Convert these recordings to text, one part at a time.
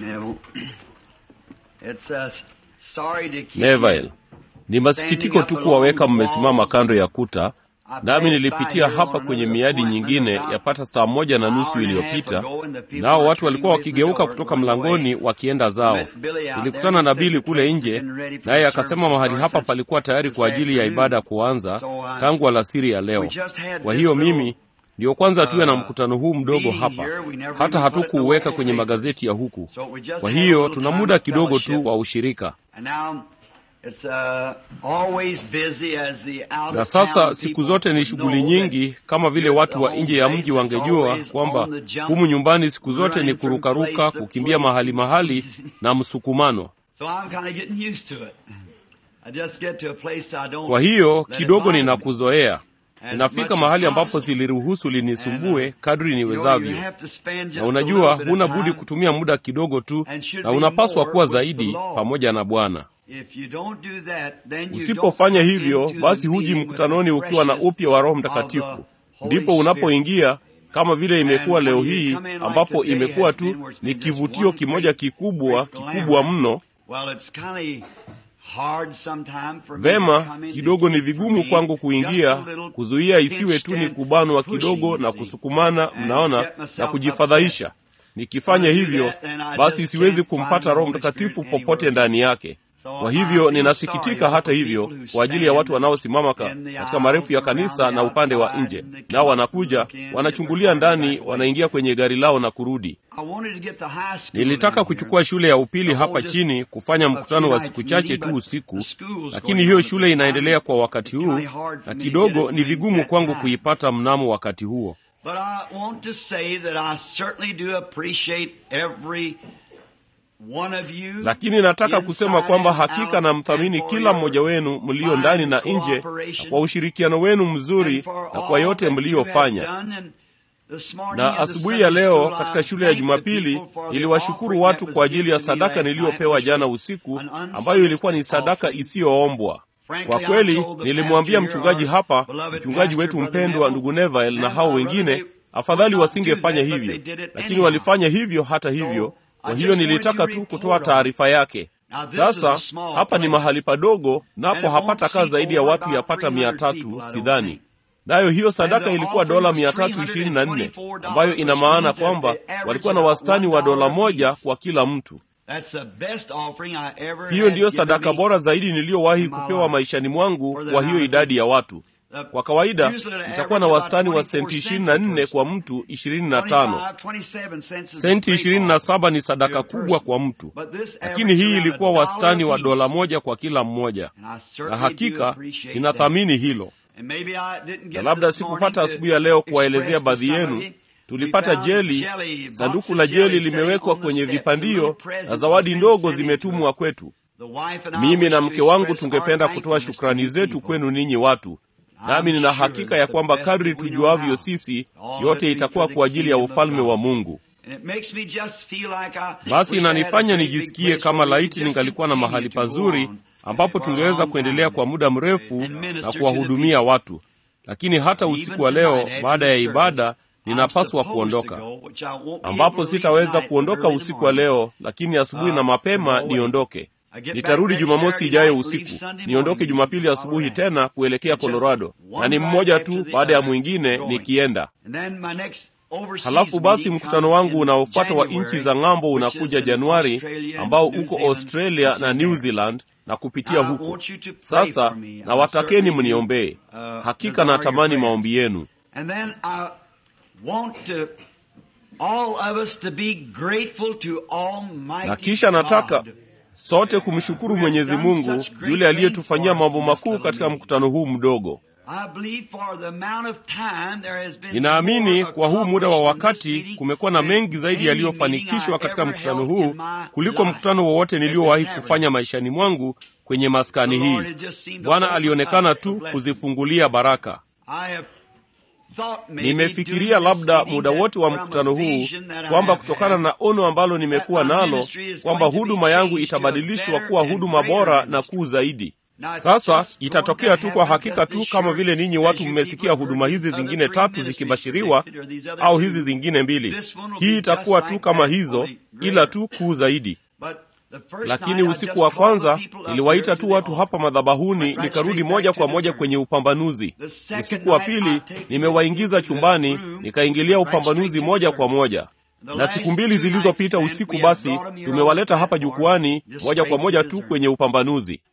Neville. It's uh, sorry to keep Neville, ni masikitiko tu kuwaweka mmesimama kando ya kuta, nami nilipitia hapa kwenye miadi nyingine yapata saa moja na nusu iliyopita, nao watu walikuwa wakigeuka kutoka mlangoni wakienda zao. Nilikutana na Bili kule nje, naye akasema mahali hapa palikuwa tayari kwa ajili ya ibada kuanza tangu alasiri ya leo. Kwa hiyo mimi ndiyo kwanza tuwe na mkutano huu mdogo hapa, hata hatukuuweka kwenye magazeti ya huku. Kwa hiyo tuna muda kidogo tu wa ushirika. Na sasa siku zote ni shughuli nyingi, kama vile watu wa nje ya mji wangejua kwamba humu nyumbani siku zote ni kurukaruka, kukimbia mahali mahali na msukumano. Kwa hiyo kidogo ninakuzoea ninafika mahali ambapo ziliruhusu linisumbue kadri niwezavyo, na unajua, huna budi kutumia muda kidogo tu, na unapaswa kuwa zaidi pamoja na Bwana. Usipofanya hivyo, basi huji mkutanoni ukiwa na upya wa Roho Mtakatifu. Ndipo unapoingia kama vile imekuwa leo hii, ambapo imekuwa tu ni kivutio kimoja kikubwa kikubwa mno. Vema, kidogo ni vigumu kwangu kuingia, kuzuia isiwe tu ni kubanwa kidogo na kusukumana, mnaona, na kujifadhaisha. Nikifanya hivyo, basi siwezi kumpata Roho Mtakatifu popote ndani yake. Kwa hivyo ninasikitika hata hivyo kwa ajili ya watu wanaosimama katika marefu ya kanisa na upande wa nje, nao wanakuja wanachungulia ndani, wanaingia kwenye gari lao na kurudi. Nilitaka kuchukua shule ya upili hapa chini kufanya mkutano wa siku chache tu usiku, lakini hiyo shule inaendelea kwa wakati huu, na kidogo ni vigumu kwangu kuipata mnamo wakati huo. Lakini nataka kusema kwamba hakika namthamini kila mmoja wenu mlio ndani na nje, na kwa ushirikiano wenu mzuri na kwa yote mliyofanya. Na asubuhi ya leo katika shule ya Jumapili niliwashukuru watu kwa ajili ya sadaka niliyopewa jana usiku, ambayo ilikuwa ni sadaka isiyoombwa. Kwa kweli, nilimwambia mchungaji hapa, mchungaji wetu mpendwa, ndugu Neville na hao wengine, afadhali wasingefanya hivyo, lakini walifanya hivyo hata hivyo. Kwa hiyo nilitaka tu kutoa taarifa yake. Sasa hapa ni mahali padogo, napo hapata kaa zaidi ya watu yapata mia tatu sidhani, nayo hiyo sadaka ilikuwa dola mia tatu ishirini na nne ambayo ina maana kwamba walikuwa na wastani wa dola moja kwa kila mtu. Hiyo ndiyo sadaka bora zaidi niliyowahi kupewa maishani mwangu kwa hiyo idadi ya watu. Kwa kawaida itakuwa na wastani wa senti ishirini na nne kwa mtu ishirini na tano. Senti ishirini na saba ni sadaka kubwa kwa mtu, lakini hii ilikuwa wastani wa dola moja kwa kila mmoja, na hakika ninathamini hilo. Na labda sikupata asubuhi ya leo kuwaelezea baadhi yenu tulipata jeli. Sanduku la jeli limewekwa kwenye vipandio na zawadi ndogo zimetumwa kwetu. Mimi na mke wangu tungependa kutoa shukrani zetu kwenu ninyi watu, nami nina hakika ya kwamba kadri tujuavyo sisi, yote itakuwa kwa ajili ya ufalme wa Mungu. Basi inanifanya nijisikie kama laiti ningalikuwa na mahali pazuri ambapo tungeweza kuendelea kwa muda mrefu na kuwahudumia watu, lakini hata usiku wa leo baada ya ibada ninapaswa kuondoka, ambapo sitaweza kuondoka usiku wa leo, lakini asubuhi na mapema niondoke. Nitarudi Jumamosi ijayo usiku, niondoke Jumapili asubuhi tena kuelekea Colorado, na ni mmoja tu baada ya mwingine nikienda. Halafu basi mkutano wangu unaofuata wa nchi za ng'ambo unakuja Januari, ambao uko Australia na New Zealand na kupitia huko. Sasa nawatakeni mniombee, hakika natamani maombi yenu. Na kisha nataka sote kumshukuru Mwenyezi Mungu yule aliyetufanyia mambo makuu katika mkutano huu mdogo. Ninaamini kwa huu muda wa wakati kumekuwa na mengi zaidi yaliyofanikishwa katika mkutano huu kuliko mkutano wowote niliowahi kufanya maishani mwangu kwenye maskani hii. Bwana alionekana tu kuzifungulia baraka. Nimefikiria labda muda wote wa mkutano huu kwamba kutokana na ono ambalo nimekuwa nalo kwamba huduma yangu itabadilishwa kuwa huduma bora na kuu zaidi. Sasa itatokea tu kwa hakika tu kama vile ninyi watu mmesikia huduma hizi zingine tatu zikibashiriwa, au hizi zingine mbili. Hii itakuwa tu kama hizo, ila tu kuu zaidi. Lakini usiku wa kwanza niliwaita tu watu hapa madhabahuni, nikarudi moja kwa moja kwenye upambanuzi. Usiku wa pili nimewaingiza chumbani, nikaingilia upambanuzi moja kwa moja na siku mbili zilizopita usiku basi tumewaleta hapa jukwani moja kwa moja tu kwenye upambanuzi.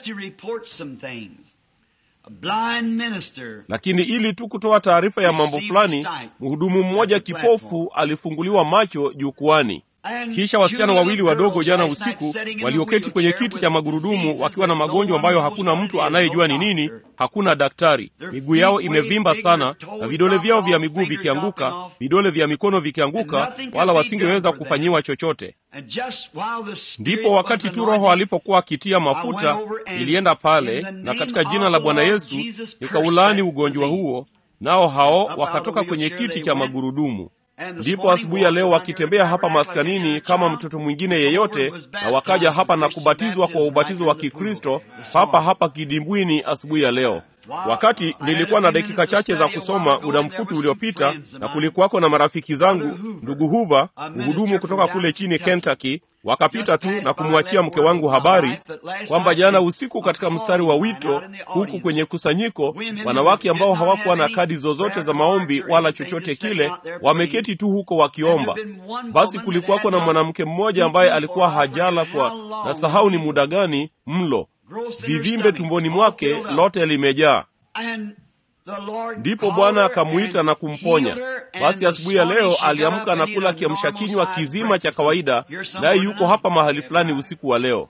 Lakini ili tu kutoa taarifa ya mambo fulani, mhudumu mmoja kipofu alifunguliwa macho jukwani. Kisha wasichana wawili wadogo jana usiku walioketi kwenye kiti cha magurudumu wakiwa na magonjwa ambayo hakuna mtu anayejua ni nini, hakuna daktari. Miguu yao imevimba sana na vidole vyao vya miguu vikianguka, vidole vya mikono vikianguka, wala wasingeweza kufanyiwa chochote. Ndipo wakati tu Roho alipokuwa akitia mafuta, nilienda pale na katika jina la Bwana Yesu nikaulaani ugonjwa huo, nao hao wakatoka kwenye kiti cha magurudumu. Ndipo asubuhi ya leo wakitembea hapa maskanini kama mtoto mwingine yeyote, na wakaja hapa na kubatizwa kwa ubatizo wa Kikristo hapa hapa kidimbwini asubuhi ya leo. Wakati nilikuwa na dakika chache za kusoma muda mfupi uliopita, na kulikuwako na marafiki zangu, ndugu Huva, mhudumu kutoka kule chini Kentucky, wakapita tu na kumwachia mke wangu habari kwamba jana usiku katika mstari wa wito huku kwenye kusanyiko, wanawake ambao hawakuwa na kadi zozote za maombi wala chochote kile, wameketi tu huko wakiomba. Basi kulikuwako na mwanamke mmoja ambaye alikuwa hajala kwa na sahau ni muda gani mlo vivimbe tumboni mwake lote limejaa. Ndipo Bwana akamwita na kumponya. Basi asubuhi ya leo aliamka na kula kiamsha kinywa kizima cha kawaida, naye yuko hapa mahali fulani usiku wa leo.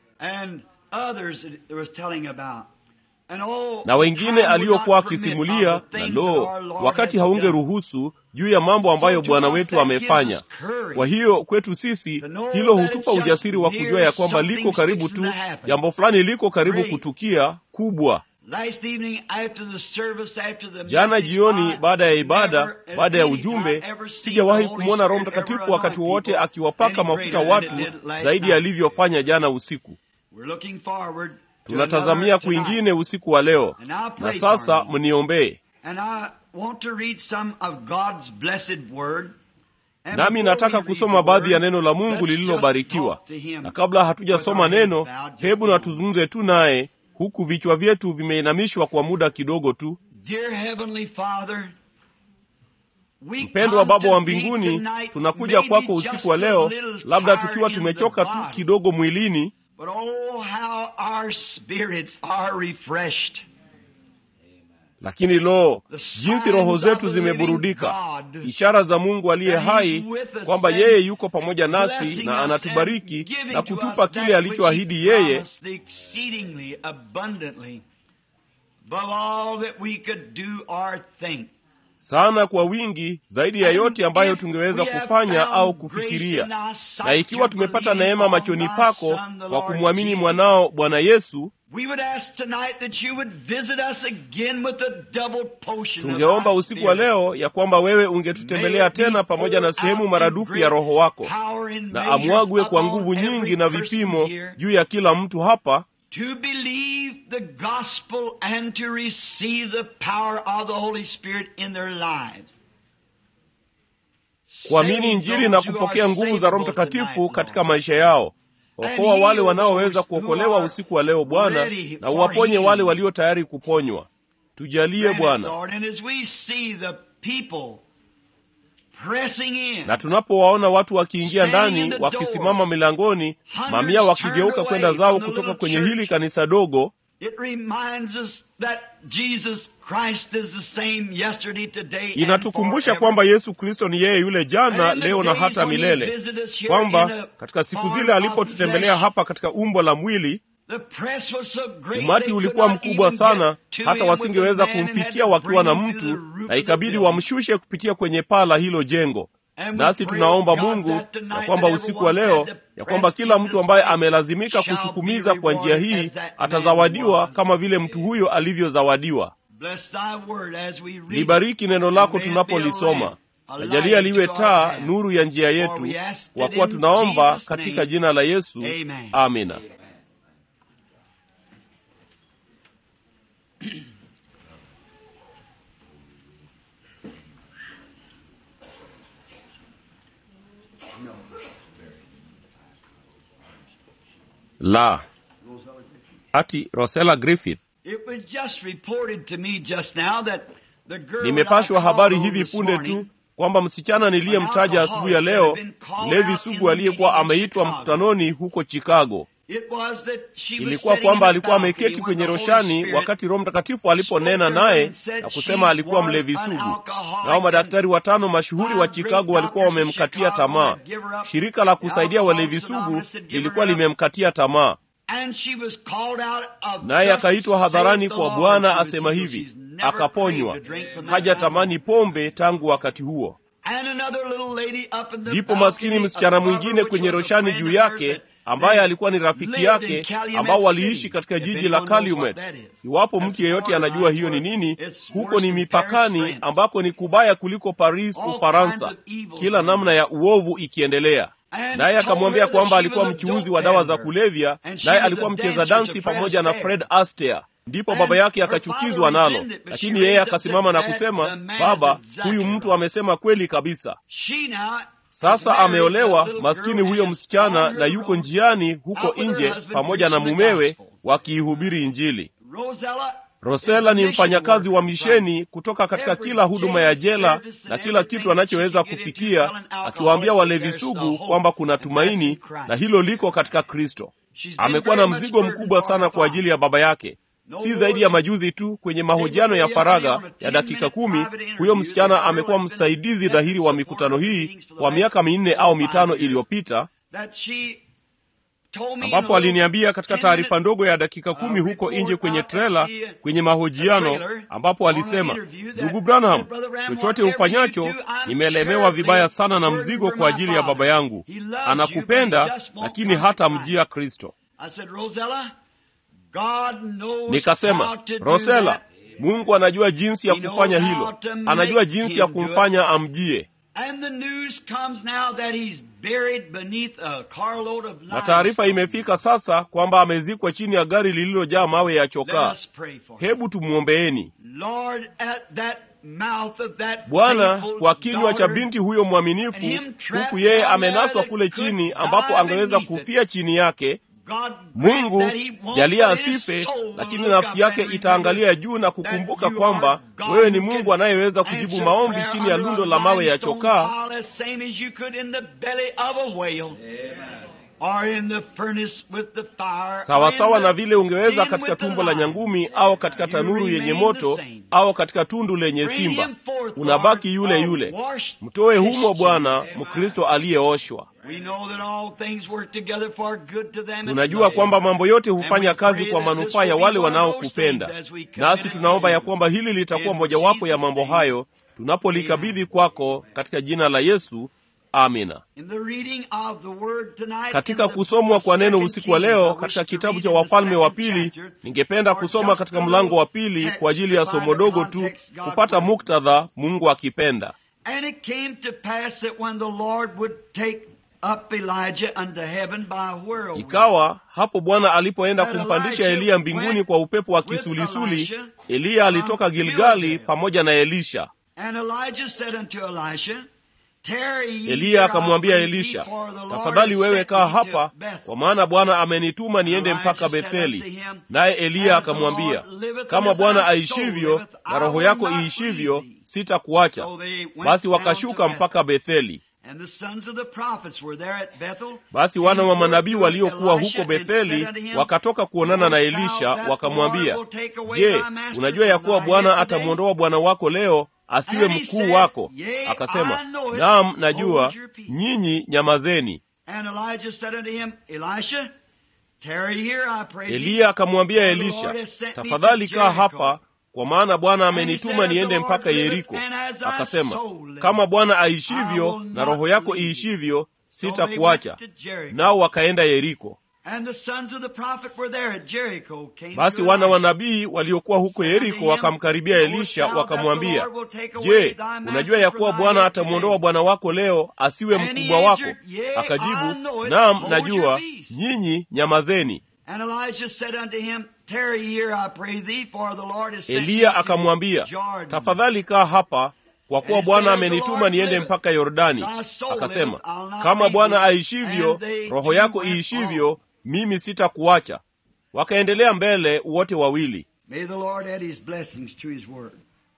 Na wengine aliokuwa akisimulia, na lo, wakati haungeruhusu juu ya mambo ambayo Bwana wetu amefanya. Kwa hiyo kwetu sisi hilo hutupa ujasiri wa kujua ya kwamba liko karibu tu, jambo fulani liko karibu kutukia kubwa. Jana jioni, baada ya ibada, baada ya ujumbe, sijawahi kumwona Roho Mtakatifu wakati wowote akiwapaka mafuta watu zaidi alivyofanya jana usiku. Tunatazamia kwingine usiku wa leo, na sasa mniombee. Nami nataka kusoma baadhi ya neno la Mungu lililobarikiwa, na kabla hatujasoma neno, hebu na tuzungumze tu naye huku vichwa vyetu vimeinamishwa kwa muda kidogo tu. Mpendwa Baba wa mbinguni, tunakuja kwako usiku wa leo, labda tukiwa tumechoka tu kidogo mwilini, lakini lo, jinsi roho zetu zimeburudika, ishara za Mungu aliye hai kwamba yeye yuko pamoja nasi na anatubariki na kutupa kile alichoahidi yeye sana kwa wingi zaidi ya yote ambayo tungeweza kufanya au kufikiria. Na ikiwa tumepata neema machoni pako kwa kumwamini mwanao Bwana Yesu, tungeomba usiku wa leo ya kwamba wewe ungetutembelea tena pamoja na sehemu maradufu ya Roho wako, na amwagwe kwa nguvu nyingi na vipimo juu ya kila mtu hapa to believe the gospel and to receive the power of the Holy Spirit in their lives. Kuamini Injili na kupokea nguvu za Roho Mtakatifu katika maisha yao. Okoa wale wanaoweza kuokolewa usiku wa leo Bwana, na uwaponye wale walio tayari kuponywa. Tujalie Bwana. Na tunapowaona watu wakiingia ndani, wakisimama milangoni, mamia wakigeuka kwenda zao kutoka kwenye hili kanisa dogo, inatukumbusha kwamba Yesu Kristo ni yeye yule jana, leo na hata milele, kwamba katika siku zile alipotutembelea hapa katika umbo la mwili umati ulikuwa mkubwa sana hata wasingeweza kumfikia wakiwa na mtu, na ikabidi wamshushe kupitia kwenye paa la hilo jengo. Nasi tunaomba Mungu ya kwamba usiku wa leo, ya kwamba kila mtu ambaye amelazimika kusukumiza kwa njia hii atazawadiwa kama vile mtu huyo alivyozawadiwa. Libariki neno lako tunapolisoma, najalia liwe taa, nuru ya njia yetu, kwa kuwa tunaomba katika jina la Yesu, amina. la ati rosela griffith It was just reported to me just now that the girl nimepashwa that I habari called hivi this punde morning, tu kwamba msichana niliyemtaja asubuhi ya leo mlevi sugu aliyekuwa ameitwa mkutanoni huko chicago it was that she was ilikuwa sitting kwamba in the alikuwa balcony ameketi when kwenye the Holy roshani Spirit wakati roho mtakatifu aliponena spoke to her naye and said na she kusema alikuwa was mlevi an sugu alcoholic nao madaktari and watano mashuhuri wa five chicago great walikuwa doctors in wamemkatia Chicago tamaa had given her up. shirika la The kusaidia walevi Alcoholics sugu Anonymous had given lilikuwa her up. limemkatia tamaa And she was called out of naye thus akaitwa saith hadharani the kwa Lord. bwana She was asema healed. hivi She's never akaponywa craved to drink from that haja time tamani on. pombe tangu wakati huo And another little lady up in the ndipo maskini balcony msichana above her, mwingine which kwenye was a roshani friend juu of yake hers that ambaye lived alikuwa ni rafiki in yake Calumet ambao waliishi City. katika If jiji anyone la knows what Calumet. that is. Iwapo That's mtu yeyote anajua borderline hiyo ni where nini, it's huko worse ni than Paris, mipakani France. ambako ni kubaya kuliko Paris, All Ufaransa. kinds of evil Kila going namna ya uovu ikiendelea. And Naye told akamwambia her that kwamba she alikuwa was a mchuuzi dope wa dawa za peddler. kulevya, And she naye was a alikuwa mcheza dancer to dansi Fred pamoja na Astaire. Fred Astaire. Ndipo And baba yake her akachukizwa father nalo, resented it, but lakini she yeye raised up akasimama na said, kusema, "That- the man is baba, exactly huyu mtu right." amesema kweli kabisa. She now is Sasa married to a ameolewa little maskini girl huyo and is msichana on na her yuko road njiani huko out with her nje husband pamoja na preaching the mumewe gospel. wakiihubiri Injili. Rosella Rosela is ni a mission mfanyakazi wa worker misheni kutoka katika Every kila huduma ya jail jela service and na kila everything kitu anachoweza she can get into, kufikia, telling alcoholics akiwaambia walevi there's sugu a hope, kwamba kuna and that's in tumaini Christ. na hilo liko katika Kristo. She's been Amekuwa na very much mzigo burdened mkubwa for sana her kwa ajili ya baba yake. Si zaidi ya majuzi tu kwenye mahojiano ya faragha ya dakika kumi, huyo msichana amekuwa msaidizi dhahiri wa mikutano hii kwa miaka minne au mitano iliyopita, That she told me in ambapo a aliniambia katika little taarifa 10-minute ndogo ya dakika kumi huko nje kwenye trela, kwenye mahojiano, ambapo alisema, ndugu Branham, chochote ufanyacho, nimelemewa vibaya sana na mzigo kwa ajili ya baba yangu. Anakupenda, lakini hata mjia Kristo. I said, Rosella, God knows Nikasema, how to do Rosela, that. Mungu anajua jinsi ya He knows kufanya how hilo, to anajua make jinsi him ya do kumfanya amjie. And the news comes now that he's buried beneath a carload of Na taarifa limestone. imefika sasa kwamba amezikwa chini ya gari lililojaa mawe ya Let chokaa. us pray for him. Hebu tumwombeeni Lord, at that mouth of that Bwana faithful kwa kinywa cha daughter, binti huyo mwaminifu, and him trapped huku yeye down amenaswa there kule that could chini die ambapo angeweza beneath it. kufia chini yake. God Mungu grant that he won't, jalia but his asife, soul will lakini look nafsi up yake and itaangalia remember juu na kukumbuka that you kwamba are God wewe ni who Mungu can anayeweza kujibu answer maombi prayer chini ya under lundo a la mawe ya limestone chokaa pile as same as you could in the belly of a whale. Or in the furnace with the fire. or sawasawa in na the vile ungeweza den katika with the tumbo la lion. nyangumi au katika You tanuru yenye remain moto the same. au katika tundu lenye Bring simba, him forth, unabaki Lord, yule a yule. washed Mtoe humo Christian. Bwana, Mkristo aliyeoshwa. We know that all things work together for good to them that Tunajua love kwamba you. mambo yote And hufanya we kazi pray kwa that manufaa this ya will wale be one of those wanaokupenda, things as we commit nasi it tunaomba to ya you. kwamba hili litakuwa In mojawapo ya Jesus' mambo name. hayo tunapolikabidhi kwako katika jina la Yesu. Amina. In the reading of the word tonight, Katika in the kusomwa kwa neno second usiku wa Kings, I leo wish katika to kitabu read cha in the Wafalme wa second pili, chapter, ningependa or kusoma just katika a mlango wa little pili text kwa ajili ya to somo find the dogo tu context God kupata wanted. muktadha, Mungu akipenda. And it came to pass that when the Lord would take up Elijah unto heaven by a whirlwind, Ikawa hapo Bwana alipoenda That kumpandisha Elijah Eliya mbinguni kwa upepo wa with kisulisuli, Elisha Eliya alitoka from Gilgali Gilgal. pamoja na Elisha. And Elijah said unto Elisha, Tarry ye Eliya here, I akamwambia pray thee, Elisha, for the Lord tafadhali has wewe sent kaa me to hapa, Bethel. kwa maana Bwana amenituma niende Elijah mpaka said unto Betheli. him, Naye Eliya As the akamwambia, Lord liveth, kama and as Bwana thy soul aishivyo liveth, na I roho will yako not iishivyo, leave thee. sitakuacha. So they went Basi down wakashuka to Bethel. mpaka Betheli. And the sons of the prophets were there at Bethel. Basi wana wa Came forth manabii to waliokuwa Elisha huko and Betheli said unto him, wakatoka kuonana na Knowest thou Elisha, that wakamwambia, the Lord will take away Je, thy master unajua ya from kuwa thy Bwana head today?" atamwondoa bwana wako leo asiwe And he mkuu said, wako? Yea, Akasema, I know it. naam, najua. Hold your peace. Nyinyi nyamazeni. And Elijah said unto him, Elisha, tarry here, I pray thee. Eliya akamwambia for the Elisha, Lord has sent me tafadhali to kaa Jericho." hapa, kwa maana Bwana And he amenituma said, "As niende the Lord mpaka liveth, Yeriko. and as thy Akasema, soul liveth, kama Bwana I aishivyo will na not roho yako leave thee." iishivyo, So they sitakuacha. went to Jericho. Nao wakaenda Yeriko. And the sons of the prophet were there at Jericho. Came Basi to wana wa Elisha. nabii waliokuwa huko Said unto Yeriko him, wakamkaribia Knowest Elisha thou that the wakamwambia, Lord will take away Je, thy master unajua ya from kuwa thy Bwana head atamwondoa today?" bwana wako leo asiwe And he mkubwa wako? answered, Yea, I Akajibu, know it. naam, Hold your najua. peace. Nyinyi nyamazeni. And Elijah said unto him, Tarry here, I pray thee, for the Lord has sent me Eliya to akamwambia, Jordan. tafadhali kaa hapa, kwa kuwa And he Bwana said, "As the amenituma Lord niende liveth, mpaka Yordani. thy soul Akasema, liveth, I'll not kama leave Bwana thee." aishivyo, And they roho two yako went iishivyo, on. mimi sitakuacha. Wakaendelea mbele wote wawili. May the Lord add his blessings to his word.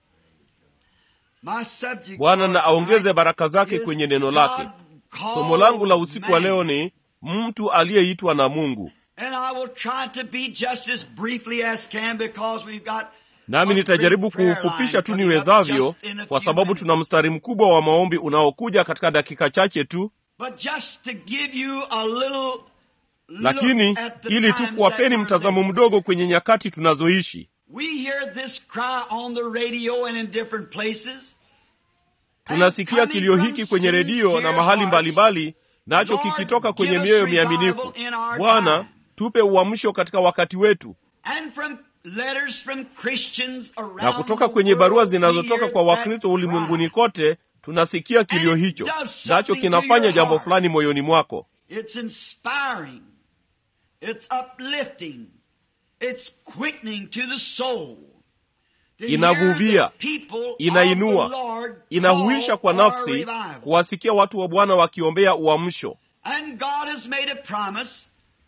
My subject Bwana na for aongeze tonight baraka zake is kwenye neno lake. God called Somo langu la usiku wa man. leo ni mtu aliyeitwa na Mungu, And I will try to be just as briefly as can because we've got nami a nitajaribu great prayer kuufupisha line tu coming up niwezavyo, just in a kwa few sababu minutes. tuna mstari mkubwa wa maombi unaokuja katika dakika chache tu. But just to give you a little Lakini look at the ili tu times kuwapeni that we're mtazamo living. mdogo kwenye nyakati tunazoishi. We hear this cry on the radio and in different places. Tunasikia kilio hiki kwenye redio na mahali mbalimbali, nacho kikitoka kwenye mioyo miaminifu. Bwana, tupe uamsho katika wakati wetu. And from letters from Christians around Na kutoka the kwenye barua world, we zinazotoka hear kwa that Wakristo cry. ulimwenguni kote, tunasikia kilio hicho, nacho kinafanya jambo fulani moyoni mwako. It's inspiring. It's uplifting. It's quickening to the soul. To Inavuvia, hear the people of inainua, the Lord Inahuisha kwa call for nafsi revival. kuwasikia watu wa Bwana wakiombea uamsho. And God has made a promise.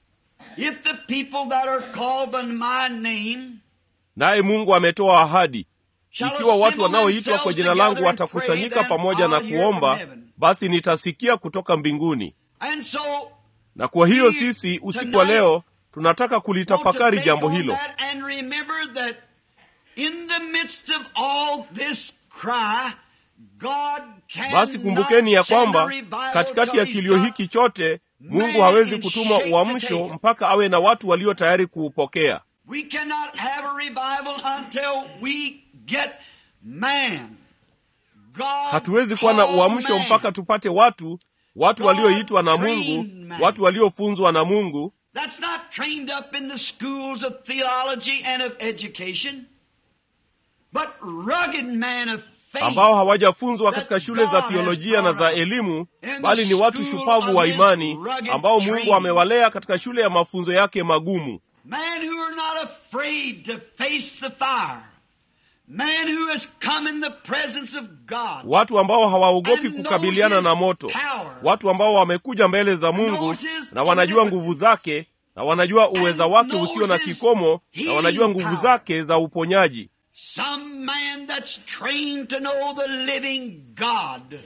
If the people that are called by my name Naye Mungu ametoa ahadi, shall ikiwa watu assemble wanaoitwa kwa themselves jina langu together and pray, watakusanyika then pamoja na I'll hear from kuomba, heaven. basi nitasikia kutoka mbinguni. And so Na kwa hiyo sisi usiku wa leo tunataka kulitafakari jambo hilo. And remember that in the midst of all this cry, God can Basi kumbukeni ya kwamba revival katikati ya till kilio he's hiki chote Mungu man hawezi in kutuma shape to uamsho take it. mpaka awe na watu walio tayari kuupokea. We cannot have a revival until we get man. God Hatuwezi kuwa na called uamsho man. mpaka tupate watu, watu walioitwa na Mungu, God-trained man. watu waliofunzwa na Mungu, That's not trained up in the schools of theology and of education, but rugged man of faith. ambao hawajafunzwa katika shule za theolojia na za elimu, bali ni watu shupavu wa imani ambao Mungu amewalea katika shule ya mafunzo yake magumu. Men who are not afraid to face the fire. Man who has come in the presence of God. watu ambao hawaogopi kukabiliana na moto, watu ambao wamekuja mbele za Mungu na wanajua nguvu zake na wanajua uweza wake usio na kikomo na wanajua nguvu zake za uponyaji. Some man that's trained to know the living God.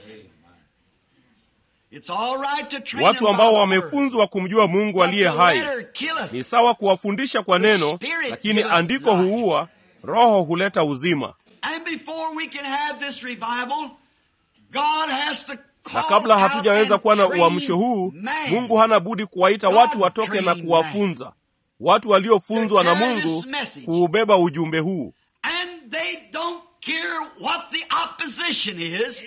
It's all right to train Watu them ambao by the word. wamefunzwa kumjua Mungu But aliye the hai. letter killeth. Ni sawa kuwafundisha kwa neno, lakini andiko huua, roho huleta uzima. And before we can have this revival, God has to call Na kabla out hatujaweza and kuwa na train uamsho huu, man. Mungu hana budi kuwaita watu watoke na kuwafunza, watu waliofunzwa na Mungu kuubeba ujumbe huu. And they don't care what the opposition is.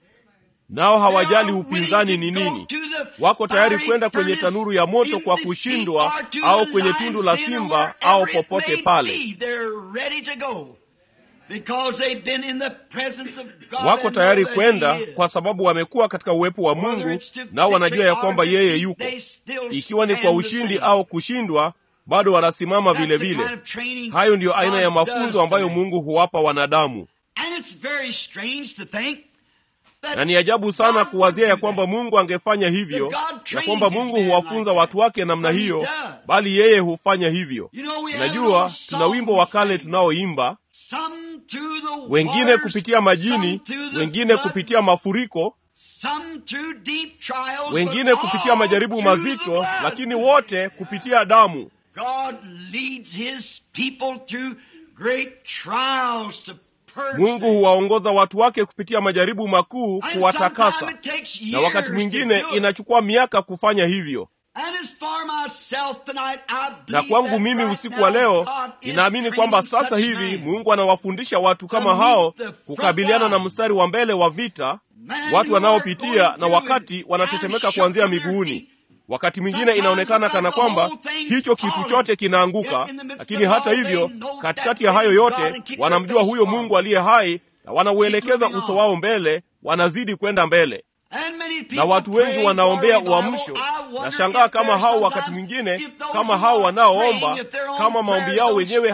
Nao hawajali They are upinzani willing ni to go nini. to the Wako tayari fiery kwenda kwenye furnace tanuru ya moto in kwa defeat kushindwa or to au the kwenye lion's tundu la den or simba wherever au it popote may pale. be, they're ready to go. Because they've been in the presence of God Wako and tayari know that kwenda He is. kwa sababu wamekuwa katika uwepo wa Whether Mungu, it's to nao wanajua ya victory kwamba or yeye defeat, yuko. they still Ikiwa ni kwa stand the ushindi same. au kushindwa, bado wanasimama That's vile the vile. kind of training Hayo ndiyo aina God ya does mafunzo ambayo to men. Mungu huwapa wanadamu, And it's very strange to think that na ni ajabu sana God kuwazia ya would do kwamba that. Mungu angefanya hivyo, That God ya trains kwamba his Mungu men huwafunza like that. watu wake namna But he hiyo, does. bali yeye hufanya hivyo. You know, we have an Najua old tuna song wimbo wa kale we sing. tunaoimba, Some through the wengine waters, kupitia majini, some through the wengine floods, kupitia mafuriko, some through deep trials, wengine but kupitia all majaribu through the mazito, blood. lakini wote kupitia damu. God leads his people through great trials to purge Mungu them. huwaongoza watu wake kupitia majaribu makuu And kuwatakasa, sometime it takes na wakati years to mwingine do it. inachukua miaka kufanya hivyo. And as for myself tonight, I Na believe kwangu that mimi right usiku now wa leo God is ninaamini kwamba training sasa such hivi men. Mungu anawafundisha watu kama To meet hao the front kukabiliana na line. mstari wa mbele wa vita, Men watu who are wanaopitia going na through wakati and wanatetemeka kind of kuanzia shook to their miguuni. feet. Wakati mwingine Sometimes inaonekana you kana got the kwamba whole thing hicho kitu falling. chote kinaanguka, Yet in the midst lakini of hata all, hivyo, they know katikati that ya hayo living God yote and keep their wanamjua face huyo forward. Mungu aliye hai na wanauelekeza moving uso on. wao mbele, wanazidi kwenda mbele. And many people na watu wengi pray wanaombea for revival. uamsho. I wonder Nashangaa if kama there's hao wakati sometimes, mwingine, if those kama who hao are wanaoomba, praying, if their own kama maombi prayers yao don't wenyewe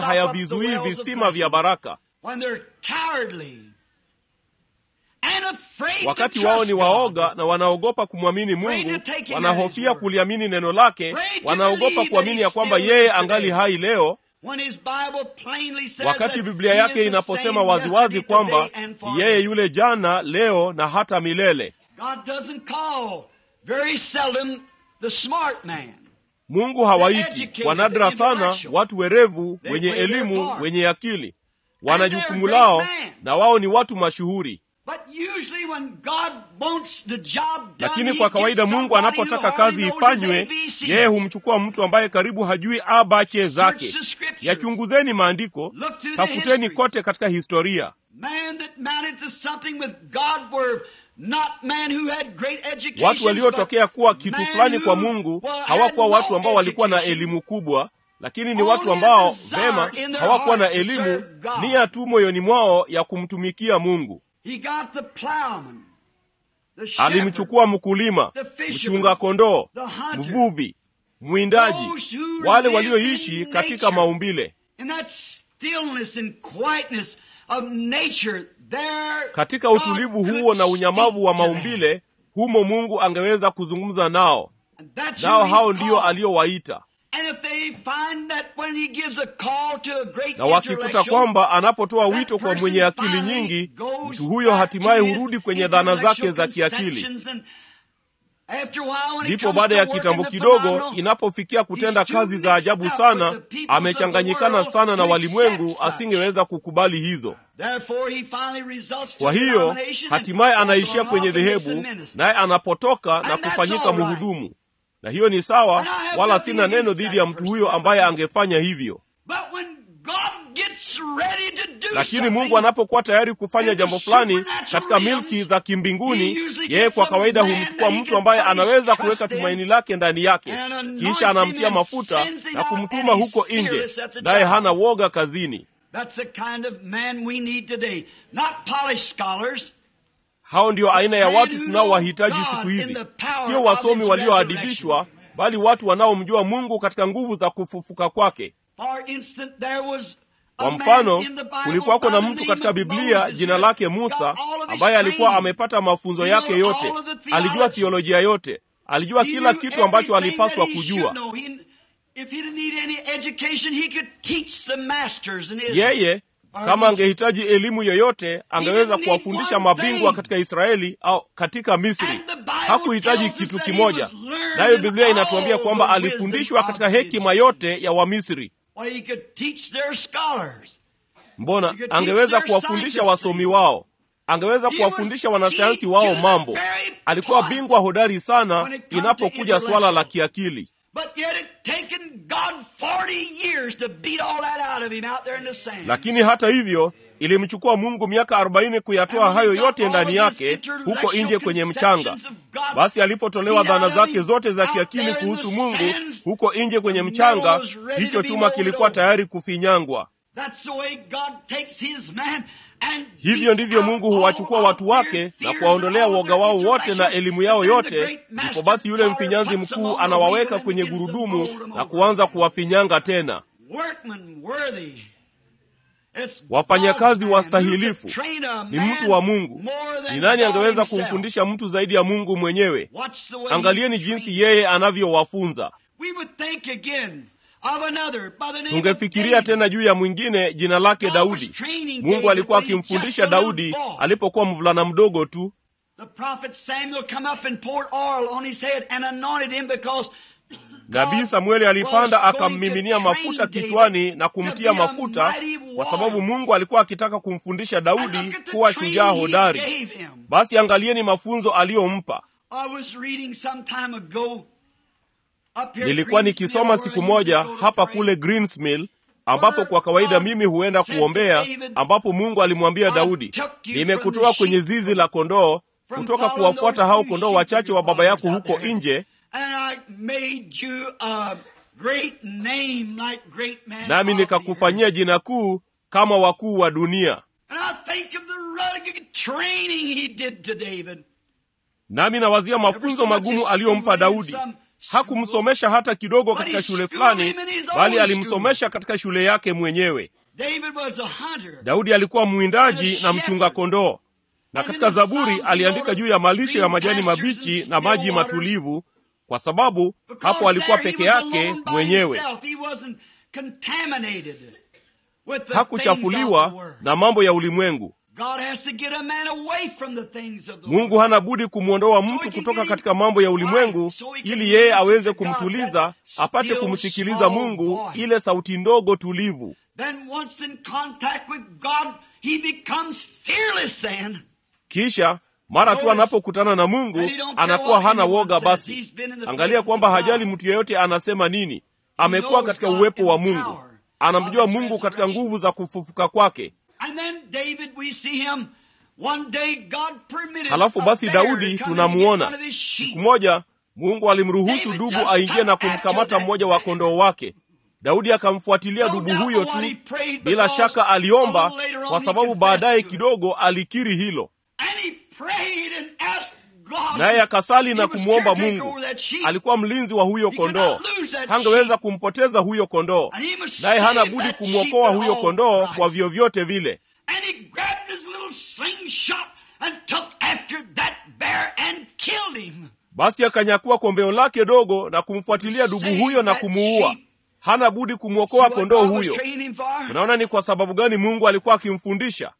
stop up the wells of hayavizuii visima vya blessings. baraka. When they're cowardly. and afraid wakati to wao trust ni God. waoga na wanaogopa kumwamini mungu wanahofia kuliamini neno lake wanaogopa kuamini ya kwamba yeye angali hai leo When his Bible plainly says wakati that biblia he yake is the inaposema same waziwazi yesterday, kwamba today, and ni forever. yeye yule jana leo na hata milele God doesn't call very seldom the smart man. mungu hawaiti kwa nadra sana watu werevu wenye elimu wenye akili wana jukumu lao na wao ni watu mashuhuri But usually when God wants the job done, lakini he kwa kawaida gets mungu somebody who anapotaka hardly kazi knows his ifanywe ABCs. yeye humchukua mtu ambaye karibu hajui abache zake Search the scriptures. yachunguzeni maandiko Look through the tafuteni histories. kote katika historia Man that mounted to something with God were not man who had great education. watu waliotokea kuwa kitu fulani kwa mungu hawakuwa watu ambao walikuwa na elimu kubwa lakini ni watu ambao vema hawakuwa na elimu nia tu moyoni mwao ya kumtumikia mungu He got the plowman, the shepherd, alimchukua mkulima mchunga kondoo mvuvi mwindaji wale walioishi katika maumbile in that stillness and quietness of nature, there katika God utulivu could huo na unyamavu wa speak to them. maumbile humo mungu angeweza kuzungumza nao And that's nao who he hao ndio called. aliowaita And if they find that when he gives a call to a great na wakikuta intellectual, kwamba anapotoa that wito kwa person mwenye akili finally nyingi goes mtu huyo back hatimaye to his hurudi kwenye dhana zake za intellectual kiakili conceptions and after a while when it ndipo comes baada to ya work in kitambo the kidogo phenomenal, inapofikia kutenda he's too kazi za ajabu mixed up sana with the peoples of the amechanganyikana world sana na to walimwengu accept such. asingeweza kukubali hizo Therefore he finally results to kwa hiyo denomination and hatimaye goes anaishia on kwenye off and makes a dhehebu minister. naye anapotoka na And that's kufanyika all right. mhudumu na hiyo ni sawa And I have wala nothing sina neno against dhidi that ya mtu person. huyo ambaye angefanya hivyo But when God gets ready to do lakini something, mungu anapokuwa tayari kufanya in the jambo fulani supernatural katika realms, milki za kimbinguni he usually yeye gets kwa a kawaida man humchukua that he mtu can ambaye put his anaweza trust kuweka in, tumaini lake ndani yake and anoints kisha him anamtia and mafuta sends him na out, kumtuma and he's huko nje fearless at the naye job. hana woga kazini That's the kind of man we need today. Not polished scholars, hao ndio aina ya Man watu who tunaowahitaji know siku God in hizi the power sio of wasomi his walioadibishwa bali watu wanaomjua mungu katika nguvu za kufufuka kwake For instance, there was a kwa man mfano in the Bible kulikuwako na by the mtu name katika of biblia Moses jina who lake got musa all of his ambaye alikuwa training. amepata mafunzo He yake knew yote all of the alijua theology. thiolojia yote alijua He kila knew kitu ambacho everything alipaswa that he kujua should know. He- If he didn't need any education, he could teach the masters in Israel. yeye kama angehitaji elimu yoyote angeweza need kuwafundisha one mabingwa thing. katika israeli au katika misri And the Bible hakuhitaji tells us kitu that he kimoja was learned nayo in biblia inatuambia all kwamba the wisdom alifundishwa of katika the hekima yote ya wamisri Well, he could teach their scholars. mbona You could angeweza teach their kuwafundisha scientists wasomi things. wao angeweza He kuwafundisha was wanasayansi key wao to the mambo very alikuwa point. bingwa hodari sana When it come to inapokuja swala la kiakili But yet it taken God 40 years to beat all that out of him out there in the sand. lakini hata hivyo ilimchukua mungu miaka arobaini kuyatoa hayo yote ndani yake huko nje kwenye mchanga basi alipotolewa dhana zake zote za kiakili kuhusu mungu huko nje kwenye mchanga hicho chuma kilikuwa tayari kufinyangwa That's the way God takes his man and hivyo beats ndivyo out mungu all huwachukua of watu their wake fears na and kuwaondolea all of woga their wao wote na intellectual- elimu yao and then the yote great ndipo master basi yule power mfinyanzi puts them mkuu on the anawaweka wheel kwenye and begins to gurudumu mold them na over. kuanza kuwafinyanga tena Workman worthy. It's Wafanyakazi God's man wastahilifu. who could train a ni man mtu wa mungu more than ni nani God angeweza himself. kumfundisha mtu zaidi ya mungu mwenyewe Watch the way angalieni he jinsi trained. yeye anavyowafunza We would think again of another by the name of tungefikiria David. tena juu ya mwingine jina lake God daudi was training mungu David alikuwa when he was akimfundisha just a little daudi boy. alipokuwa mvulana mdogo tu The prophet Samuel come up and poured oil on his head and anointed him because nabii God samueli alipanda was going akammiminia to mafuta train David kichwani na to kumtia be a mafuta mighty kwa warrior. sababu mungu alikuwa akitaka kumfundisha And daudi look at the kuwa training shujaa he hodari gave him. basi angalieni mafunzo aliyompa I was reading some time ago up here nilikuwa at nikisoma Greensmill, siku where I used to moja go to hapa pray. kule greensmill ambapo kwa kawaida mimi huenda kuombea ambapo mungu alimwambia daudi nimekutoa kwenye zizi la kondoo kutoka kuwafuata hao kondoo wachache wa baba yako huko nje And I made you a great name like great men nami of the nikakufanyia jina kuu kama wakuu wa dunia earth. And I think of the rugged training he did to David. nami nawazia mafunzo magumu aliyompa daudi hakumsomesha hata kidogo katika shule fulani bali alimsomesha katika shule yake mwenyewe David was a hunter. daudi alikuwa mwindaji na mchunga kondoo na katika Zaburi aliandika juu ya malisho ya majani mabichi na maji matulivu, kwa sababu hapo alikuwa peke yake mwenyewe, hakuchafuliwa na mambo ya ulimwengu. Mungu hana budi kumwondoa mtu kutoka katika mambo ya ulimwengu ili yeye aweze kumtuliza, apate kumsikiliza Mungu, ile sauti ndogo tulivu. Kisha mara tu anapokutana na Mungu anakuwa hana woga. Basi angalia kwamba hajali mtu yeyote anasema nini. Amekuwa katika uwepo wa Mungu, anamjua Mungu katika nguvu za kufufuka kwake. Halafu basi Daudi tunamuona siku moja Mungu alimruhusu dubu aingie na kumkamata mmoja wa kondoo wake. Daudi akamfuatilia dubu huyo tu. Bila shaka aliomba, kwa sababu baadaye kidogo alikiri hilo, naye akasali na kumwomba Mungu. Alikuwa mlinzi wa huyo kondoo, hangeweza kumpoteza huyo kondoo, naye hana budi kumwokoa huyo kondoo kwa vyovyote vile. Basi akanyakua kombeo lake dogo na kumfuatilia dubu huyo na kumuua. Hana budi kumwokoa kondoo huyo. Unaona ni kwa sababu gani Mungu alikuwa akimfundisha.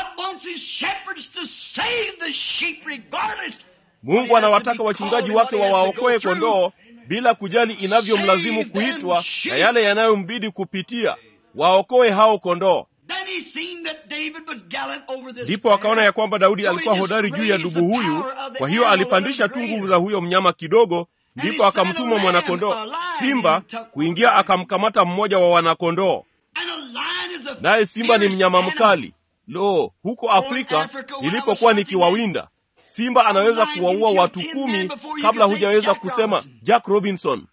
Mungu anawataka wachungaji wake wawaokoe kondoo bila kujali inavyomlazimu kuitwa na yale yanayombidi kupitia, waokoe hao kondoo. Ndipo akaona ya kwamba Daudi alikuwa hodari juu ya dubu huyu, kwa hiyo alipandisha tu nguvu za huyo mnyama kidogo, ndipo akamtuma mwanakondoo simba kuingia akamkamata mmoja wa wanakondoo. Naye simba ni mnyama mkali. Lo, huko Afrika nilipokuwa nikiwawinda simba anaweza kuwaua watu kumi kabla hujaweza kusema Jack Robinson.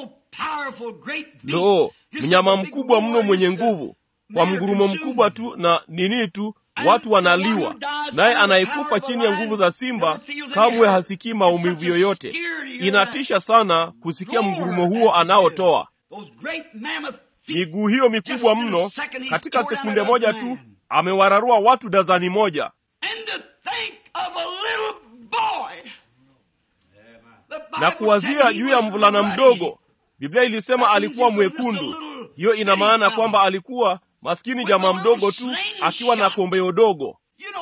Lo, mnyama mkubwa mno mwenye nguvu kwa mgurumo mkubwa tu na nini tu watu wanaliwa, naye anayekufa chini ya nguvu za simba kamwe hasikii maumivu yoyote. Inatisha sana kusikia mgurumo huo anaotoa. Miguu hiyo mikubwa mno, katika sekunde moja tu amewararua watu dazani moja. Na kuwazia juu ya mvulana mdogo, Biblia ilisema alikuwa mwekundu. Hiyo ina maana kwamba alikuwa maskini jamaa mdogo tu akiwa na kombeo dogo.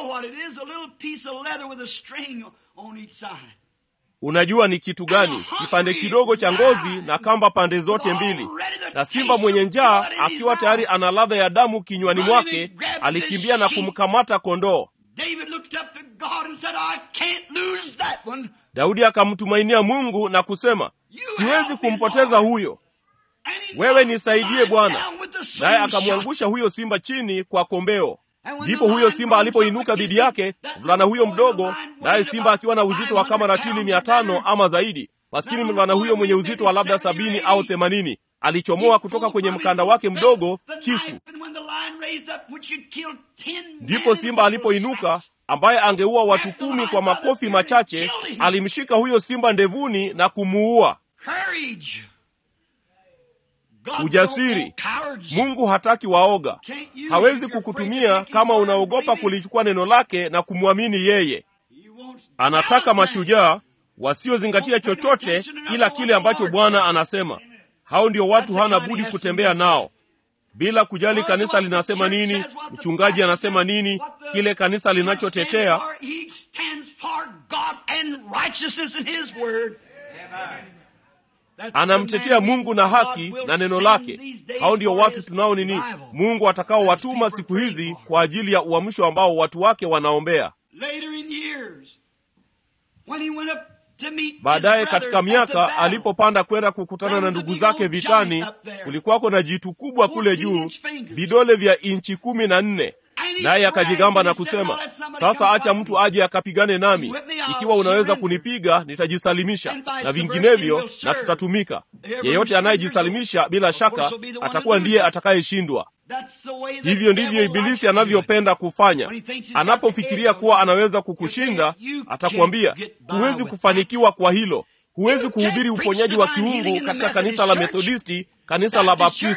Unajua ni kitu gani? Kipande kidogo cha ngozi na kamba pande zote mbili, na simba mwenye njaa akiwa tayari ana ladha ya damu kinywani mwake, alikimbia na kumkamata kondoo. Daudi akamtumainia Mungu na kusema, siwezi kumpoteza huyo, wewe nisaidie Bwana. Naye akamwangusha huyo simba chini kwa kombeo. Ndipo huyo simba alipoinuka dhidi yake, mvulana huyo mdogo, naye simba akiwa na uzito wa kama ratili mia tano ama zaidi, maskini mvulana huyo mwenye uzito wa labda sabini au themanini alichomoa kutoka kwenye mkanda wake mdogo kisu. Ndipo simba alipoinuka, ambaye angeua watu kumi kwa makofi machache, alimshika huyo simba ndevuni na kumuua. Ujasiri. Mungu hataki waoga. Hawezi kukutumia kama unaogopa kulichukua neno lake na kumwamini yeye. Anataka mashujaa wasiozingatia chochote ila kile ambacho Bwana anasema. Hao ndio watu hana budi kutembea nao bila kujali kanisa linasema nini, mchungaji anasema nini, kile kanisa linachotetea. Anamtetea Mungu na haki na neno lake. Hao ndio watu tunao nini, Mungu atakaowatuma siku hizi kwa ajili ya uamsho ambao watu wake wanaombea. Baadaye katika miaka alipopanda kwenda kukutana na ndugu zake vitani, kulikuwako na jitu kubwa kule juu, vidole vya inchi kumi na nne. Naye akajigamba na kusema, sasa acha mtu aje akapigane nami. Ikiwa unaweza kunipiga, nitajisalimisha, na vinginevyo na tutatumika. Yeyote anayejisalimisha bila shaka atakuwa ndiye atakayeshindwa. Hivyo ndivyo Ibilisi anavyopenda kufanya. Anapofikiria kuwa anaweza kukushinda, atakwambia huwezi kufanikiwa kwa hilo. Huwezi kuhubiri uponyaji wa kiungu katika kanisa la Methodisti, kanisa la Baptisti.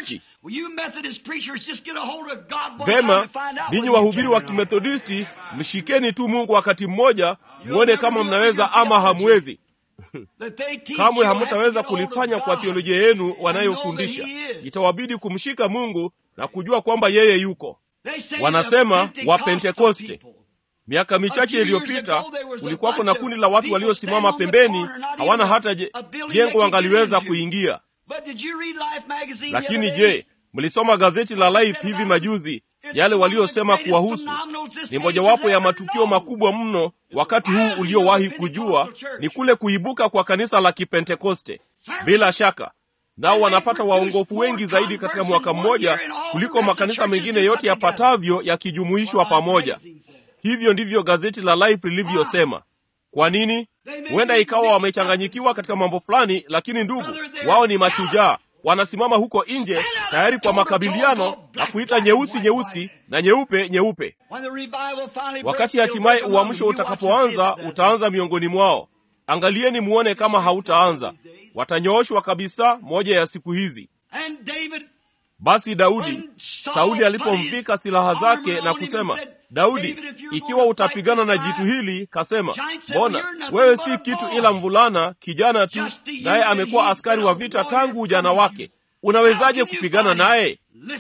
vema ninyi wahubiri wa kimethodisti mshikeni tu mungu wakati mmoja mwone kama mnaweza ama hamwezi kamwe hamtaweza kulifanya kwa theolojia yenu wanayofundisha itawabidi kumshika mungu na kujua kwamba yeye yuko wanasema wapentekoste miaka michache iliyopita kulikuwako na kundi la watu waliosimama pembeni hawana hata je, jengo wangaliweza kuingia lakini je mlisoma gazeti la life hivi majuzi yale waliosema kuwahusu ni mojawapo ya matukio makubwa mno wakati huu uliowahi kujua ni kule kuibuka kwa kanisa la kipentekoste bila shaka nao wanapata waongofu wengi zaidi katika mwaka mmoja kuliko makanisa mengine yote yapatavyo yakijumuishwa pamoja hivyo ndivyo gazeti la life lilivyosema kwa nini huenda ikawa wamechanganyikiwa katika mambo fulani lakini ndugu wao ni mashujaa wanasimama huko nje tayari kwa makabiliano na kuita nyeusi nyeusi na nyeupe nyeupe wakati hatimaye uamsho utakapoanza utaanza miongoni mwao angalieni muone kama hautaanza watanyooshwa kabisa moja ya siku hizi basi daudi sauli alipomvika silaha zake na kusema daudi ikiwa utapigana na jitu hili kasema mbona wewe si kitu ila mvulana kijana tu naye amekuwa askari wa vita tangu ujana wake unawezaje kupigana naye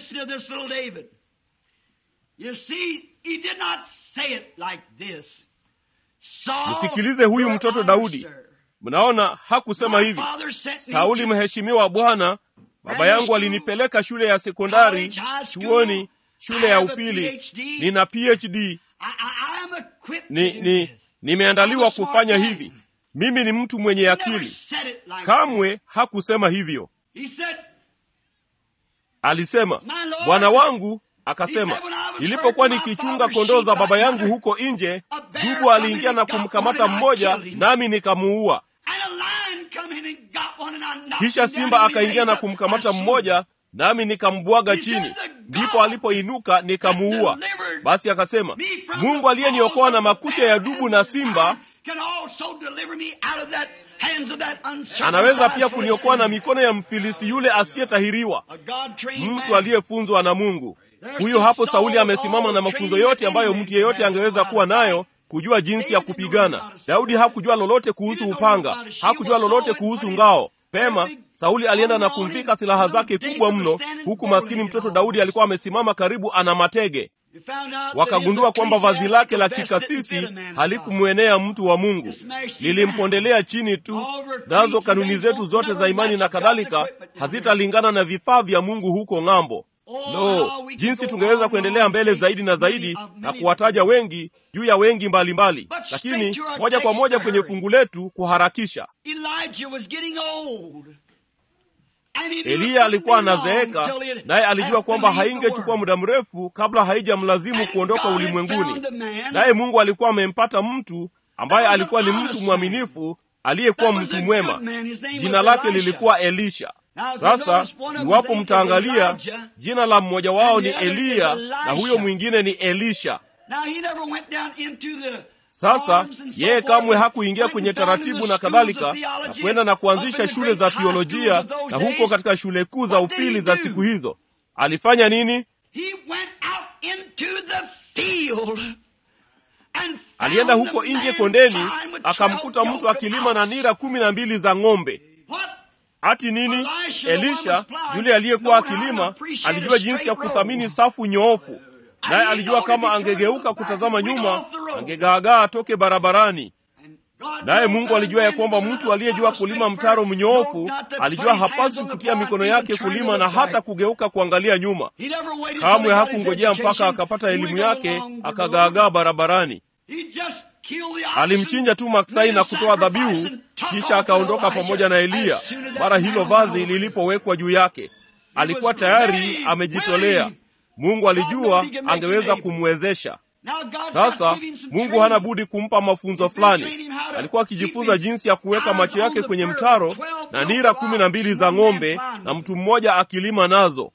msikilize huyu mtoto daudi mnaona hakusema hivi sauli mheshimiwa bwana baba yangu alinipeleka shule ya sekondari chuoni shule ya upili nina phd ni, ni nimeandaliwa kufanya hivi mimi ni mtu mwenye akili kamwe hakusema hivyo alisema bwana wangu akasema nilipokuwa nikichunga kondoo za baba yangu huko nje dubu aliingia na kumkamata mmoja nami nikamuua kisha simba akaingia na kumkamata mmoja nami nikambwaga chini ndipo alipoinuka nikamuua basi akasema mungu aliyeniokoa na makucha ya dubu na simba anaweza pia kuniokoa na mikono ya mfilisti yule asiyetahiriwa mtu aliyefunzwa na mungu huyo hapo sauli amesimama na mafunzo yote ambayo mtu yeyote angeweza kuwa nayo kujua jinsi ya kupigana daudi hakujua lolote kuhusu upanga hakujua lolote kuhusu ngao pema sauli alienda na kumvika silaha zake kubwa mno huku maskini mtoto daudi alikuwa amesimama karibu ana matege wakagundua kwamba vazi lake la kikasisi halikumwenea mtu wa mungu lilimpondelea chini tu nazo kanuni zetu zote za imani na kadhalika hazitalingana na vifaa vya mungu huko ng'ambo lo no, jinsi tungeweza kuendelea mbele zaidi na zaidi na kuwataja wengi juu ya wengi mbalimbali mbali. lakini moja kwa moja kwenye fungu letu kuharakisha eliya alikuwa anazeeka naye alijua kwamba haingechukua muda mrefu kabla haijamlazimu kuondoka ulimwenguni naye mungu alikuwa amempata mtu ambaye alikuwa ni mtu mwaminifu aliyekuwa mtu mwema jina lake lilikuwa elisha sasa iwapo mtaangalia jina la mmoja wao ni eliya na huyo mwingine ni elisha sasa yeye kamwe hakuingia kwenye taratibu na kadhalika na kwenda na kuanzisha shule za thiolojia na huko katika shule kuu za upili za siku hizo alifanya nini alienda huko nje kondeni akamkuta mtu akilima na nira kumi na mbili za ng'ombe hati nini elisha yule aliyekuwa akilima alijua jinsi ya kuthamini safu nyoofu naye alijua kama angegeuka kutazama nyuma angegaagaa atoke barabarani naye mungu alijua ya kwamba mtu aliyejua kulima mtaro mnyoofu alijua hapaswi kutia mikono yake kulima na hata kugeuka kuangalia nyuma kamwe hakungojea mpaka akapata elimu yake akagaagaa barabarani alimchinja tu maksai na kutoa dhabihu kisha akaondoka pamoja na eliya mara hilo vazi lilipowekwa juu yake alikuwa tayari amejitolea mungu alijua angeweza kumwezesha sasa mungu hana budi kumpa mafunzo fulani alikuwa akijifunza jinsi ya kuweka macho yake kwenye mtaro na nira kumi na mbili za ng'ombe na mtu mmoja akilima nazo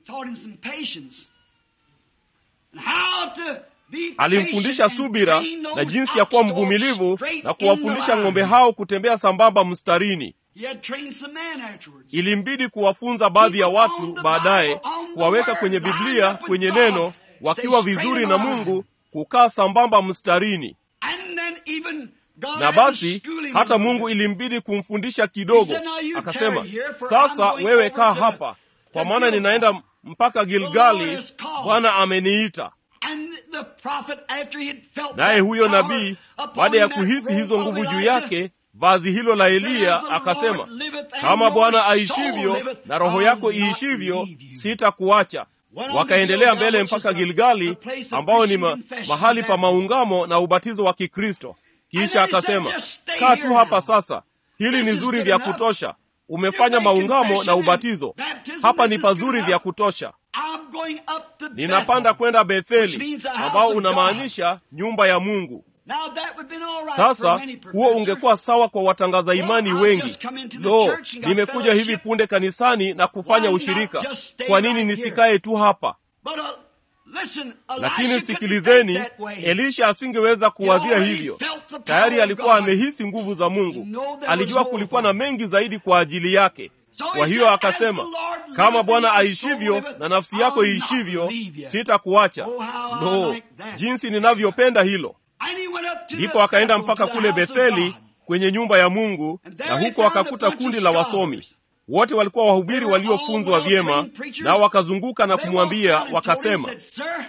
alimfundisha subira na jinsi ya kuwa mvumilivu na kuwafundisha ng'ombe hao kutembea sambamba mstarini He had trained some men afterwards. ilimbidi kuwafunza baadhi ya watu baadaye kuwaweka kwenye biblia kwenye neno wakiwa vizuri na mungu kukaa sambamba mstarini And then even God na had to basi school him hata a little mungu bit. ilimbidi kumfundisha kidogo He said, "Now you akasema tarry here, for sasa I'm going wewe over kaa to- hapa kwa to maana Gilgal. ninaenda mpaka gilgali has called." bwana ameniita And the prophet, after he had felt naye that huyo power nabii upon baada ya him, that kuhisi robe hizo of nguvu juu Elijah, yake vazi hilo la eliya As the akasema Lord liveth and kama your bwana soul aishivyo liveth, na roho I'll yako not iishivyo leave you. sitakuacha Went on to wakaendelea Gilgal, mbele which is mpaka a- gilgali a place of ambao ni ma, preaching confession mahali pa and maungamo na ubatizo wa kikristo And kisha then he said, akasema "Just stay kaa here tu hapa now. sasa hili This ni is zuri good vya enough. kutosha umefanya You're making maungamo na confession ubatizo and baptism. hapa This ni is good pazuri enough. vya kutosha I'm going up to ninapanda Bethel. kwenda Which betheli means a house ambao of unamaanisha nyumba ya mungu Now that would been all right for sasa many huo professors. ungekuwa sawa kwa watangaza imani I've wengi just come into the lo church and got nimekuja fellowship. hivi punde kanisani na kufanya Why not ushirika just stay kwa nini right nisikae tu hapa But uh, listen, lakini Elisha couldn't sikilizeni think that way. elisha asingeweza kuwazia already hivyo felt the power tayari of alikuwa God. amehisi nguvu za mungu He know there alijua was more kulikuwa for na him. mengi zaidi kwa ajili yake So he kwa hiyo said, akasema "As the Lord liveth kama and bwana your soul aishivyo liveth, na nafsi yako I'll not iishivyo leave you." sitakuacha Oh, how I lo like that. jinsi ninavyopenda hilo And he went up to ndipo the akaenda Bethel, mpaka to the kule house of betheli God. kwenye nyumba ya mungu And there na he huko found a akakuta bunch kundi of la scholars. wasomi wote walikuwa wahubiri They were all waliofunzwa vyema well-trained preachers. nao wakazunguka na They kumwambia walked down and told him, wakasema said, "Sir,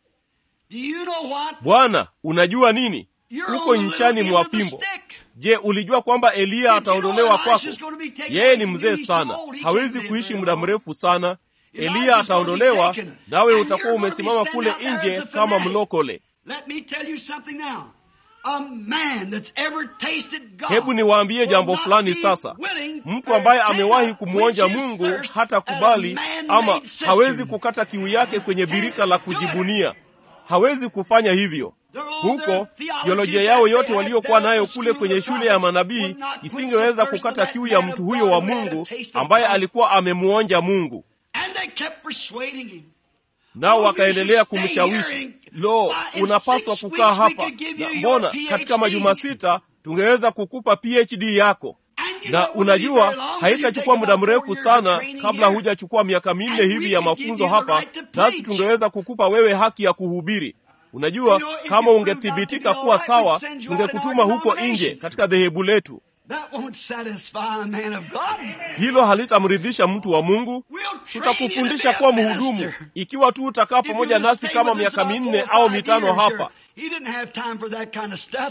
do you know what? bwana unajua nini You're uko on the nchani little mwa end of the fimbo stick. je ulijua kwamba eliya Did you ataondolewa know kwako Elisha's gonna be taken yeye away ni from you? mzee He's sana too old. He hawezi can't live kuishi very muda long. mrefu sana Elijah's eliya gonna be ataondolewa taken. nawe And utakuwa you're gonna be umesimama standing kule out there nje as a kama fanatic. mlokole Let me tell you something now. A man that's ever tasted God hebu niwaambie will jambo not fulani be sasa willing mtu or ambaye cannot amewahi kumwonja quench his mungu thirst hata at a kubali man-made ama cistern. hawezi kukata kiu yake kwenye birika la kujibunia hawezi kufanya hivyo huko teolojia yao yote waliokuwa nayo kule kwenye shule ya manabii isingeweza kukata kiu ya mtu huyo wa mungu ambaye alikuwa amemuonja mungu And they kept persuading him. nao wakaendelea kumshawishi lo unapaswa kukaa hapa na mbona katika majuma sita tungeweza kukupa phd yako na unajua haitachukua muda mrefu sana kabla hujachukua miaka minne hivi ya mafunzo hapa nasi tungeweza kukupa wewe haki ya kuhubiri unajua kama ungethibitika kuwa sawa tungekutuma huko nje katika dhehebu letu That won't satisfy a man of God. hilo halitamridhisha mtu wa mungu We'll train you to tutakufundisha be a kuwa minister. mhudumu ikiwa tu utakaa If you pamoja just nasi stay kama with us miaka about minne four or au five mitano years, hapa sure. He didn't have time for that kind of stuff.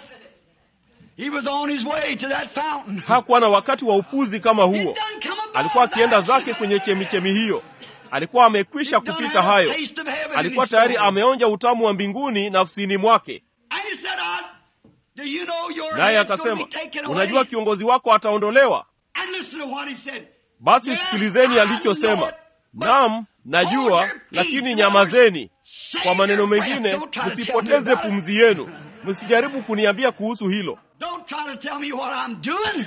He was on his way to that fountain. hakuwa na wakati wa upuzi kama He'd huo done come about alikuwa akienda that. zake kwenye chemichemi hiyo alikuwa amekwisha He'd done kupita had a hayo taste of heaven in alikuwa his tayari soul. ameonja utamu wa mbinguni nafsini mwake And he said, "I- do you know your naye head's gonna akasema be taken unajua away?" kiongozi wako ataondolewa And listen to what he said. basi Yes, sikilizeni I alichosema know it, but nam hold najua your lakini peace, nyamazeni Save kwa maneno your breath. mengine Don't try to tell me msipoteze about it. pumzi yenu msijaribu kuniambia kuhusu hilo Don't try to tell me what I'm doing.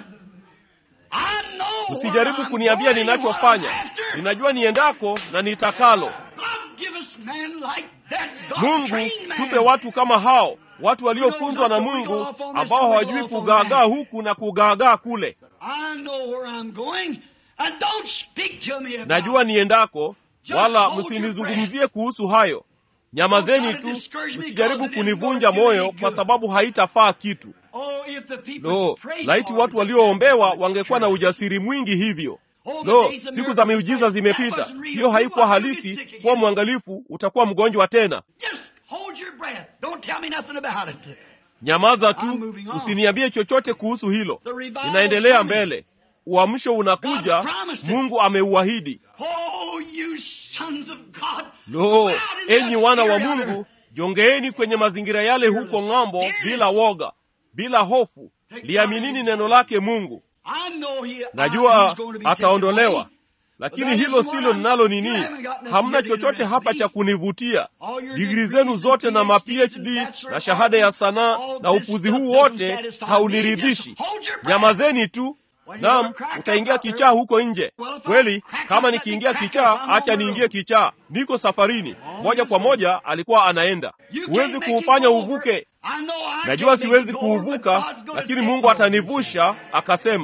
I know where msijaribu I'm kuniambia going, ninachofanya what I'm after. ninajua niendako na nitakalo God give us men like that. God mungu trained man. tupe watu kama hao watu waliofunzwa na mungu ambao hawajui kugaagaa huku na kugaagaa kule I know where I'm going. And don't speak to me about najua it. niendako Just wala hold your msinizungumzie kuhusu hayo nyamazeni tu msijaribu kunivunja moyo kwa sababu haitafaa kitu Oh, if the people lo prayed laiti for watu it, walioombewa wangekuwa na ujasiri mwingi hivyo lo siku za miujiza zimepita hiyo haikuwa halisi kuwa mwangalifu utakuwa mgonjwa tena Just hold your breath. Don't tell me nothing about it. nyamaza I'm tu moving on. usiniambie chochote kuhusu hilo The revival's inaendelea coming. mbele uamsho unakuja God's promised it. mungu ameuahidi Oh, you sons of God. lo Go out in enyi the wana wa spirit mungu jongeeni kwenye mazingira yale huko ng'ambo bila woga bila hofu liaminini neno lake mungu I know he, najua he's going to be taken ataondolewa away. lakini hilo silo ninalo nini hamna chochote hapa cha kunivutia digri zenu zote na ma phd na shahada ya sanaa na upuzi huu wote hauniridhishi nyamazeni tu nam utaingia kichaa huko nje kweli kama nikiingia kichaa acha niingie kichaa niko safarini moja kwa moja alikuwa anaenda huwezi kuufanya uvuke najua siwezi kuuvuka lakini mungu atanivusha akasema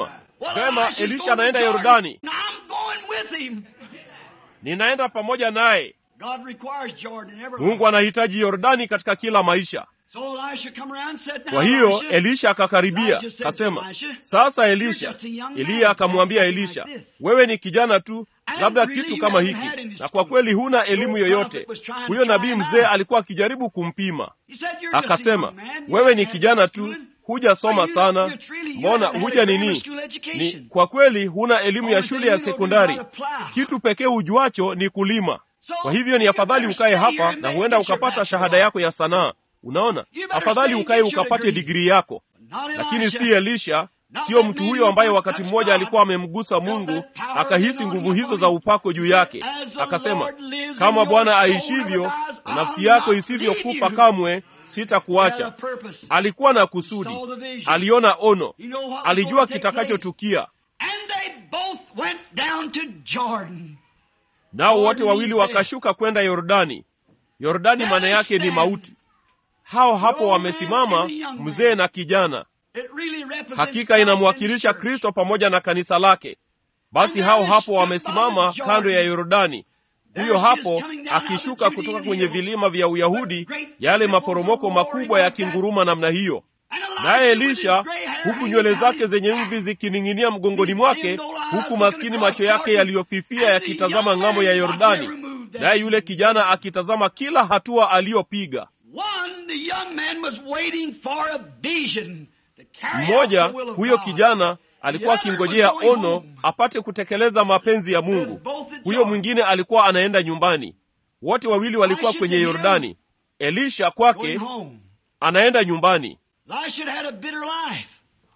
vema elisha anaenda yordani Now I'm going with him. ninaenda pamoja naye God requires Jordan in every mungu anahitaji yordani katika kila maisha So Elisha come around and said, "Now, kwa hiyo Elisha, elisha akakaribia Elijah said kasema to Elisha, sasa "You're elisha just a young man. eliya akamwambia Something elisha like this. wewe ni kijana tu And labda really kitu you kama haven't hiki had any na school. kwa kweli huna elimu Your yoyote prophet was trying to huyo try nabii him mzee out. alikuwa akijaribu kumpima He said, "You're just a akasema young man. You wewe ni haven't had kijana any tu schooling. hujasoma Well, you- sana you're really- you mbona haven't had huja a grammar nini school ni education. kwa kweli huna elimu ya Only shule thing ya you know is sekondari how to plow. kitu pekee ujuacho ni kulima So, kwa hivyo ni you afadhali better ukae stay here hapa and na make- huenda get your ukapata bachelor. shahada yako ya sanaa unaona You better afadhali stay and ukae get your ukapate degree. digrii yako Not lakini Elisha. si elisha Not sio that mtu man huyo who ambaye once wakati touched mmoja God, alikuwa amemgusa felt mungu that power akahisi and nguvu anointing hizo upon za him. upako juu yake As the akasema Lord lives and kama your bwana soul aishivyo never dies, na I'll nafsi yako not isivyokufa leave you. kamwe He had a sitakuacha purpose. alikuwa na kusudi Saw the vision. aliona ono You know what was alijua going to take kitakachotukia And they both went down to Jordan. nao wote Jordan wawili means wakashuka kwenda yordani yordani maana yake ni mauti hao hapo wamesimama mzee na kijana It really represents hakika inamwakilisha Christ and kristo pamoja na kanisa lake basi hao hapo wamesimama kando ya yordani huyo hapo akishuka kutoka kwenye vilima vya uyahudi yale maporomoko makubwa yakinguruma namna hiyo naye elisha huku nywele zake zenye mvi zikining'inia mgongoni mwake huku maskini macho yake yaliyofifia yakitazama ng'ambo ya yordani naye yule kijana akitazama kila hatua aliyopiga One, the young man was waiting for a vision to carry out mmoja the will of huyo God. kijana alikuwa The other akingojea was going ono home. apate kutekeleza mapenzi ya mungu huyo mwingine alikuwa anaenda nyumbani wote wawili walikuwa kwenye yordani elisha Going kwake home. anaenda nyumbani Elisha had a bitter life.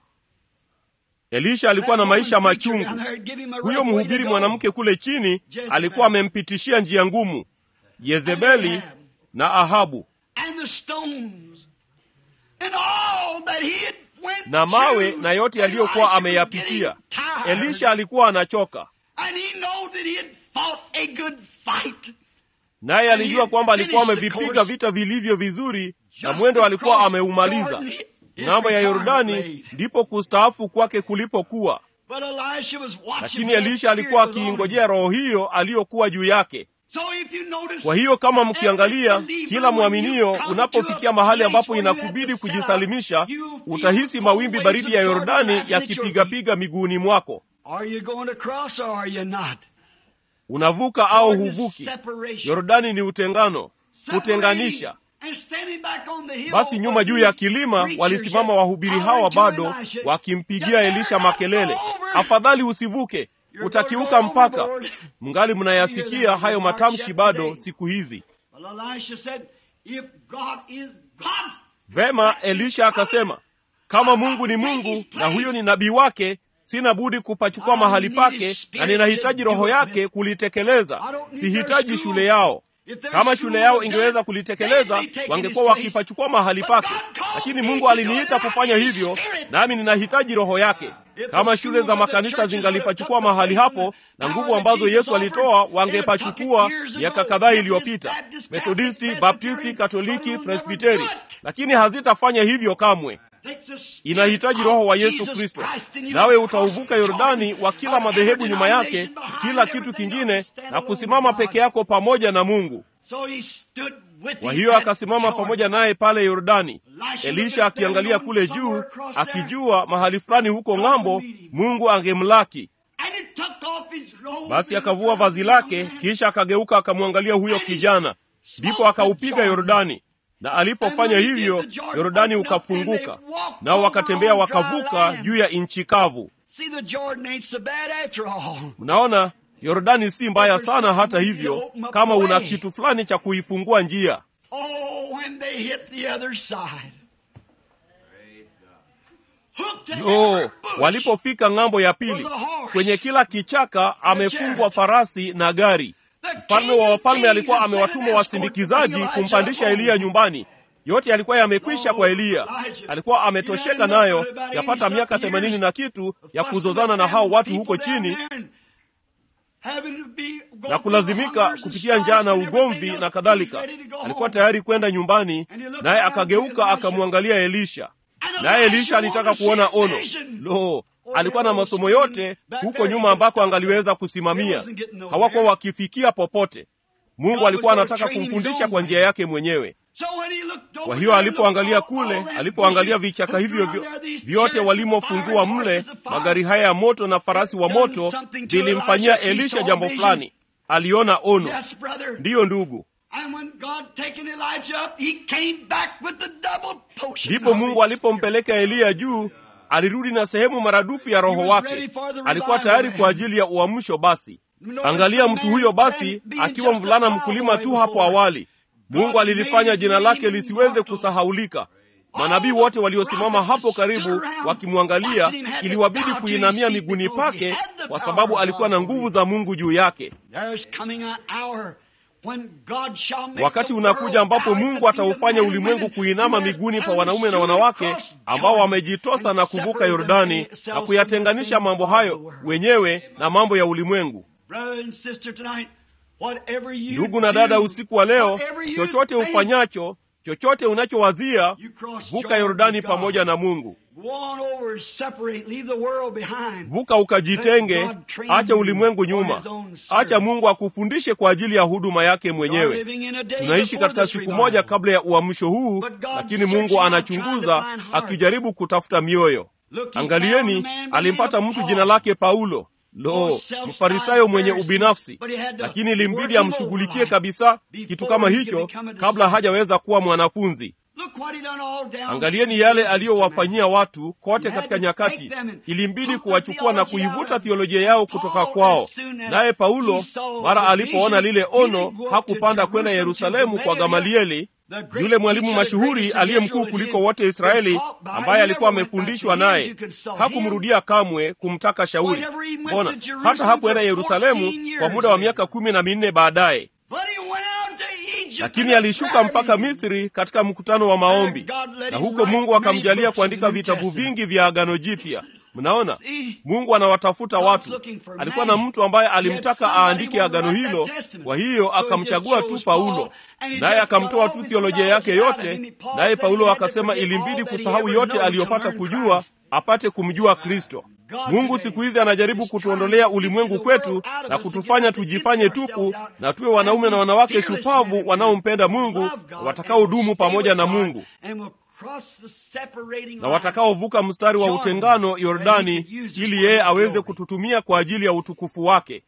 elisha alikuwa na That maisha woman preacher machungu down there gave him a huyo right way to mhubiri go. mwanamke kule chini Jezebel. alikuwa amempitishia njia ngumu yezebeli na ahabu And the stones. And all that he had went na mawe through. na yote yaliyokuwa Elisha was ameyapitia getting tired. elisha alikuwa anachoka And he knew that he had fought a good fight. naye alijua kwamba alikuwa finished the amevipiga course. vita vilivyo vizuri na Just mwendo to alikuwa cross ameumaliza Jordan, his ng'ambo ya retirement yordani laid. ndipo kustaafu kwake kulipokuwa But Elisha was watching lakini for that elisha alikuwa spirit was on him. akiingojea roho hiyo aliyokuwa juu yake So if you notice, kwa hiyo kama mkiangalia every believer, kila when mwaminio you come unapofikia to a mahali place ambapo where you have inakubidi to set kujisalimisha up, you feel utahisi mawimbi the baridi waves ya of Jordan yordani lapping at your yakipigapiga miguuni mwako Are you going to cross or are you not? unavuka au Jordan is huvuki separation. yordani ni utengano Separating. kutenganisha And standing back on the hill basi nyuma was juu ya these kilima preachers walisimama yet wahubiri hawa hollering to bado Elisha, wakimpigia "You better elisha not makelele go over. afadhali usivuke You're utakiuka going mpaka overboard." mngali You mnayasikia hear hayo that matamshi remark bado yet today. siku hizi Well, Elisha said, if God is God, vema elisha akasema kama mungu ni mungu na huyo ni nabii wake sina budi kupachukua mahali pake na ninahitaji roho yake kulitekeleza sihitaji shule yao kama shule yao ingeweza kulitekeleza wangekuwa wakipachukua mahali pake lakini mungu aliniita kufanya hivyo nami ninahitaji roho yake kama shule za makanisa zingalipachukua mahali hapo na nguvu ambazo yesu alitoa wangepachukua miaka kadhaa iliyopita methodisti baptisti katoliki presbiteri lakini hazitafanya hivyo kamwe inahitaji roho wa yesu kristo nawe utauvuka yordani wa kila madhehebu nyuma yake kila kitu kingine na kusimama peke yako pamoja na mungu kwa hiyo akasimama pamoja naye pale yordani elisha akiangalia kule juu akijua mahali fulani huko ng'ambo mungu angemlaki basi akavua vazi lake kisha akageuka akamwangalia huyo kijana ndipo akaupiga yordani na alipofanya hivyo yordani ukafunguka nao wakatembea wakavuka juu ya nchi kavu mnaona yordani si mbaya sana hata hivyo kama una kitu fulani cha kuifungua njia no walipofika ng'ambo ya pili kwenye kila kichaka amefungwa farasi na gari mfalme wa wafalme alikuwa amewatuma wasindikizaji kumpandisha eliya nyumbani yote yalikuwa yamekwisha kwa eliya alikuwa ametosheka nayo yapata miaka themanini na kitu ya kuzozana na hao watu huko chini na kulazimika kupitia njaa na ugomvi na kadhalika alikuwa tayari kwenda nyumbani naye akageuka akamwangalia elisha naye elisha alitaka kuona ono lo alikuwa na masomo yote huko nyuma ambako angaliweza kusimamia. Hawakuwa wakifikia popote. Mungu alikuwa anataka kumfundisha kwa njia yake mwenyewe. Kwa hiyo alipoangalia kule, alipoangalia vichaka hivyo vyote walimofungua mle, magari haya ya moto na farasi wa moto, vilimfanyia Elisha jambo fulani. Aliona ono. Ndiyo ndugu, ndipo Mungu alipompeleka Eliya juu, alirudi na sehemu maradufu ya roho wake. Alikuwa tayari kwa ajili ya uamsho. Basi angalia mtu huyo, basi akiwa mvulana mkulima tu hapo awali Mungu alilifanya jina lake lisiweze kusahaulika. Manabii wote waliosimama hapo karibu wakimwangalia, iliwabidi kuinamia miguuni pake, kwa sababu alikuwa na nguvu za Mungu juu yake. Wakati unakuja ambapo Mungu ataufanya ulimwengu kuinama miguuni pa wanaume na wanawake ambao wamejitosa na kuvuka Yordani na kuyatenganisha mambo hayo wenyewe na mambo ya ulimwengu. Ndugu na dada, usiku wa leo, chochote ufanyacho, chochote unachowazia, vuka Yordani pamoja na Mungu. Vuka ukajitenge, acha ulimwengu nyuma, acha Mungu akufundishe kwa ajili ya huduma yake mwenyewe. Tunaishi katika siku moja kabla ya uamsho huu, lakini Mungu anachunguza akijaribu kutafuta mioyo. Angalieni, alimpata mtu jina lake Paulo. Lo, mfarisayo mwenye ubinafsi, lakini ilimbidi amshughulikie kabisa kitu kama hicho kabla hajaweza kuwa mwanafunzi. Angalieni yale aliyowafanyia watu kote katika nyakati. Ilimbidi kuwachukua na kuivuta thiolojia yao kutoka kwao. Naye Paulo mara alipoona lile ono, hakupanda kwenda Yerusalemu kwa Gamalieli, yule mwalimu mashuhuri aliye mkuu kuliko wote Israeli, ambaye alikuwa amefundishwa naye. Hakumrudia kamwe kumtaka shauri. Mbona hata hakuenda Yerusalemu kwa muda wa miaka kumi na minne baadaye lakini alishuka mpaka Misri katika mkutano wa maombi, na huko Mungu akamjalia kuandika vitabu vingi vya Agano Jipya. Mnaona, Mungu anawatafuta watu. Alikuwa na mtu ambaye alimtaka aandike agano hilo, kwa hiyo akamchagua tu Paulo, naye akamtoa tu thiolojia yake yote. Naye Paulo akasema ilimbidi kusahau yote aliyopata kujua apate kumjua Kristo. Mungu siku hizi anajaribu kutuondolea ulimwengu kwetu na kutufanya tujifanye tupu na tuwe wanaume na wanawake shupavu wanaompenda Mungu, watakaodumu pamoja na Mungu na watakaovuka mstari wa utengano Yordani, ili yeye aweze kututumia kwa ajili ya utukufu wake.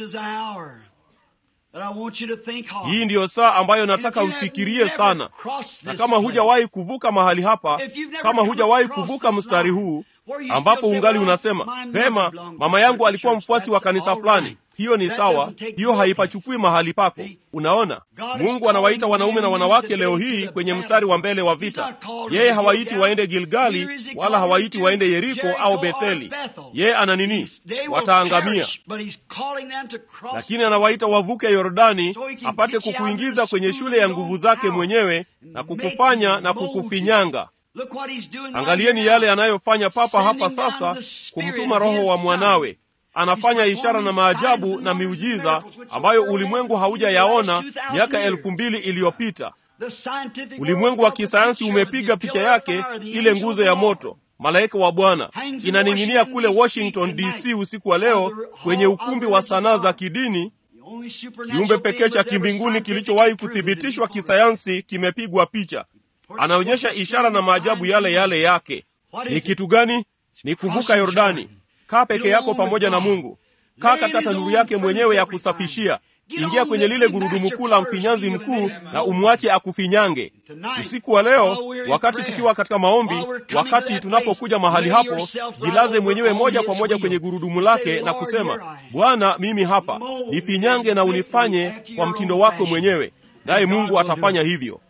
Hii ndiyo saa ambayo nataka mfikirie sana, na kama hujawahi kuvuka mahali hapa, kama hujawahi kuvuka mstari huu ambapo ungali unasema vema, mama yangu alikuwa mfuasi wa kanisa fulani, hiyo ni sawa, hiyo haipachukui mahali pako. Unaona, Mungu anawaita wanaume na wanawake leo hii kwenye mstari wa mbele wa vita. Yeye hawaiti waende Gilgali wala hawaiti waende Yeriko au Betheli. Yeye ana nini? Wataangamia, lakini anawaita wavuke Yordani apate kukuingiza kwenye shule ya nguvu zake mwenyewe na kukufanya na kukufinyanga. Angalieni yale anayofanya papa hapa sasa, kumtuma Roho wa mwanawe. Anafanya ishara na maajabu na miujiza ambayo ulimwengu haujayaona miaka elfu mbili iliyopita. Ulimwengu wa kisayansi umepiga picha yake, ile nguzo ya moto, malaika wa Bwana inaning'inia kule Washington DC usiku wa leo kwenye ukumbi wa sanaa za kidini. Kiumbe pekee cha kimbinguni kilichowahi kuthibitishwa kisayansi kimepigwa picha. Anaonyesha ishara na maajabu yale yale yake. Ni kitu gani? Ni kuvuka Yordani. Kaa peke yako pamoja na Mungu. Kaa katika tanuru yake mwenyewe ya kusafishia. Ingia kwenye lile gurudumu kuu la mfinyanzi mkuu na umwache akufinyange. Usiku wa leo, wakati tukiwa katika maombi, wakati tunapokuja mahali hapo, jilaze mwenyewe moja kwa moja kwenye gurudumu lake na kusema, Bwana, mimi hapa, nifinyange na unifanye kwa mtindo wako mwenyewe, naye Mungu atafanya hivyo.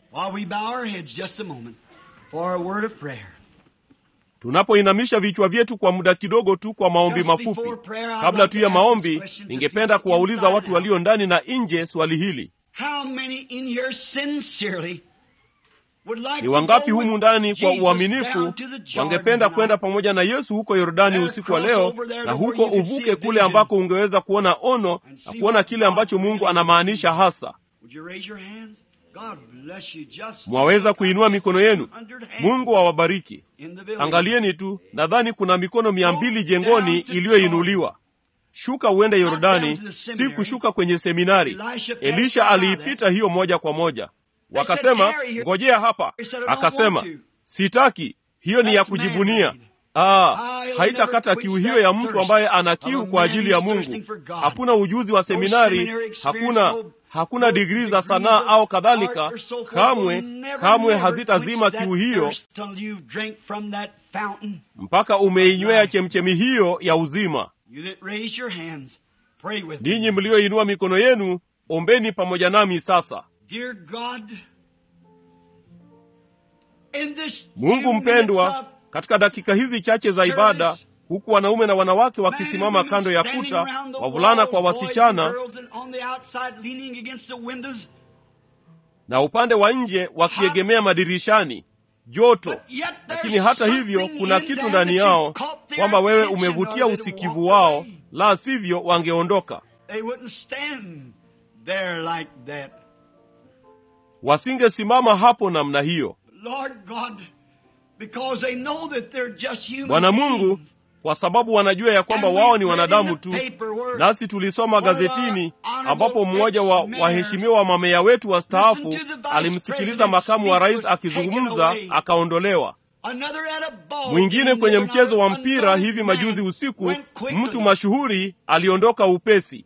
Tunapoinamisha vichwa vyetu kwa muda kidogo tu kwa maombi mafupi. Kabla tu ya maombi, ningependa kuwauliza watu walio ndani na nje swali hili: ni wangapi humu ndani kwa uaminifu wangependa kwenda pamoja na Yesu huko Yordani usiku wa leo, na huko uvuke kule ambako ungeweza kuona ono na kuona kile ambacho Mungu anamaanisha hasa? mwaweza kuinua mikono yenu mungu awabariki angalieni tu nadhani kuna mikono mia mbili jengoni iliyoinuliwa shuka uende yordani si kushuka kwenye seminari elisha aliipita hiyo moja kwa moja wakasema ngojea hapa akasema sitaki hiyo ni ya kujivunia Ah, haitakata kiu hiyo ya mtu ambaye ana kiu kwa ajili ya mungu hakuna ujuzi wa seminari hakuna hakuna digrii za sanaa au kadhalika kamwe kamwe hazitazima kiu hiyo mpaka umeinywea chemchemi hiyo ya uzima ninyi mlioinua mikono yenu ombeni pamoja nami sasa mungu mpendwa katika dakika hizi chache za ibada huku wanaume na wanawake wakisimama kando ya kuta wavulana kwa wasichana na upande wa nje wakiegemea madirishani joto lakini hata hivyo kuna kitu ndani yao kwamba wewe umevutia usikivu wao la sivyo wangeondoka wasingesimama hapo namna hiyo bwana mungu kwa sababu wanajua ya kwamba wao ni wanadamu tu nasi tulisoma gazetini ambapo mmoja wa waheshimiwa wa mameya wetu wastaafu alimsikiliza makamu wa rais akizungumza akaondolewa mwingine kwenye mchezo wa mpira hivi majuzi usiku mtu mashuhuri aliondoka upesi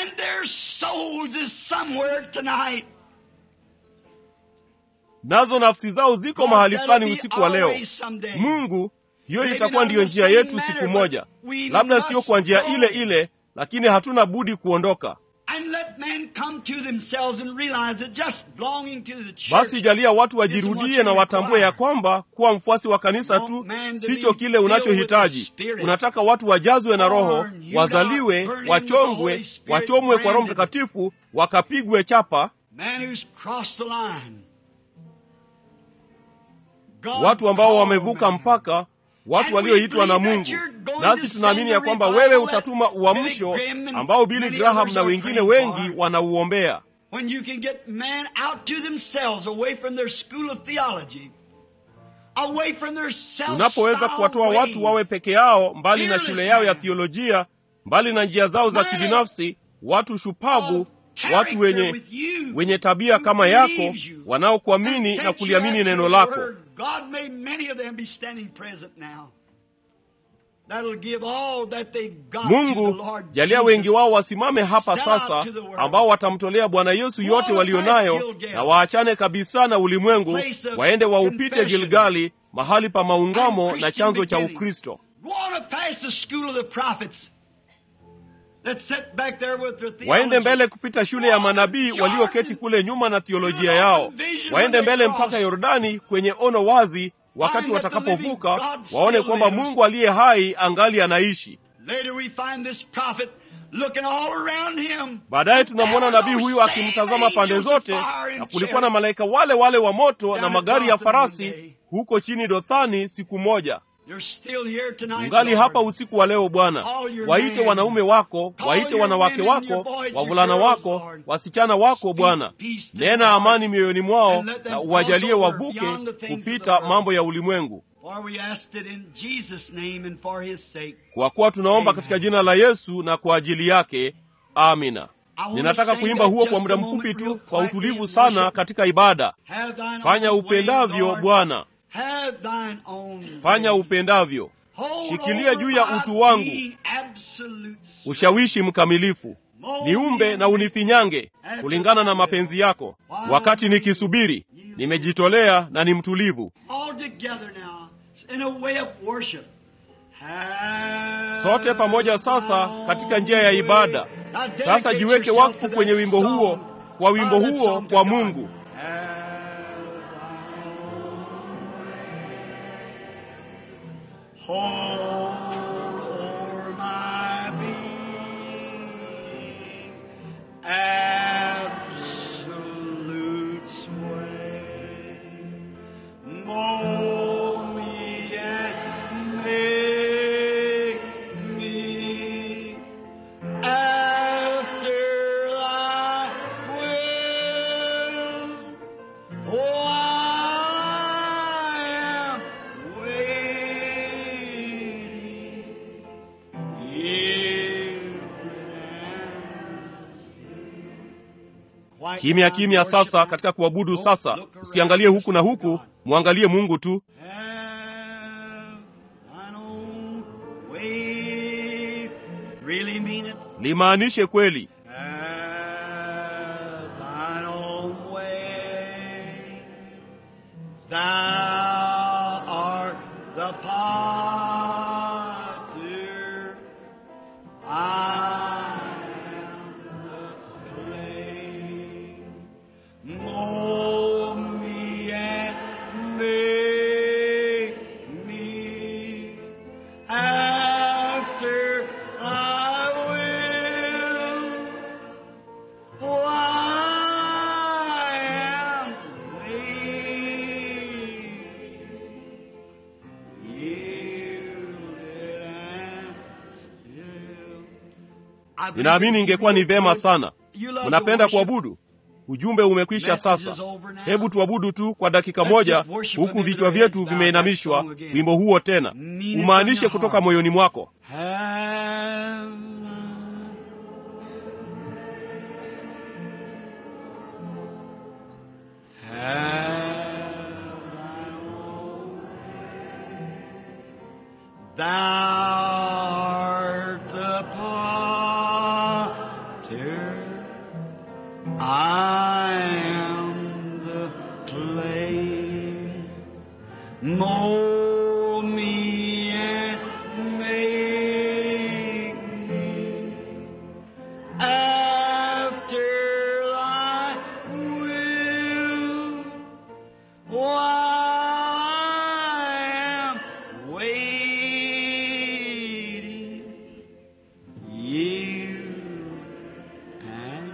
nazo nafsi zao ziko mahali fulani usiku wa leo mungu hiyo itakuwa ndiyo njia yetu siku moja labda sio kwa njia ile ile lakini hatuna budi kuondoka basi jalia watu wajirudie na watambue ya kwamba kuwa mfuasi wa kanisa tu sicho kile unachohitaji unataka watu wajazwe na roho wazaliwe wachongwe wachomwe kwa roho mtakatifu wakapigwe chapa watu ambao wamevuka mpaka watu walioitwa na mungu nasi tunaamini ya kwamba wewe utatuma uamsho ambao bili graham na wengine wengi wanauombea unapoweza kuwatoa watu wawe peke yao mbali na shule yao ya thiolojia mbali na njia zao za kibinafsi watu shupavu watu wenye wenye tabia kama yako wanaokuamini na kuliamini neno lako mungu jalia wengi wao wasimame hapa sasa ambao watamtolea bwana yesu yote walionayo na waachane kabisa na ulimwengu waende waupite gilgali mahali pa maungamo na chanzo cha ukristo waende mbele kupita shule ya manabii walioketi kule nyuma na thiolojia yao waende mbele mpaka yordani kwenye ono wadhi wakati watakapovuka waone kwamba mungu aliye hai angali anaishi baadaye tunamwona nabii huyu akimtazama pande zote na kulikuwa na malaika wale wale wa moto na magari ya farasi huko chini dothani siku moja ungali hapa usiku wa leo bwana waite wanaume wako waite wanawake wako wavulana wako wasichana wako bwana nena amani mioyoni mwao na uwajalie wavuke kupita mambo ya ulimwengu kwa kuwa tunaomba katika jina la yesu na kwa ajili yake amina ninataka kuimba huo kwa muda mfupi tu kwa utulivu sana katika ibada fanya upendavyo bwana fanya upendavyo shikilia juu ya utu wangu ushawishi mkamilifu niumbe na unifinyange kulingana na mapenzi yako wakati nikisubiri nimejitolea na ni mtulivu sote pamoja sasa katika njia ya ibada sasa jiweke wakfu kwenye wimbo huo kwa wimbo huo kwa mungu for my being absolute sway. Mold me and make me after thy will. kimya kimya sasa katika kuabudu sasa usiangalie huku na huku mwangalie mungu tu Have thine own way. Really mean it. limaanishe kweli Have thine own way. Thou art the potter. I am the clay. Mold me and make me after thy will. For I am weak, yielded and still. I believe ninaamini ingekuwa ni vema sana You love to mnapenda worship. kuabudu ujumbe umekwisha sasa hebu tuabudu tu kwa dakika moja huku vichwa vyetu vimeinamishwa wimbo huo tena umaanishe kutoka moyoni mwako Have Thou art the potter, I am the clay. Mold me and make me after thy will. While I am waiting, you and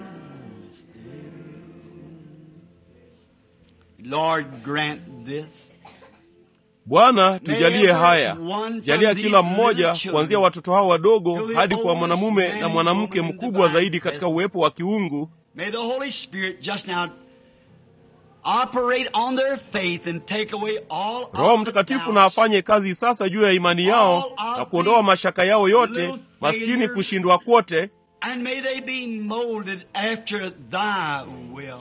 still. Lord, grant this. bwana tujalie haya jalia kila mmoja kuanzia watoto hao wadogo hadi kwa mwanamume na mwanamke mkubwa zaidi katika uwepo wa kiungu May the Holy Spirit just now operate on their faith and take away all of roho the mtakatifu doubts. na afanye kazi sasa juu ya imani yao na kuondoa mashaka yao yote maskini kushindwa kwote And may they be molded after thy will.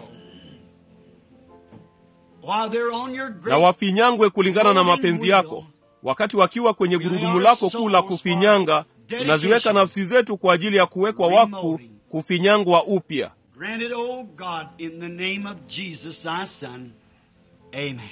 While they're on your na great wafinyangwe kulingana na mapenzi yako wakati wakiwa kwenye gurudumu lako kuu la kufinyanga tunaziweka nafsi zetu kwa ajili ya kuwekwa wakfu kufinyangwa upya Grant it, O God, in the name of Jesus, thy Son. Amen.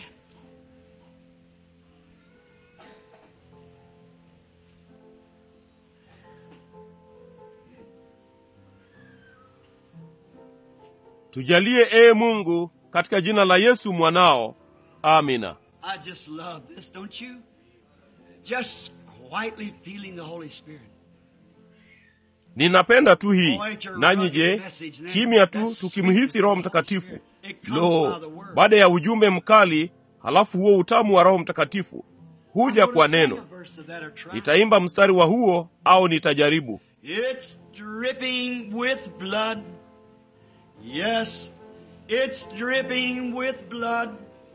tujalie ee mungu katika jina la yesu mwanao amina I just love this, don't you? Just quietly feeling the Holy Spirit. ninapenda tu hii nanyi je kimya tu tukimhisi roho mtakatifu lo baada ya ujumbe mkali halafu huo utamu wa roho mtakatifu huja kwa neno nitaimba mstari wa huo au nitajaribu It's dripping with blood. Yes, it's dripping with blood.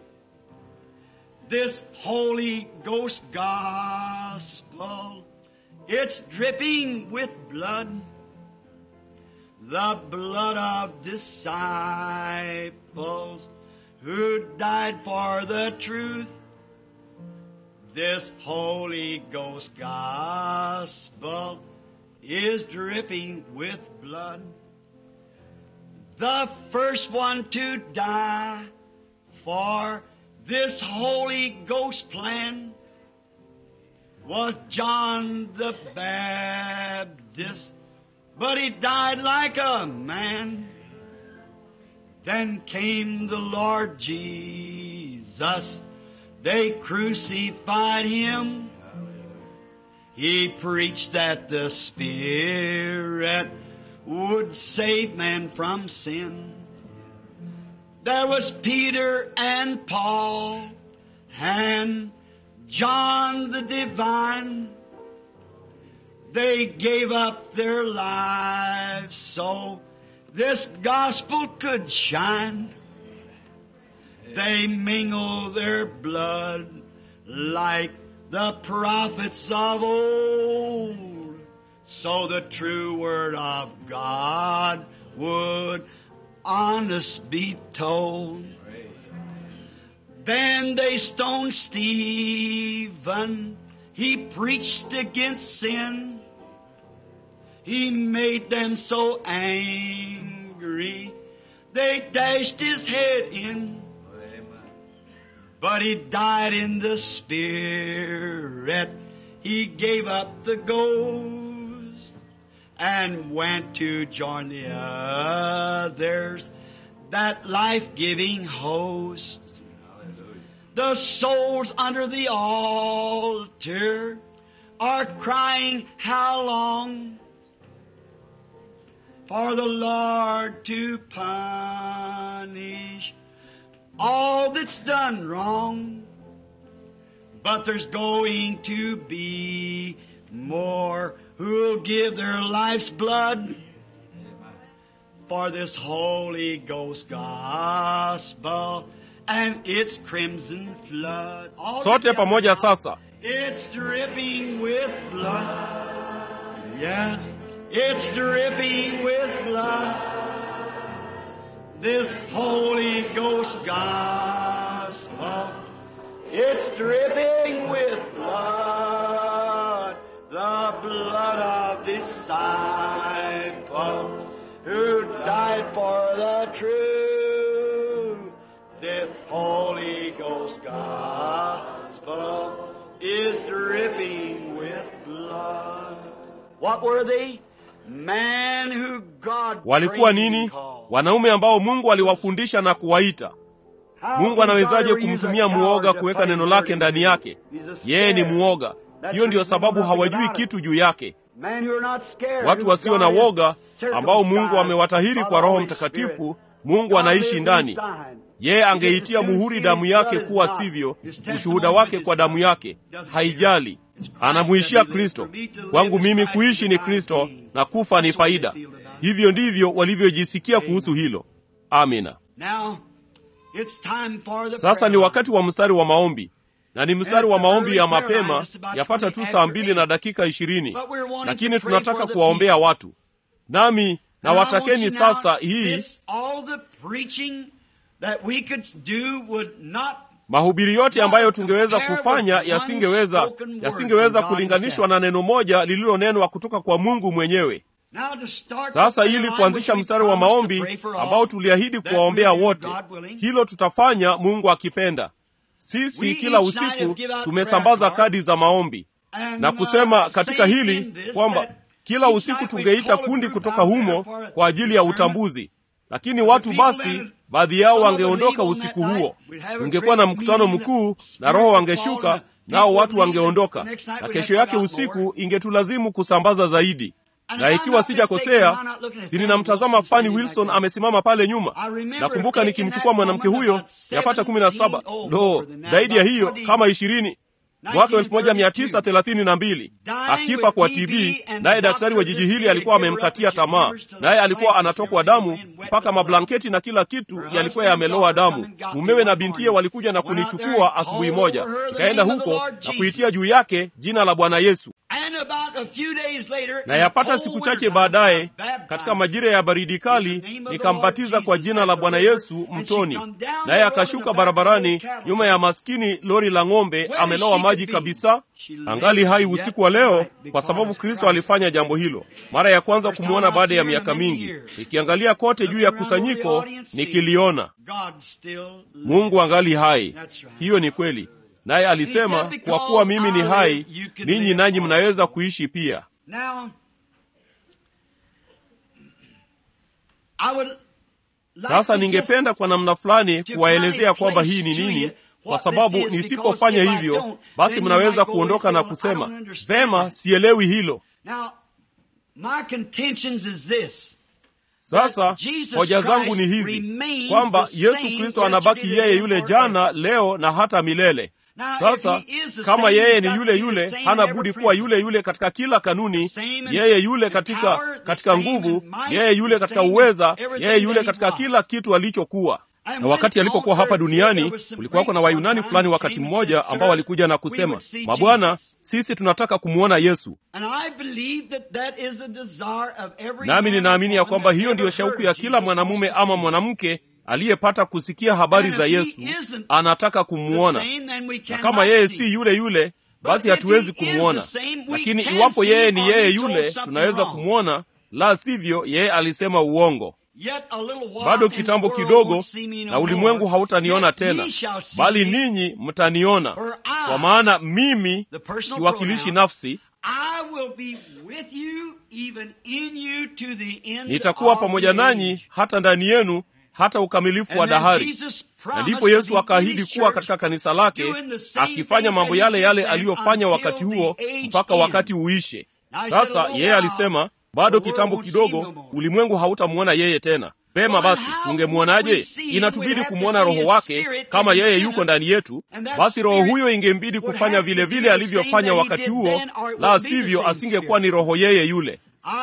This Holy Ghost gospel. It's dripping with blood. The blood of disciples who died for the truth. This Holy Ghost gospel is dripping with blood. The first one to die for this Holy Ghost plan was John the Baptist, but he died like a man. Then came the Lord Jesus. They crucified him. He preached that the Spirit would save man from sin. There was Peter and Paul and John the Divine. They gave up their lives so this gospel could shine. They mingle their blood like the prophets of old, so the true word of God would honest be told. Then they stoned Stephen. He preached against sin. He made them so angry. They dashed his head in. But he died in the spirit. He gave up the ghost and went to join the others, that life-giving host. The souls under the altar are crying, how long? For the Lord to punish all that's done wrong. But there's going to be more who'll give their life's blood for this Holy Ghost gospel and its crimson flood. All sote together pamoja now. sasa It's dripping with blood. Yes, it's dripping with blood. This Holy Ghost gospel. It's dripping with blood. The blood of disciple who died for the truth. This Holy Ghost gospel is dripping with blood. What were they? Man who God walikuwa trained nini and called. wanaume ambao mungu aliwafundisha na kuwaita How mungu can anawezaje God use kumtumia a muoga coward to kuweka put neno his lake word ndani in? yake He's a yeye ni scared. muoga That's hiyo ndiyo the reason sababu nothing hawajui about it. kitu juu yake Men who are not scared, watu who wasio na God has woga ambao mungu circumcised amewatahiri by kwa the roho Holy mtakatifu Spirit. mungu God anaishi lives ndani inside. yeye angeitia muhuri damu yake kuwa sivyo ushuhuda wake kwa damu yake haijali anamuishia kristo kwangu mimi kuishi ni kristo na kufa ni faida hivyo ndivyo walivyojisikia kuhusu hilo amina Now, it's time for the sasa ni prayer wakati wa mstari wa maombi na ni mstari wa maombi ya mapema yapata tu saa mbili na dakika ishirini lakini tunataka kuwaombea watu nami na And I watakeni want you now, sasa hii this, all the preaching that we could do would not mahubiri yote ambayo tungeweza kufanya yasingeweza yasingeweza kulinganishwa na neno moja lililonenwa kutoka kwa mungu mwenyewe Now to start sasa the ili line kuanzisha which we mstari wa promised to maombi pray for all, ambao tuliahidi that kuwaombea we'll do, wote God willing. hilo tutafanya mungu akipenda sisi We kila each night usiku have give out tumesambaza prayer kadi cards. za maombi And, na uh, kusema katika saying hili in this kwamba that kila each usiku night we tungeita call a kundi group kutoka out there humo for kwa ajili ya discernment. utambuzi lakini watu people basi that- baadhi yao some wangeondoka would leave on usiku that huo night. We'd have a ungekuwa na great mkutano meeting, mkuu the na roho Spirit would wangeshuka fall, and nao people watu would leave. wangeondoka The next night na we'd kesho have to yake go out more. usiku ingetulazimu kusambaza zaidi And na if I'm ikiwa not sijakosea mistaken, I'm not looking at si Fanny ninamtazama Wilson Fanny standing Wilson back there. amesimama pale nyuma I remember nakumbuka taking nikimchukua that mwanamke woman huyo about yapata kumi na saba 17, oh, lo more than that, zaidi ya about hiyo 20, kama ishirini mwaka elfu moja mia tisa thelathini na mbili akifa kwa TB, naye daktari wa jiji hili alikuwa amemkatia tamaa, naye alikuwa anatokwa damu mpaka mablanketi na kila kitu yalikuwa yameloa damu. Mumewe na bintiye walikuja na kunichukua asubuhi moja, nikaenda huko na kuitia juu yake jina la Bwana Yesu And about a few days later, na yapata siku chache baadaye katika majira ya baridi kali nikambatiza kwa jina la Bwana Yesu mtoni, naye akashuka barabarani nyuma ya maskini lori la ng'ombe, amelowa maji kabisa, angali hai usiku wa leo, kwa sababu Kristo alifanya jambo hilo. Mara ya kwanza kumwona baada ya miaka mingi, nikiangalia kote juu ya kusanyiko nikiliona God still Mungu angali hai. Hiyo ni kweli, naye alisema, kwa kuwa mimi ni hai, ninyi nanyi mnaweza kuishi pia. Now, I would like Sasa to ningependa just kwa namna fulani to kuwaelezea kind of kwamba place hii ni to nini, you kwa what sababu this is, nisipofanya because if I hivyo, don't, basi then you mnaweza might go kuondoka and na say, "Well, I kusema don't understand vema, this." sielewi hilo. Now, my contentions is this. Sasa Jesus hoja zangu Christ ni hivi remains kwamba the Yesu same Kristo anabaki yesterday, yeye today, yule and jana, forever. leo na hata milele. Now, Sasa if he is the kama same, yeye he's ni got yule to be the yule, same hana in every budi kuwa principle. yule yule katika kila kanuni, The same in- yeye yule in katika power, the katika same nguvu, in might, yeye yule the katika same in uweza, everything yeye yule that he katika was. kila kitu alichokuwa. na wakati alipokuwa hapa duniani kulikuwako na wayunani fulani wakati mmoja ambao walikuja na kusema mabwana sisi tunataka kumwona yesu nami ninaamini ya kwamba hiyo ndiyo shauku ya kila mwanamume ama mwanamke aliyepata kusikia habari za yesu anataka kumwona na kama yeye si yule yule basi hatuwezi kumwona lakini iwapo yeye ni yeye yule tunaweza kumwona la sivyo yeye alisema uongo bado kitambo kidogo na ulimwengu hautaniona tena bali ninyi mtaniona kwa maana mimi kiwakilishi nafsi nitakuwa pamoja nanyi hata ndani yenu hata ukamilifu wa dahari na ndipo yesu akaahidi kuwa katika kanisa lake akifanya mambo yale yale aliyofanya wakati huo mpaka wakati uishe sasa yeye alisema bado kitambo kidogo ulimwengu hautamwona yeye tena pema basi tungemwonaje inatubidi kumwona roho wake kama yeye yuko ndani yetu basi roho huyo ingembidi kufanya vile vile alivyofanya wakati huo la sivyo asingekuwa ni roho yeye yule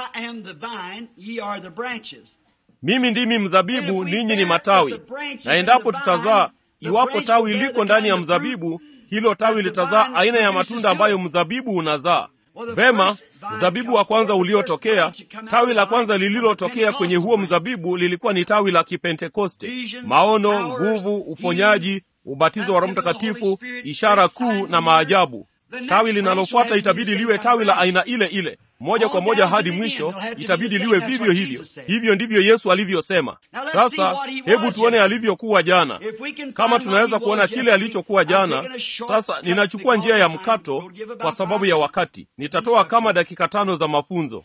mimi ndimi mzabibu ninyi ni matawi na endapo tutazaa iwapo tawi liko ndani ya mzabibu hilo tawi litazaa aina ya matunda ambayo mzabibu unazaa vema mzabibu wa kwanza uliotokea tawi la kwanza lililotokea kwenye huo mzabibu lilikuwa ni tawi la kipentekoste maono nguvu uponyaji ubatizo wa roho mtakatifu ishara kuu na maajabu tawi linalofuata itabidi liwe tawi la aina ile ile moja kwa moja hadi mwisho itabidi liwe vivyo hivyo hivyo ndivyo yesu alivyosema sasa hebu tuone alivyokuwa jana kama tunaweza kuona kile alichokuwa jana sasa ninachukua njia ya mkato kwa sababu ya wakati nitatoa kama dakika tano za mafunzo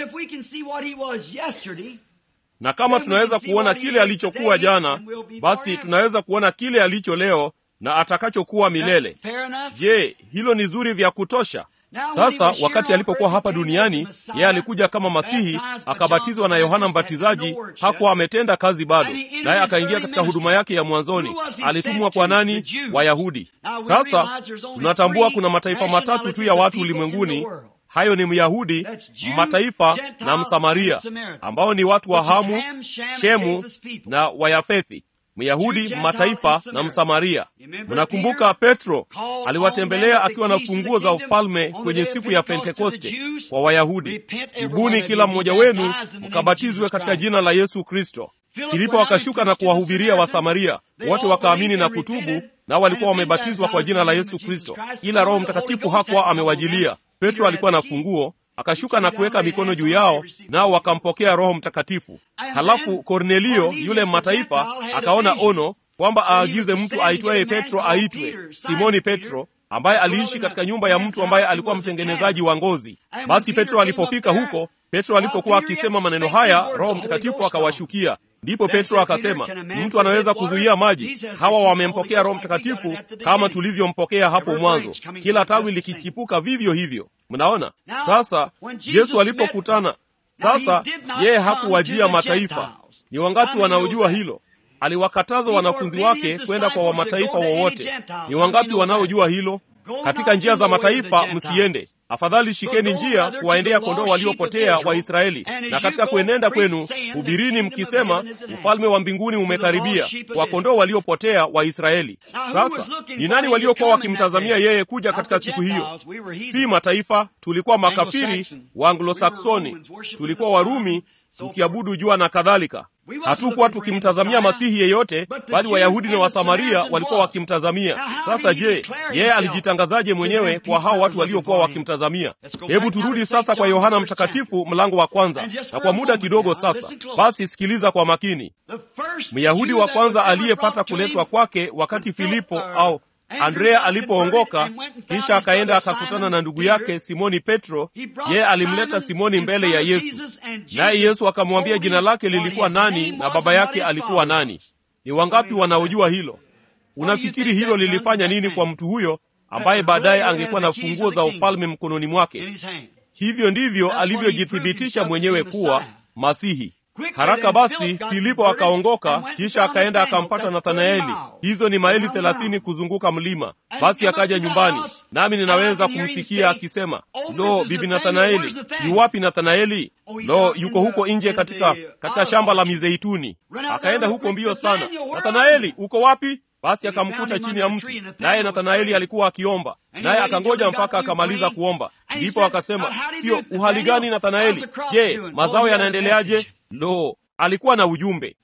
na kama tunaweza kuona kile alichokuwa jana basi tunaweza kuona kile alicho leo na atakachokuwa milele je hilo ni zuri vya kutosha sasa wakati alipokuwa hapa duniani yeye alikuja kama masihi akabatizwa na yohana mbatizaji hakuwa ametenda kazi bado naye akaingia katika huduma yake ya mwanzoni alitumwa kwa nani wayahudi sasa tunatambua kuna mataifa matatu tu ya watu ulimwenguni hayo ni myahudi mataifa na msamaria ambao ni watu wa hamu shemu na wayafethi myahudi mataifa na msamaria mnakumbuka petro aliwatembelea akiwa na funguo za ufalme kwenye siku ya pentekoste kwa wayahudi tubuni kila mmoja wenu mkabatizwe katika jina la yesu kristo filipo wakashuka na kuwahubiria wasamaria wote wakaamini na kutubu nao walikuwa wamebatizwa kwa jina la yesu kristo ila roho mtakatifu hakuwa amewajilia petro alikuwa na funguo akashuka na kuweka mikono juu yao nao wakampokea roho mtakatifu halafu kornelio yule mataifa akaona ono kwamba aagize mtu aitwaye petro aitwe simoni petro ambaye aliishi katika nyumba ya mtu ambaye alikuwa mtengenezaji wa ngozi basi petro alipofika huko petro alipokuwa akisema maneno haya roho mtakatifu akawashukia ndipo petro akasema mtu anaweza kuzuia maji hawa wamempokea roho mtakatifu kama tulivyompokea hapo mwanzo kila tawi likichipuka vivyo hivyo mnaona sasa yesu alipokutana sasa yeye hakuwajia mataifa ni wangapi wanaojua hilo aliwakataza wanafunzi wake kwenda kwa wamataifa wowote ni wangapi wanaojua hilo katika njia za mataifa msiende afadhali shikeni njia kuwaendea kondoo waliopotea wa israeli na katika kuenenda kwenu hubirini mkisema ufalme wa mbinguni umekaribia kwa kondoo waliopotea wa israeli sasa ni nani waliokuwa wakimtazamia yeye kuja katika siku hiyo si mataifa tulikuwa makafiri wa anglosaksoni tulikuwa warumi tukiabudu jua na kadhalika hatukuwa tukimtazamia masihi yeyote bali wayahudi na wasamaria walikuwa wakimtazamia sasa je yeye alijitangazaje mwenyewe kwa hao watu waliokuwa wakimtazamia hebu turudi sasa kwa yohana mtakatifu mlango wa kwanza na kwa muda kidogo sasa basi sikiliza kwa makini myahudi wa kwanza aliyepata kuletwa kwake wakati filipo au andrea alipoongoka kisha akaenda akakutana na ndugu yake simoni petro yeye alimleta simoni mbele ya yesu naye yesu akamwambia jina lake lilikuwa nani na baba yake alikuwa nani ni wangapi wanaojua hilo unafikiri hilo lilifanya nini kwa mtu huyo ambaye baadaye angekuwa na funguo za ufalme mkononi mwake hivyo ndivyo alivyojithibitisha mwenyewe kuwa masihi Haraka basi Filipo akaongoka, kisha akaenda akampata Nathanaeli. Hizo ni maili thelathini kuzunguka mlima. Basi akaja nyumbani, nami ninaweza kumsikia akisema, lo, bibi Nathanaeli, yu wapi Nathanaeli? Lo, yuko huko nje katika katika shamba la mizeituni. Akaenda huko mbio sana, Nathanaeli, uko wapi? Basi akamkuta chini ya mti, naye Nathanaeli alikuwa akiomba, naye akangoja mpaka akamaliza kuomba. Ndipo akasema, sio uhali gani Nathanaeli? Je, mazao yanaendeleaje? Lo, alikuwa na ujumbe.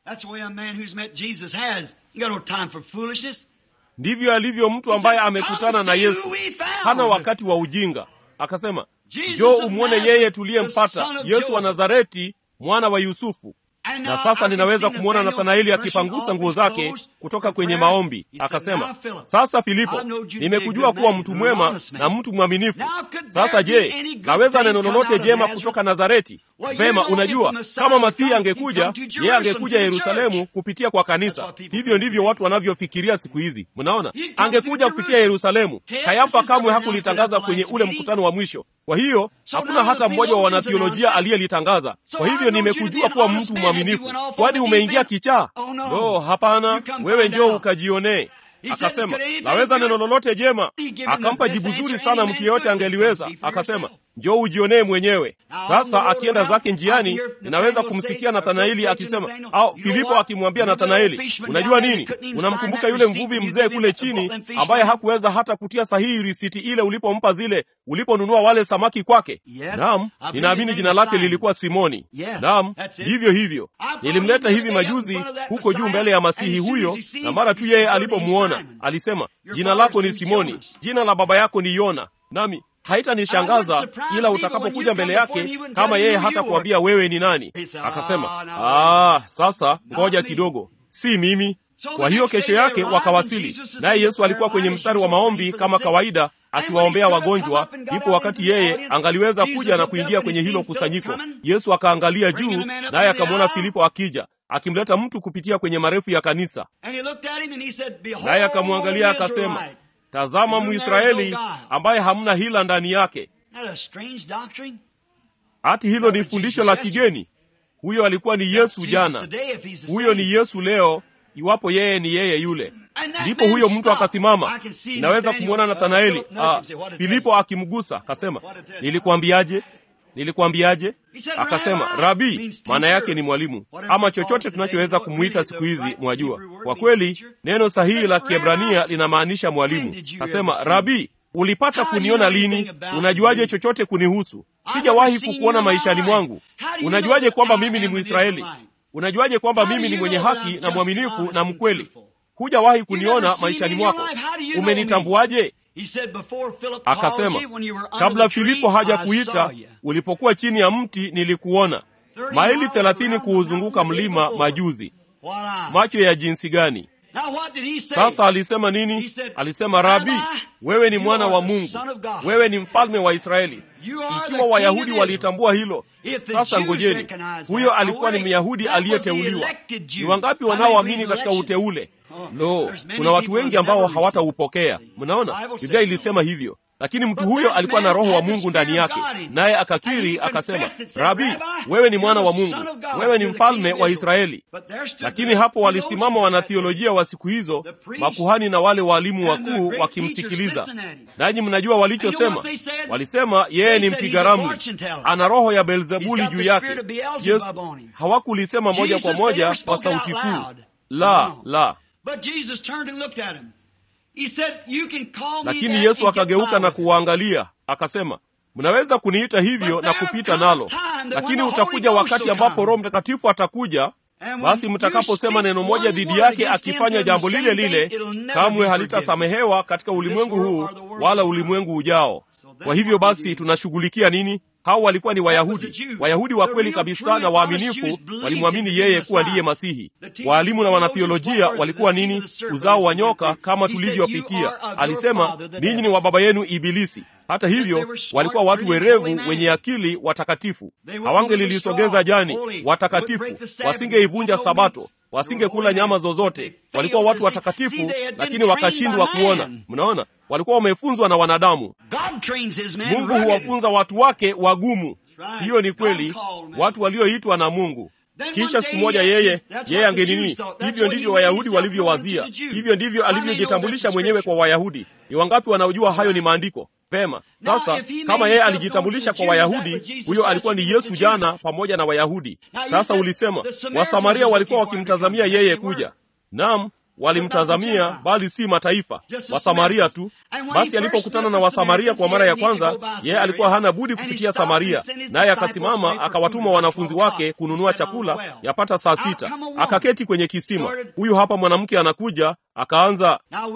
Ndivyo alivyo mtu ambaye amekutana na Yesu, hana wakati wa ujinga. Akasema, njoo umwone yeye tuliyempata, Yesu wa Nazareti, mwana wa Yusufu. Na sasa ninaweza kumwona Nathanaeli akipangusa nguo zake kutoka kwenye maombi. Akasema, sasa Filipo, nimekujua kuwa mtu mwema na mtu mwaminifu. Sasa je, naweza neno lolote jema kutoka Nazareti? Vema, unajua kama Masihi angekuja, yeye angekuja Yerusalemu kupitia kwa kanisa. Hivyo ndivyo watu wanavyofikiria siku hizi. Mnaona, angekuja kupitia Yerusalemu. Kayafa kamwe hakulitangaza kwenye ule mkutano wa mwisho. Kwa hiyo hakuna hata mmoja wa wanathiolojia aliyelitangaza. Kwa hivyo nimekujua kuwa mtu mwaminifu. Kwani umeingia kichaa? No, hapana, wewe njoo ukajionee. Akasema, naweza neno lolote jema? Akampa jibu zuri sana mtu yeyote angeliweza. Akasema, njoo ujionee mwenyewe. Sasa akienda zake njiani, ninaweza kumsikia Nathanaeli akisema, au Filipo akimwambia Nathanaeli, unajua nini? Unamkumbuka yule mvuvi mzee kule chini ambaye hakuweza hata kutia sahihi risiti ile ulipompa zile uliponunua wale samaki kwake? Naam, ninaamini jina lake lilikuwa Simoni. Naam, hivyo hivyo. Nilimleta hivi majuzi huko juu mbele ya Masihi huyo, na mara tu yeye alipomwona alisema, jina lako ni Simoni, jina la baba yako ni Yona. Nami haitanishangaza ila utakapokuja mbele yake kama yeye hata kuambia wewe ni nani. Akasema, ah, sasa ngoja kidogo, si mimi. Kwa hiyo kesho yake wakawasili, naye Yesu alikuwa kwenye mstari wa maombi kama kawaida akiwaombea wagonjwa. Ndipo wakati yeye angaliweza kuja na kuingia kwenye hilo kusanyiko, Yesu akaangalia juu, naye akamwona Filipo akija akimleta mtu kupitia kwenye marefu ya kanisa, naye akamwangalia akasema, Tazama Mwisraeli ambaye hamna hila ndani yake. Hati hilo ni fundisho la kigeni. Huyo alikuwa ni Yesu jana, huyo ni Yesu leo, iwapo yeye ni yeye yule. Ndipo huyo mtu akasimama. Inaweza kumwona Nathanaeli, ah, Filipo akimgusa, akasema, nilikuambiaje? Nilikuambiaje? Akasema, Rabi, maana yake ni mwalimu, ama chochote tunachoweza kumwita siku hizi. Mwajua, kwa kweli neno sahihi la Kiebrania linamaanisha mwalimu. Akasema, Rabi, ulipata kuniona lini? Unajuaje chochote kunihusu? Sijawahi kukuona maishani mwangu. Unajuaje kwamba mimi ni Mwisraeli? Unajuaje kwamba mimi ni mwenye haki na mwaminifu na mkweli? Hujawahi kuniona maishani mwako, umenitambuaje? Akasema, kabla Filipo haja kuita, ulipokuwa chini ya mti nilikuona. Maili thelathini kuuzunguka mlima majuzi. Macho ya jinsi gani! Sasa alisema nini? Alisema, Rabi, wewe ni mwana wa Mungu, wewe ni mfalme wa Israeli. Ikiwa Wayahudi walitambua hilo, sasa ngojeni, huyo alikuwa ni Myahudi aliyeteuliwa. Ni wangapi wanaoamini katika uteule? Lo, kuna watu wengi ambao hawataupokea. Mnaona, Biblia ilisema hivyo, lakini mtu huyo alikuwa na Roho wa Mungu ndani yake, naye akakiri akasema, Rabi, wewe ni mwana wa Mungu, wewe ni mfalme wa Israeli. Lakini hapo walisimama wanathiolojia wa siku hizo, makuhani na wale waalimu wakuu wakimsikiliza. Nanyi mnajua walichosema? Walisema yeye ni mpiga ramli, ana roho ya Beelzebuli juu yake. Yesu hawakulisema moja kwa moja kwa sauti kuu, la la lakini Yesu akageuka na kuwaangalia akasema, mnaweza kuniita hivyo na kupita nalo, lakini utakuja wakati ambapo Roho Mtakatifu atakuja, basi mtakaposema neno moja dhidi yake akifanya jambo lile lile, kamwe halitasamehewa katika ulimwengu huu wala ulimwengu ujao. Kwa hivyo basi tunashughulikia nini? Hao walikuwa ni Wayahudi, Wayahudi wa kweli kabisa na waaminifu, walimwamini yeye kuwa ndiye Masihi. Waalimu na wanathiolojia walikuwa nini? Uzao wa nyoka, kama tulivyopitia. Alisema ninyi ni wa baba yenu Ibilisi. Hata hivyo walikuwa watu werevu, wenye akili, watakatifu. Hawangelilisogeza jani, watakatifu. Wasingeivunja Sabato, wasingekula nyama zozote. Walikuwa watu watakatifu, lakini wakashindwa kuona. Mnaona, walikuwa wamefunzwa na wanadamu. Mungu huwafunza watu wake wagumu. Hiyo ni kweli, watu walioitwa na Mungu. kisha siku moja yeye yeye angenini. Hivyo ndivyo Wayahudi walivyowazia, hivyo ndivyo alivyojitambulisha mwenyewe kwa Wayahudi. Ni wangapi wanaojua hayo ni maandiko? Pema. Sasa kama yeye alijitambulisha kwa Wayahudi, huyo alikuwa ni Yesu jana pamoja na Wayahudi. Sasa ulisema Wasamaria walikuwa wakimtazamia yeye kuja. Naam, walimtazamia bali si mataifa, Wasamaria tu. Basi alipokutana na Wasamaria kwa mara ya kwanza, yeye alikuwa hana budi kupitia Samaria, naye akasimama akawatuma wanafunzi wake kununua chakula yapata saa sita. Akaketi kwenye kisima. Huyu hapa mwanamke anakuja, akaanza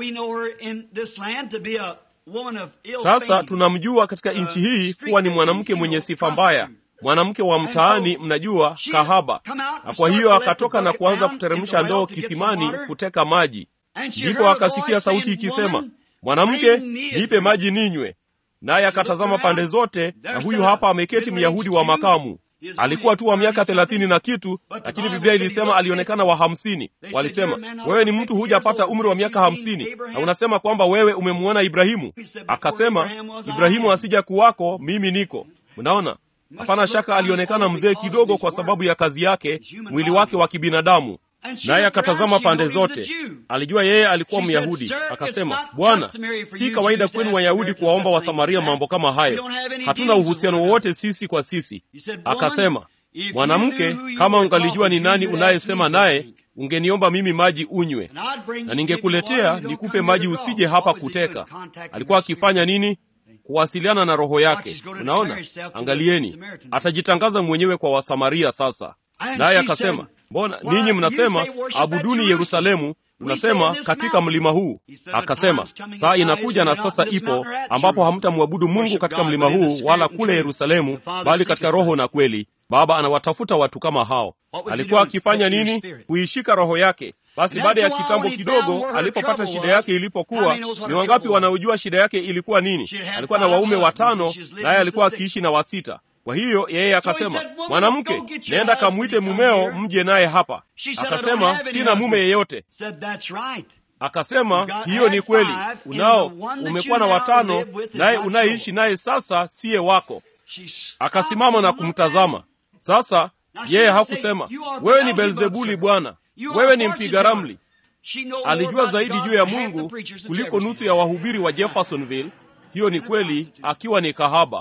sasa tunamjua katika nchi hii kuwa ni mwanamke mwenye sifa mbaya, mwanamke wa mtaani, mnajua, kahaba. Na kwa hiyo akatoka na kuanza kuteremsha ndoo kisimani kuteka maji. Ndipo akasikia sauti ikisema, mwanamke, nipe maji ninywe. Naye akatazama pande zote, na huyu hapa ameketi Myahudi wa makamu. Alikuwa tu wa miaka thelathini na kitu, lakini Biblia ilisema alionekana wa hamsini. Walisema, wewe ni mtu hujapata umri wa miaka hamsini na unasema kwamba wewe umemwona Ibrahimu? Akasema, Ibrahimu asija kuwako, mimi niko. Mnaona, hapana shaka alionekana mzee kidogo kwa sababu ya kazi yake, mwili wake wa kibinadamu. Naye akatazama pande zote, alijua yeye alikuwa Myahudi. Akasema, Bwana, si kawaida kwenu Wayahudi kuwaomba Wasamaria mambo kama hayo, hatuna uhusiano wowote sisi kwa sisi. Akasema, mwanamke, kama ungalijua ni nani unayesema naye, ungeniomba mimi maji unywe, na ningekuletea nikupe maji, usije hapa kuteka. Alikuwa akifanya nini? Kuwasiliana na roho yake. Unaona, angalieni, atajitangaza mwenyewe kwa Wasamaria sasa. Naye akasema Mbona ninyi mnasema abuduni Yerusalemu, unasema katika mlima huu? Akasema saa inakuja na sasa ipo, ambapo hamtamwabudu Mungu katika mlima huu wala kule Yerusalemu, bali katika roho na kweli. Baba anawatafuta watu kama hao. Alikuwa akifanya nini? Kuishika roho yake. Basi baada ya kitambo kidogo, alipopata shida yake ilipokuwa, ni wangapi wanaojua shida yake ilikuwa nini? Alikuwa na waume watano, naye alikuwa akiishi na wasita. Kwa hiyo yeye akasema, mwanamke, nenda kamwite mumeo mje naye hapa. Akasema, sina mume yeyote. Akasema, hiyo ni kweli, unao umekuwa na watano, naye unayeishi naye sasa siye wako. Akasimama na kumtazama. Sasa yeye hakusema, wewe ni Beelzebuli bwana, wewe ni mpiga ramli. Alijua zaidi juu ya Mungu kuliko nusu ya wahubiri wa Jeffersonville. Hiyo ni kweli, akiwa ni kahaba.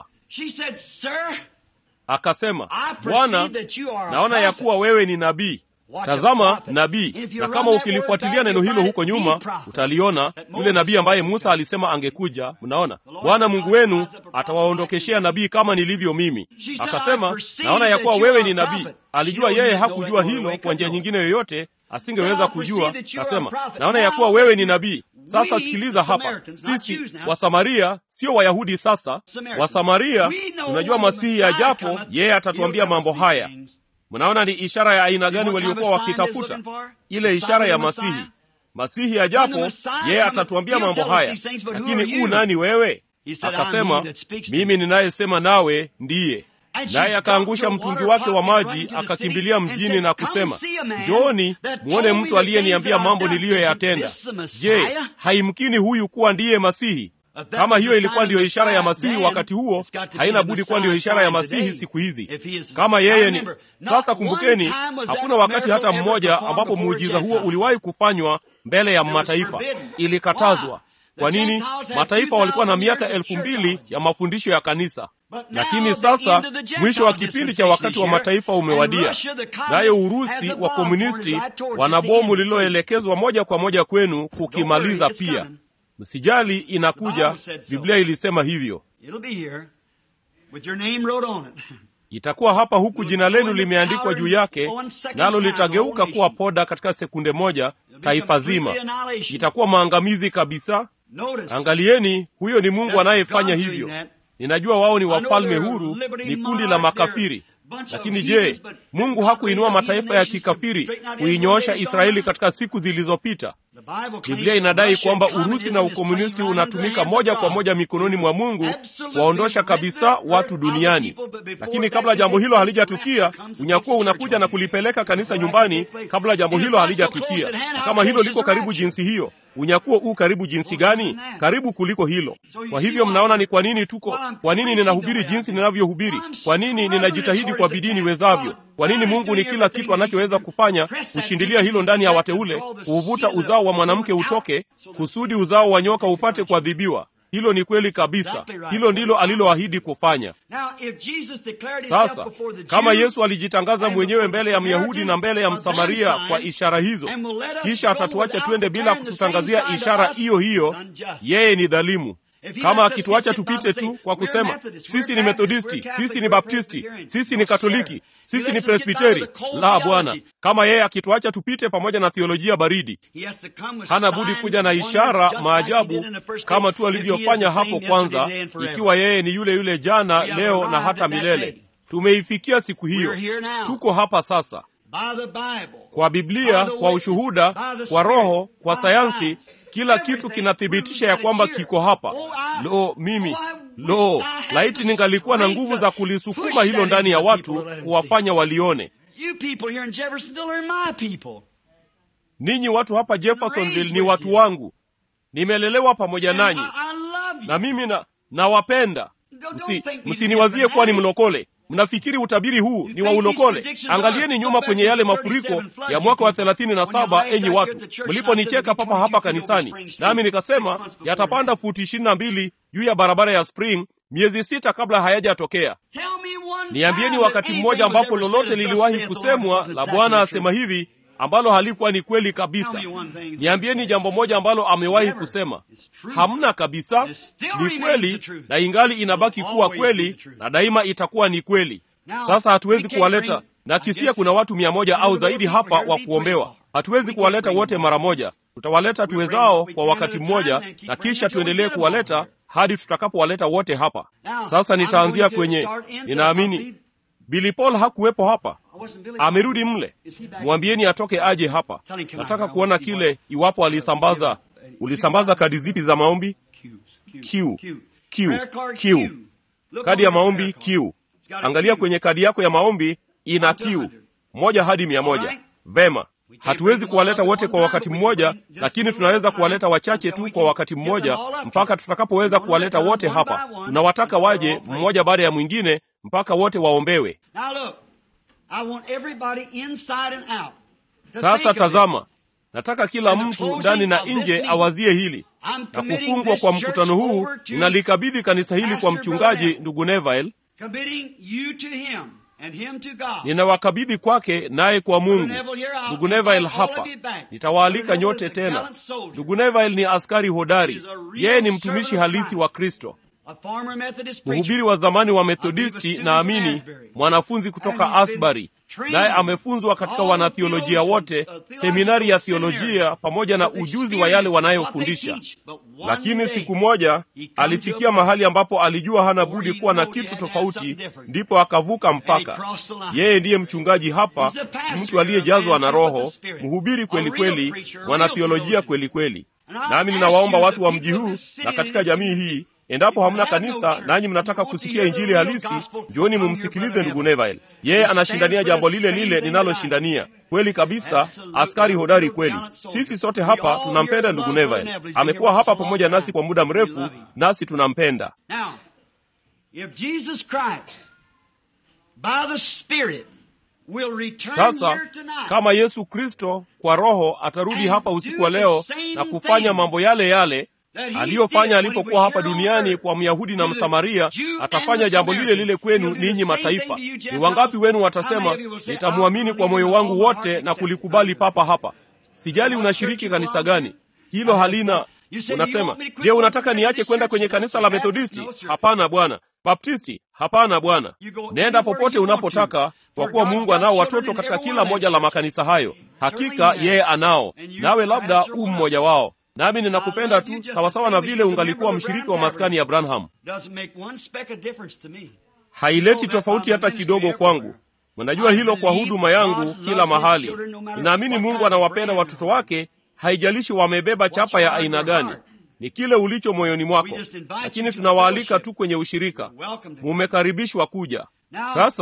Akasema, Bwana, naona ya kuwa wewe ni nabii. Tazama nabii, na kama ukilifuatilia neno hilo huko nyuma utaliona yule nabii ambaye Musa alisema angekuja. Mnaona, Bwana Mungu wenu atawaondokeshea nabii kama nilivyo mimi. Akasema, naona ya kuwa wewe ni nabii. Alijua yeye hakujua hilo kwa njia nyingine yoyote, asingeweza kujua. Akasema, naona ya kuwa wewe ni nabii. Sasa sikiliza hapa, sisi Wasamaria sio Wayahudi. Sasa Wasamaria tunajua Masihi ajapo, yeye atatuambia mambo haya. Mnaona ni ishara ya aina gani waliokuwa wakitafuta? Ile ishara ya Masihi. Masihi ajapo, yeye atatuambia mambo haya. Lakini u nani wewe? Akasema, mimi ninayesema nawe ndiye. Naye akaangusha mtungi wake wa maji, akakimbilia mjini na kusema, njooni mwone mtu aliyeniambia mambo niliyoyatenda. Je, haimkini huyu kuwa ndiye Masihi? Kama hiyo ilikuwa ndiyo ishara ya Masihi wakati huo, haina budi kuwa ndiyo ishara ya Masihi siku hizi. Kama yeye ni sasa. Kumbukeni, hakuna wakati hata mmoja ambapo muujiza huo uliwahi kufanywa mbele ya mataifa. Ilikatazwa. Kwa nini? Mataifa walikuwa na miaka elfu mbili ya mafundisho ya kanisa, lakini sasa mwisho wa kipindi cha wakati wa mataifa umewadia, naye Urusi wa komunisti wana bomu lililoelekezwa moja kwa moja kwenu kukimaliza pia. Msijali, inakuja. Biblia ilisema hivyo, itakuwa hapa huku jina lenu limeandikwa juu yake, nalo litageuka kuwa poda katika sekunde moja. Taifa zima itakuwa maangamizi kabisa. Angalieni, huyo ni Mungu anayefanya hivyo. Ninajua wao ni wafalme huru, ni kundi la makafiri. Lakini je, Mungu hakuinua mataifa ya kikafiri kuinyoosha Israeli katika siku zilizopita? Biblia inadai kwamba Urusi na ukomunisti unatumika moja kwa moja mikononi mwa Mungu kuwaondosha kabisa watu duniani. Lakini kabla jambo hilo halijatukia, unyakuo unakuja na kulipeleka kanisa nyumbani kabla jambo hilo halijatukia. Na kama hilo liko karibu jinsi hiyo, unyakuo huu karibu jinsi gani? Karibu kuliko hilo. Kwa hivyo mnaona ni kwa nini tuko, kwa nini ninahubiri jinsi ninavyohubiri, kwa nini ninajitahidi kwa bidii niwezavyo, kwa nini Mungu ni kila kitu anachoweza kufanya kushindilia hilo ndani ya wateule, kuuvuta uzao wa mwanamke utoke, kusudi uzao wa nyoka upate kuadhibiwa. Hilo ni kweli kabisa. Hilo ndilo aliloahidi kufanya. Sasa kama Yesu alijitangaza mwenyewe mbele ya Myahudi na mbele ya Msamaria kwa ishara hizo, kisha atatuacha twende bila kututangazia ishara hiyo hiyo, yeye ni dhalimu. Kama akituacha tupite tu kwa kusema sisi ni Methodisti, sisi ni Baptisti, sisi ni Katoliki, sisi ni Presbiteri, la Bwana. Kama yeye akituacha tupite pamoja na theolojia baridi, hana budi kuja na ishara, maajabu, kama tu alivyofanya hapo kwanza, ikiwa yeye ni yule yule jana, leo na hata milele. Tumeifikia siku hiyo, tuko hapa sasa kwa Biblia, kwa ushuhuda, kwa Roho, kwa sayansi kila kitu kinathibitisha ya kwamba kiko hapa. Lo, mimi lo, laiti ningalikuwa na nguvu za kulisukuma hilo ndani ya watu, kuwafanya walione. Ninyi watu hapa Jeffersonville ni watu wangu, nimelelewa pamoja nanyi, na mimi na nawapenda. Msi, msiniwazie kuwa ni mlokole. Mnafikiri utabiri huu ni wa ulokole? Angalieni nyuma kwenye yale mafuriko ya mwaka wa thelathini na saba, enyi watu mliponicheka papa hapa kanisani, nami nikasema yatapanda futi ishirini na mbili juu ya barabara ya Spring miezi sita kabla hayajatokea. Niambieni wakati mmoja ambapo lolote liliwahi kusemwa la Bwana asema hivi ambalo halikuwa ni kweli kabisa. Niambieni jambo moja ambalo amewahi kusema. Hamna kabisa. Ni kweli na ingali inabaki kuwa kweli na daima itakuwa ni kweli. Sasa hatuwezi kuwaleta na kisia, kuna watu mia moja au zaidi hapa wa kuombewa. Hatuwezi kuwaleta wote mara moja. Tutawaleta tuwezao kwa wakati mmoja, na kisha tuendelee kuwaleta hadi tutakapowaleta wote hapa. Sasa nitaanzia kwenye, ninaamini Billy Paul hakuwepo hapa, amerudi mle. Mwambieni atoke aje hapa. Nataka kuona kile, iwapo alisambaza. Ulisambaza kadi zipi za maombi? Q, Q, Q. Kadi ya maombi Q. Angalia kwenye kadi yako ya maombi ina Q moja hadi mia moja. Vema, hatuwezi kuwaleta wote kwa wakati mmoja, lakini tunaweza kuwaleta wachache tu kwa wakati mmoja mpaka tutakapoweza kuwaleta wote hapa. Tunawataka waje mmoja baada ya mwingine mpaka wote waombewe. Sasa tazama, nataka kila mtu ndani na nje awazie hili na kufungwa kwa mkutano huu. Ninalikabidhi kanisa hili kwa mchungaji ndugu Neville, ninawakabidhi kwake, naye kwa Mungu. Ndugu Neville hapa, nitawaalika nyote tena. Ndugu Neville ni askari hodari, yeye ni mtumishi halisi wa Kristo, mhubiri wa zamani wa Methodisti, naamini mwanafunzi kutoka Asbury, naye amefunzwa katika wanathiolojia wote, seminari ya thiolojia, pamoja na ujuzi wa yale wanayofundisha. Lakini siku moja alifikia mahali ambapo alijua hana budi kuwa na kitu tofauti, ndipo akavuka mpaka. Yeye ndiye mchungaji hapa, mtu aliyejazwa na Roho, mhubiri kweli kweli, mwanathiolojia kweli kweli. Nami ninawaomba watu wa mji huu na katika jamii hii Endapo hamna kanisa nanyi mnataka kusikia injili halisi, njooni mumsikilize ndugu Neville. Yeye anashindania jambo lile lile ninaloshindania. Kweli kabisa, askari hodari kweli. Sisi sote hapa tunampenda ndugu Neville. Amekuwa hapa pamoja nasi kwa muda mrefu, nasi tunampenda. Sasa kama Yesu Kristo kwa Roho atarudi hapa usiku wa leo na kufanya mambo yale yale aliyofanya alipokuwa hapa duniani kwa Myahudi na Msamaria, atafanya jambo lile lile kwenu ninyi mataifa. Ni wangapi wenu watasema, nitamwamini kwa moyo wangu wote na kulikubali papa hapa? Sijali unashiriki kanisa gani, hilo halina. Unasema, je, unataka niache kwenda kwenye kanisa la Methodisti? Hapana bwana. Baptisti? Hapana bwana. Nenda popote unapotaka, kwa kuwa Mungu anao watoto katika kila moja la makanisa hayo. Hakika yeye anao, nawe labda u mmoja wao nami ninakupenda tu sawasawa na vile ungalikuwa mshiriki wa maskani ya Branham. Haileti tofauti hata kidogo kwangu. Mnajua hilo kwa huduma yangu kila mahali. Ninaamini Mungu anawapenda watoto wake, haijalishi wamebeba chapa ya aina gani. Ni kile ulicho moyoni mwako, lakini tunawaalika tu kwenye ushirika. Mumekaribishwa kuja. Sasa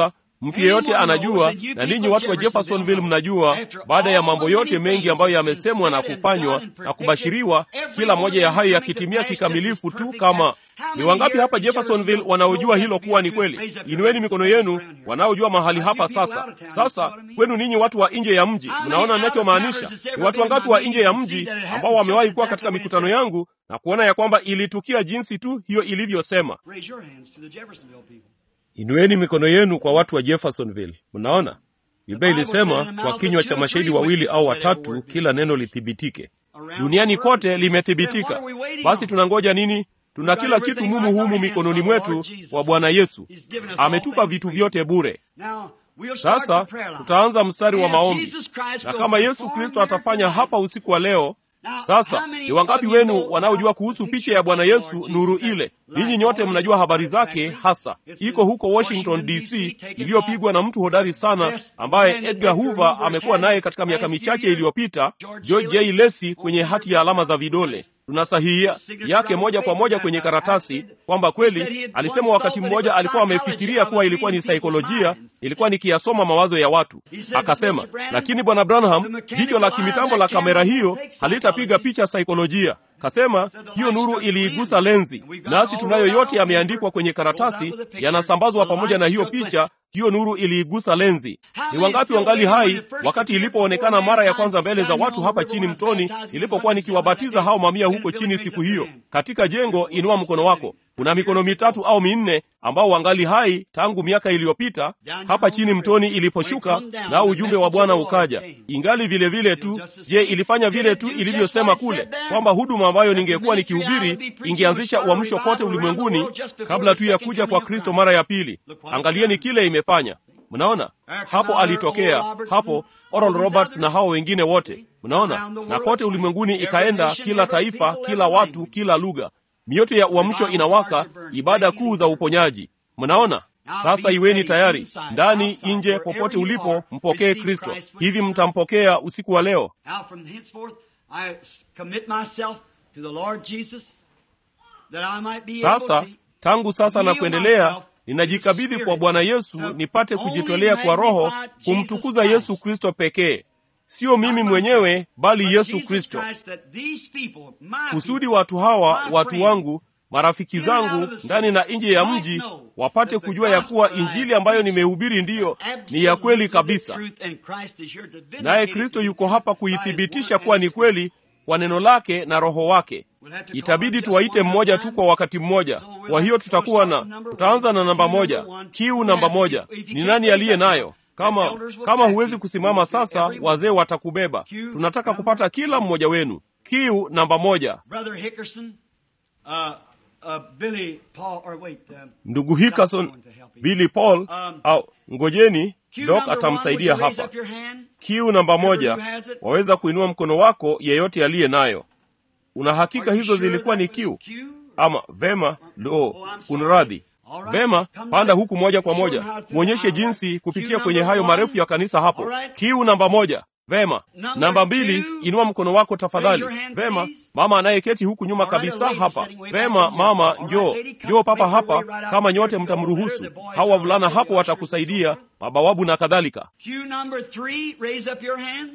mtu yeyote anajua na ninyi watu wa jeffersonville mnajua baada ya mambo yote mengi ambayo yamesemwa na kufanywa na kubashiriwa kila moja ya hayo yakitimia kikamilifu tu kama ni wangapi hapa jeffersonville wanaojua hilo kuwa ni kweli inueni mikono yenu wanaojua mahali hapa sasa sasa kwenu ninyi watu wa nje ya mji mnaona ninachomaanisha ni watu wangapi wa nje ya mji ambao wamewahi kuwa katika mikutano yangu na kuona ya kwamba ilitukia jinsi tu hiyo ilivyosema Raise your hands to the Jeffersonville people. inueni mikono yenu kwa watu wa jeffersonville mnaona biblia ilisema kwa kinywa cha mashahidi wawili au watatu kila neno lithibitike duniani kote limethibitika basi tunangoja nini tuna kila kitu mumu humu mikononi mwetu wa bwana yesu ametupa vitu vyote bure Now, we'll start sasa the prayer line. tutaanza mstari wa And maombi Jesus Christ na will kama yesu perform kristo miracle atafanya hapa tonight. usiku wa leo Now, sasa how many ni wangapi of you wenu know wanaojua about kuhusu the picha picture ya of bwana the Lord yesu Jesus nuru that ile light ninyi nyote all mnajua over habari the zake factory? hasa It's iko in huko washington Washington, dc DC, taken iliyopigwa na mtu hodari sana best ambaye man that edgar Edgar hoover Hoover's amekuwa had naye katika miaka last few michache years. iliyopita George george J. j Lacey lesi kwenye hati ya alama za vidole tunasahihia yake moja kwa moja kwenye karatasi kwamba kweli alisema wakati mmoja alikuwa amefikiria kuwa ilikuwa ni saikolojia ilikuwa nikiyasoma mawazo ya watu akasema lakini bwana branham jicho la kimitambo la kamera hiyo halitapiga picha saikolojia kasema hiyo nuru iliigusa lenzi nasi tunayo yote yameandikwa kwenye karatasi yanasambazwa pamoja na hiyo picha hiyo nuru iliigusa lenzi ni wangapi wangali hai wakati ilipoonekana mara ya kwanza mbele za watu hapa chini mtoni nilipokuwa nikiwabatiza hao mamia huko chini siku hiyo katika jengo inua mkono wako kuna mikono mitatu au minne ambao wangali hai tangu miaka iliyopita hapa chini mtoni iliposhuka nao ujumbe wa bwana ukaja ingali vile vile tu je ilifanya vile tu ilivyosema kule kwamba huduma ambayo ningekuwa nikihubiri ingeanzisha uamsho kote ulimwenguni kabla tu ya kuja kwa kristo mara ya pili angalieni kile imefanya mnaona hapo alitokea hapo oral roberts na hao wengine wote mnaona na kote ulimwenguni ikaenda kila taifa kila watu kila lugha mioto ya uamsho inawaka ibada kuu za uponyaji mnaona sasa iweni tayari ndani nje popote ulipo mpokee kristo hivi mtampokea usiku wa leo Now from henceforth I commit myself to the Lord Jesus that I might be sasa able to tangu sasa na yield kuendelea myself ninajikabidhi to kwa the bwana Spirit yesu to nipate only kujitolea kwa roho magnify Jesus kumtukuza Christ. yesu kristo pekee sio mimi mwenyewe bali But yesu Jesus kristo Christ, that these people, my kusudi people, watu hawa my watu friends, wangu marafiki in and out zangu of the city, ndani na nje ya might mji know wapate that the kujua ya kuwa gospel I injili ambayo preach nimehubiri ndiyo ni ya absolutely kweli the kabisa truth, and Christ is here to vindicate naye it kristo and yuko hapa by his kuithibitisha word kuwa and ni his spirit. kweli kwa neno lake na roho wake We'll have to call itabidi just tuwaite one at a mmoja time. tu kwa wakati mmoja kwa hiyo tutakuwa na tutaanza na namba moja kiu namba moja ni nani aliye nayo kama kama huwezi kusimama sasa wazee watakubeba tunataka kupata kila mmoja wenu kiu namba moja Brother Hickerson, uh, uh, Billy Paul, or wait, uh, ndugu hickerson billy paul au ngojeni Q dok number one, would atamsaidia you raise hapa up your hand? kiu namba moja Whoever has it. waweza kuinua mkono wako yeyote aliye nayo una hakika Are you hizo sure zilikuwa ni that was kiu Q? ama vema lo Oh, I'm sorry. kunradhi All right. vema Come panda back. huku moja kwa Show moja them how to- mwonyeshe how- jinsi kupitia Cue kwenye number hayo one. marefu ya kanisa hapo All right. kiu namba moja vema Number namba mbili two. inua mkono wako tafadhali Raise your hand, vema please. mama anayeketi huku nyuma All right, kabisa a lady hapa sitting way back vema in here. mama All right, njoo lady, come njoo papa make your way hapa right out kama here nyote to the mtamruhusu door. The boys hawa are wavulana right hapo there, watakusaidia ushers and so mabawabu na kadhalika Q number three, raise up your hand.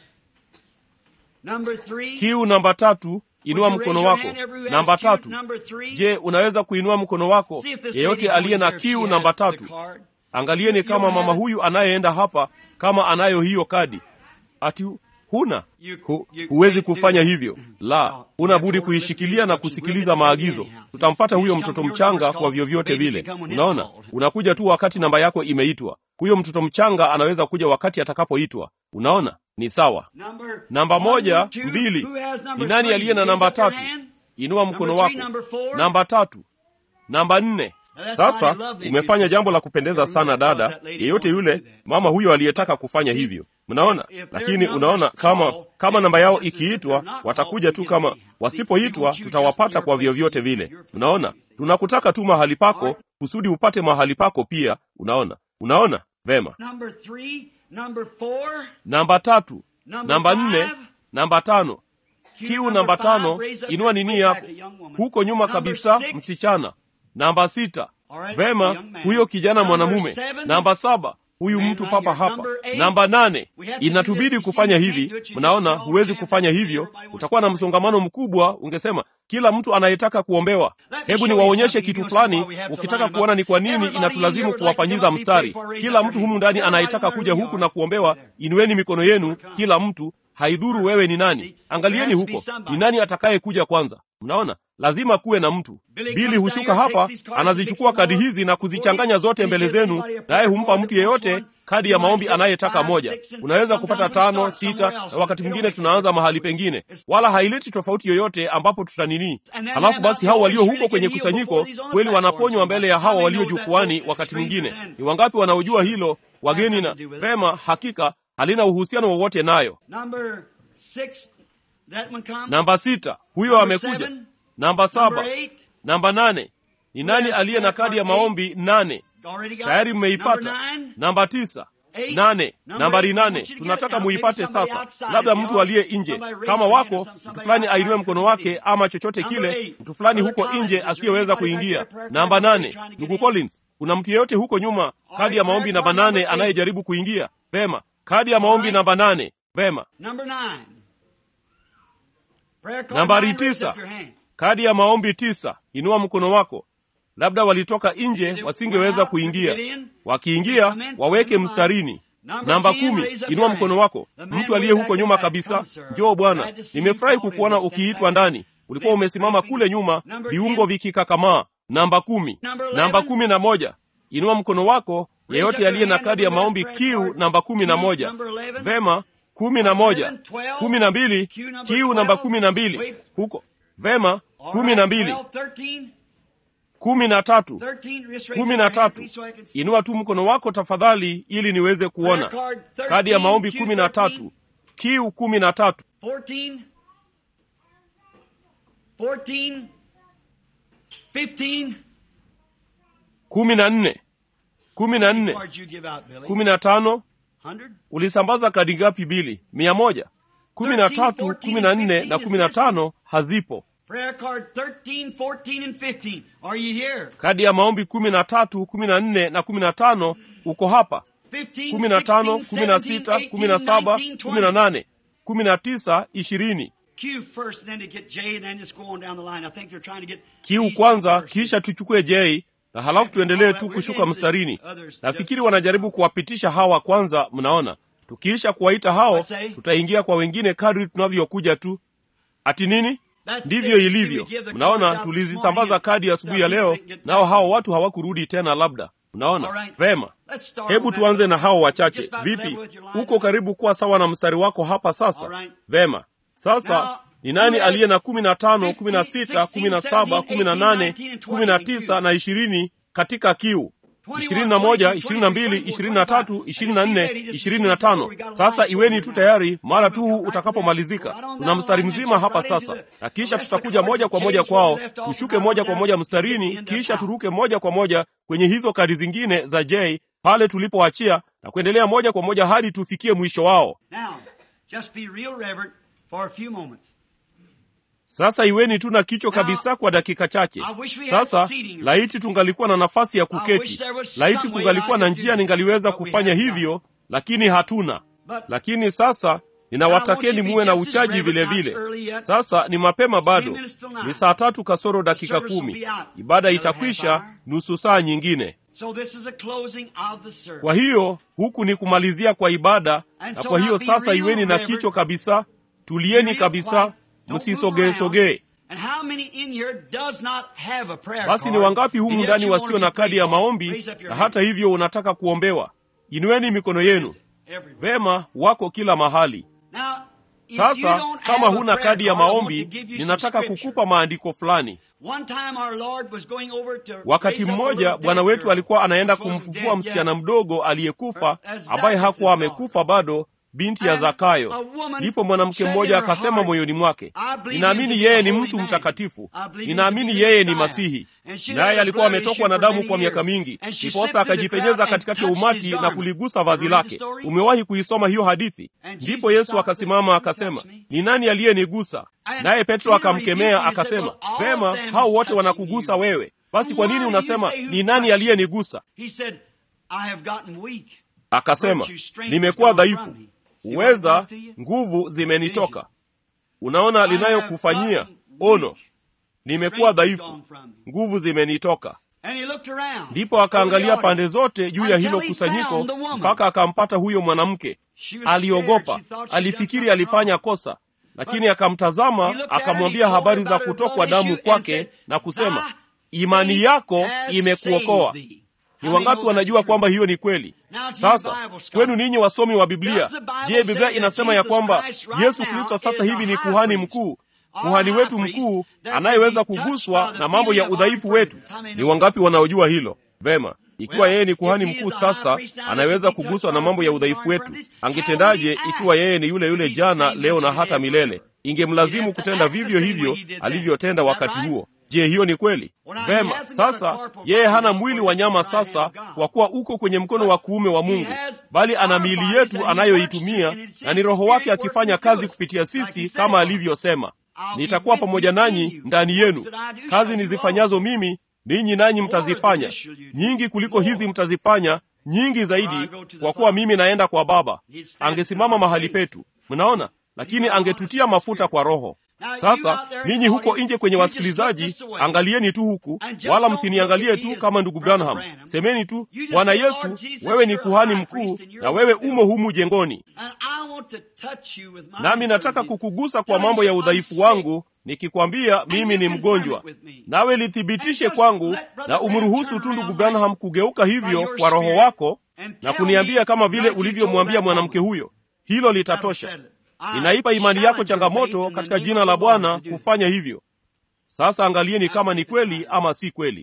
Number three. kiu namba tatu inua Would you mkono raise your wako hand, everyone who namba has Q tatu number three? je unaweza kuinua mkono wako See if this yeyote lady aliye over na there, she kiu has namba the tatu card. angalieni You kama don't mama have it? huyu anayeenda hapa kama anayo hiyo kadi ati huna You- Hu, you huwezi can't do kufanya that. hivyo No, la you huna have to budi order kuishikilia this na instruction. kusikiliza Bring it maagizo anyhow. tutampata You huyo just come mtoto when your mchanga number's kwa called. vyovyote Baby vile can come when it's unaona called. unakuja tu wakati namba yako imeitwa huyo mtoto mchanga anaweza kuja wakati atakapoitwa unaona ni sawa Number namba one, moja two, mbili who has number ni nani three? aliye na Raise namba up your tatu hand. inua mkono Number wako three, number four. namba tatu namba nne Now, that's sasa mighty lovely, umefanya you jambo la sister. kupendeza Everyone sana calls dada that lady yeyote wants to yule do that. mama huyo aliyetaka kufanya See, hivyo mnaona if their lakini number's unaona kama called, kama then namba yao chances that ikiitwa they're not watakuja called, tu we kama get them. wasipoitwa We want you tutawapata just in kwa your place, vyovyote in vile your place. unaona tunakutaka tu mahali pako kusudi upate mahali pako pia unaona unaona vema Number three, number four, namba tatu Number namba five. nne namba tano Q kiu number namba five, tano raise up inua your- nini way yako back, a young woman. huko nyuma Number kabisa six. msichana namba sita vema huyo kijana mwanamume namba saba huyu mtu papa hapa namba nane inatubidi kufanya hivi mnaona huwezi kufanya hivyo utakuwa na msongamano mkubwa ungesema kila mtu anayetaka kuombewa hebu niwaonyeshe kitu fulani ukitaka kuona ni kwa nini inatulazimu kuwafanyiza mstari kila mtu humu ndani anayetaka kuja huku na kuombewa inueni mikono yenu kila mtu haidhuru wewe ni nani angalieni huko ni nani atakaye kuja kwanza mnaona lazima kuwe na mtu bili hushuka hapa anazichukua kadi hizi na kuzichanganya zote mbele zenu naye humpa mtu yeyote kadi ya maombi anayetaka moja unaweza kupata tano sita na wakati mwingine tunaanza mahali pengine wala haileti tofauti yoyote ambapo tutanini halafu basi hao walio huko kwenye kusanyiko kweli wanaponywa mbele ya hawa walio jukwani wakati mwingine ni wangapi wanaojua hilo wageni na pema hakika halina uhusiano wowote nayo namba sita huyo amekuja namba saba namba nane ni nani aliye na kadi ya maombi nane tayari mmeipata namba tisa nane nambari nane tunataka muipate sasa labda mtu aliye nje kama wako mtu fulani ainue mkono wake ama chochote kile mtu fulani huko nje asiyeweza kuingia namba nane ndugu collins kuna mtu yeyote huko nyuma kadi ya maombi namba nane anayejaribu kuingia vema kadi ya maombi namba nane vema nambari tisa kadi ya maombi tisa inua mkono wako labda walitoka nje wasingeweza kuingia wakiingia waweke mstarini namba kumi inua mkono wako mtu aliye huko nyuma kabisa njoo bwana nimefurahi kukuona ukiitwa ndani ulikuwa umesimama kule nyuma viungo vikikakamaa namba kumi namba kumi na moja inua mkono wako yeyote aliye na kadi ya maombi kiu namba kumi na moja vema kumi na moja kumi na mbili kiu namba kumi na mbili huko vema kumi na mbili kumi na tatu kumi na tatu inua tu mkono wako tafadhali ili niweze kuona kadi ya maombi kumi na tatu kiu kumi na tatu kumi na nne kumi na nne kumi na tano ulisambaza kadi ngapi bili mia moja kumi na tatu kumi na nne na kumi na tano hazipo kadi ya maombi kumi na tatu kumi na nne na kumi na tano uko hapa kumi na tano kumi na sita kumi na saba kumi na nane kumi na tisa ishirini kiu kwanza kisha tuchukue jei na halafu tuendelee tu kushuka mstarini nafikiri wanajaribu kuwapitisha hawa kwanza mnaona tukiisha kuwaita hao tutaingia kwa wengine kadri tunavyokuja tu ati nini ndivyo ilivyo mnaona tulizisambaza kadi asubuhi ya, ya leo nao hao watu hawakurudi tena labda mnaona vema hebu tuanze na hao wachache vipi uko karibu kuwa sawa na mstari wako hapa sasa vema sasa ni nani aliye na kumi na tano kumi na sita kumi na saba kumi na nane kumi na tisa na ishirini katika kiu ishirini na moja ishirini na mbili ishirini na tatu ishirini na nne ishirini na tano sasa iweni tu tayari mara tu huu utakapomalizika tuna mstari mzima hapa sasa na kisha tutakuja moja kwa moja kwao tushuke moja kwa moja mstarini kisha turuke moja kwa moja kwenye hizo kadi zingine za j pale tulipoachia na kuendelea moja kwa moja hadi tufikie mwisho wao sasa iweni tu na kichwa kabisa kwa dakika chache sasa laiti tungalikuwa na nafasi ya kuketi laiti kungalikuwa na njia ningaliweza kufanya hivyo lakini hatuna lakini sasa ninawatakeni muwe na uchaji vile vile sasa ni mapema bado ni saa tatu kasoro dakika kumi ibada itakwisha nusu saa nyingine kwa hiyo huku ni kumalizia kwa ibada na kwa hiyo sasa iweni na kichwa kabisa tulieni kabisa msisogee-sogee basi ni wangapi humu ndani wasio na kadi ya maombi na hata hivyo unataka kuombewa inueni mikono yenu vema wako kila mahali sasa kama huna kadi ya maombi ninataka kukupa maandiko fulani wakati mmoja bwana wetu alikuwa anaenda kumfufua msichana mdogo aliyekufa ambaye hakuwa amekufa bado binti ya zakayo ndipo mwanamke mmoja akasema moyoni mwake ninaamini yeye ni mtu mtakatifu ninaamini yeye ni masihi naye alikuwa ametokwa na damu kwa miaka mingi ndiposa akajipenyeza katikati ya umati na kuligusa vazi lake umewahi kuisoma hiyo hadithi ndipo yesu akasimama akasema ni nani aliyenigusa naye petro akamkemea akasema vema hao wote wanakugusa wewe basi kwa nini unasema ni nani aliyenigusa akasema nimekuwa dhaifu uweza nguvu zimenitoka unaona linayokufanyia ono nimekuwa dhaifu nguvu zimenitoka ndipo akaangalia pande zote juu ya hilo kusanyiko mpaka akampata huyo mwanamke aliogopa alifikiri alifanya kosa lakini akamtazama akamwambia habari za kutokwa damu kwake na kusema imani yako imekuokoa ni wangapi wanajua kwamba hiyo ni kweli sasa kwenu ninyi wasomi wa biblia je biblia inasema ya kwamba yesu kristo sasa hivi ni kuhani mkuu kuhani wetu mkuu anayeweza kuguswa na mambo ya udhaifu wetu ni wangapi wanaojua hilo vema ikiwa yeye ni kuhani mkuu sasa anayeweza kuguswa na mambo ya udhaifu wetu angetendaje ikiwa yeye ni yule yule jana leo na hata milele ingemlazimu kutenda vivyo hivyo alivyotenda wakati huo je hiyo ni kweli vema sasa yeye hana mwili wa nyama sasa kwa kuwa uko kwenye mkono wa kuume wa mungu bali ana miili yetu anayoitumia na ni roho wake akifanya kazi kupitia sisi kama alivyosema nitakuwa pamoja nanyi ndani yenu kazi nizifanyazo mimi ninyi nanyi mtazifanya nyingi kuliko hizi mtazifanya nyingi zaidi kwa kuwa mimi naenda kwa baba angesimama mahali petu mnaona lakini angetutia mafuta kwa roho sasa ninyi huko nje kwenye wasikilizaji angalieni tu huku wala msiniangalie tu kama ndugu branham semeni tu bwana yesu wewe ni kuhani mkuu na wewe umo humu jengoni nami nataka kukugusa kwa mambo ya udhaifu wangu nikikwambia mimi ni mgonjwa nawe lithibitishe kwangu na umruhusu tu ndugu branham kugeuka hivyo kwa roho wako na kuniambia kama vile ulivyomwambia mwanamke huyo hilo litatosha ninaipa imani yako changamoto katika jina la bwana kufanya hivyo sasa angalieni kama ni kweli ama si kweli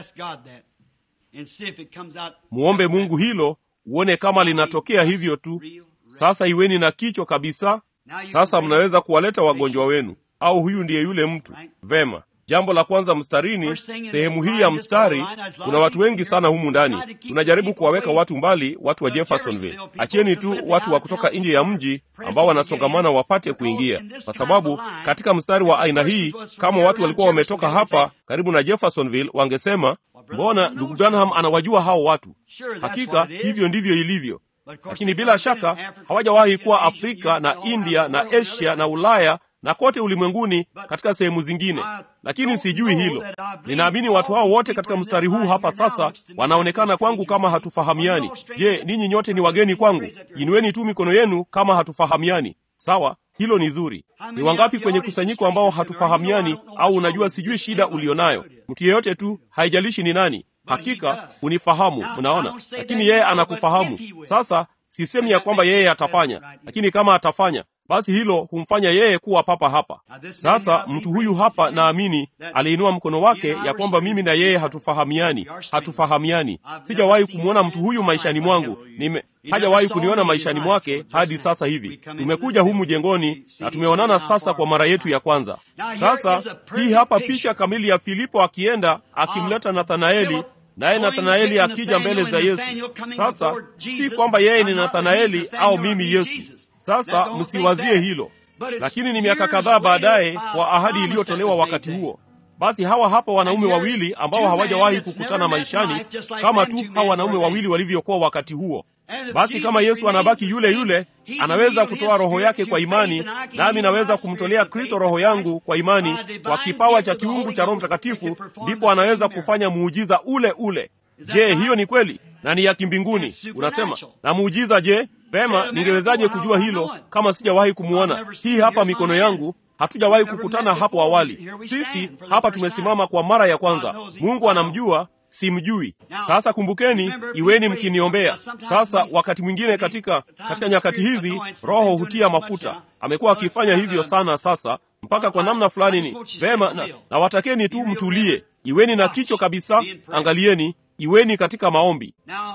muombe mungu hilo uone kama linatokea hivyo tu sasa iweni na kichwa kabisa sasa mnaweza kuwaleta wagonjwa wenu au huyu ndiye yule mtu vema jambo la kwanza mstarini sehemu hii ya mstari kuna watu wengi sana humu ndani tunajaribu kuwaweka watu mbali watu wa jeffersonville acheni tu watu wa kutoka nje ya mji ambao wanasongamana wapate kuingia kwa sababu katika mstari wa aina hii kama watu walikuwa wametoka hapa karibu na jeffersonville wangesema mbona ndugu branham anawajua hao watu hakika hivyo ndivyo ilivyo lakini bila shaka hawajawahi kuwa afrika na india na asia na ulaya na kote ulimwenguni katika sehemu zingine lakini sijui hilo ninaamini watu hao wote katika mstari huu hapa sasa wanaonekana kwangu kama hatufahamiani je ninyi nyote ni wageni kwangu inueni tu mikono yenu kama hatufahamiani sawa hilo ni zuri ni wangapi kwenye kusanyiko ambao hatufahamiani au unajua sijui shida ulionayo mtu yeyote tu haijalishi ni nani hakika unifahamu mnaona lakini yeye anakufahamu sasa sisemi ya kwamba yeye atafanya lakini kama atafanya basi hilo humfanya yeye kuwa papa hapa sasa mtu huyu hapa naamini aliinua mkono wake ya kwamba mimi na yeye hatufahamiani hatufahamiani sijawahi kumwona mtu huyu maishani mwangu nime hajawahi kuniona maishani mwake hadi sasa hivi tumekuja humu jengoni na tumeonana sasa kwa mara yetu ya kwanza sasa hii hapa picha kamili ya filipo akienda akimleta nathanaeli naye nathanaeli akija mbele za yesu sasa si kwamba yeye ni nathanaeli au mimi yesu sasa msiwazie hilo lakini ni miaka kadhaa baadaye kwa ahadi iliyotolewa wakati huo basi hawa hapa wanaume wawili ambao hawajawahi kukutana maishani kama tu hawa wanaume wawili walivyokuwa wakati huo basi kama yesu anabaki yule yule anaweza kutoa roho yake kwa imani nami naweza kumtolea kristo roho yangu kwa imani kwa kipawa cha kiungu cha roho mtakatifu ndipo anaweza kufanya muujiza ule ule je hiyo ni kweli na ni ya kimbinguni unasema na muujiza je pema ningewezaje kujua hilo kama sijawahi kumwona hii hapa mikono yangu hatujawahi kukutana hapo awali sisi hapa tumesimama kwa mara ya kwanza mungu anamjua simjui sasa kumbukeni iweni mkiniombea sasa wakati mwingine katika katika nyakati hizi roho hutia mafuta amekuwa akifanya hivyo sana sasa mpaka kwa namna fulani ni vema na, na watakeni tu mtulie iweni na kicho kabisa angalieni iweni katika maombi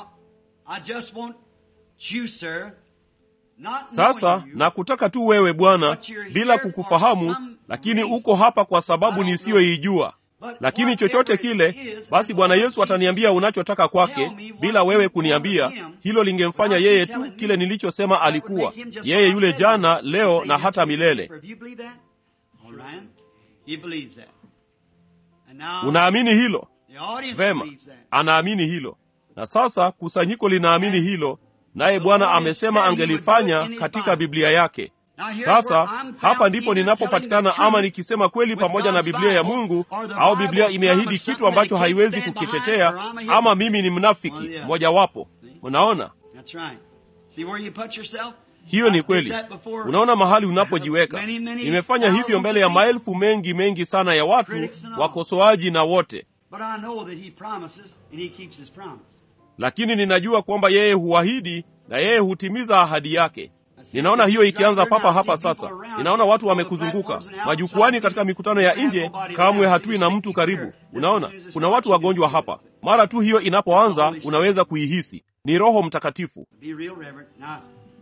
sasa nakutaka tu wewe bwana bila kukufahamu lakini uko hapa kwa sababu nisiyoijua lakini chochote kile basi bwana yesu ataniambia unachotaka kwake bila wewe kuniambia hilo lingemfanya yeye tu kile nilichosema alikuwa yeye yule jana leo na hata milele unaamini hilo The audience Vema, believes that. anaamini hilo, na sasa kusanyiko linaamini hilo, naye Bwana amesema angelifanya katika Biblia yake. Now, here's Sasa where I'm hapa found ndipo either ninapopatikana telling the ama truth nikisema kweli with pamoja na God's Biblia ya Bible, Mungu, or the au Bible's Biblia imeahidi promised kitu something ambacho that it can't haiwezi stand kukitetea, behind, or I'm a hypocrite. ama mimi ni One or mnafiki the other. mojawapo. Mnaona, That's right. See where you put yourself? hiyo I ni did kweli. that before. Unaona mahali unapojiweka. Many, many Nimefanya hivyo thousands mbele ya of people. maelfu mengi mengi sana ya watu, Critics and all. wakosoaji na wote, But I know that he promises and he keeps his promise. lakini ninajua kwamba yeye huahidi na yeye hutimiza ahadi yake. Ninaona hiyo ikianza papa hapa sasa. Ninaona watu wamekuzunguka majukwani, katika mikutano ya nje, kamwe hatui na mtu karibu. Unaona, kuna watu wagonjwa hapa. Mara tu hiyo inapoanza, unaweza kuihisi ni Roho Mtakatifu. Be real, Reverend. Now,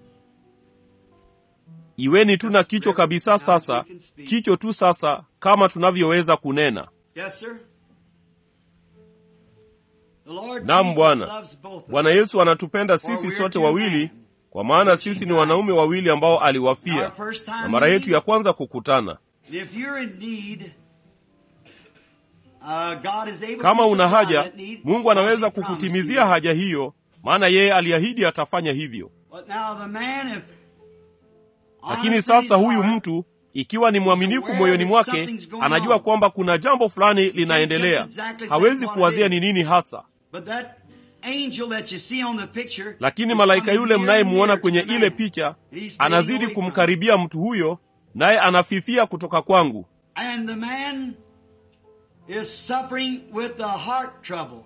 Iweni tu na kicho kabisa sasa, kicho tu sasa, kama tunavyoweza kunena. yes, sir. The Lord Naam, Jesus Bwana. loves both of Bwana us. Yesu anatupenda sisi sote wawili, kwa maana sisi ni wanaume wawili ambao aliwafia, na mara yetu ya kwanza kukutana. If you're in need, uh, God is able Kama to una supply haja, that need, Mungu anaweza because he promised kukutimizia you. haja hiyo, maana yeye aliahidi atafanya hivyo. But now the man, if Lakini honestly sasa his huyu heart, mtu ikiwa ni mwaminifu moyoni mwake, anajua kwamba kuna jambo fulani linaendelea. Hawezi kuwazia ni nini hasa, But that angel that you see on the picture, lakini is malaika coming yule near mnayemuona and kwenye near to the ile man. picha He's fading anazidi away from kumkaribia mtu huyo, naye anafifia kutoka kwangu. And the man is suffering with the heart trouble.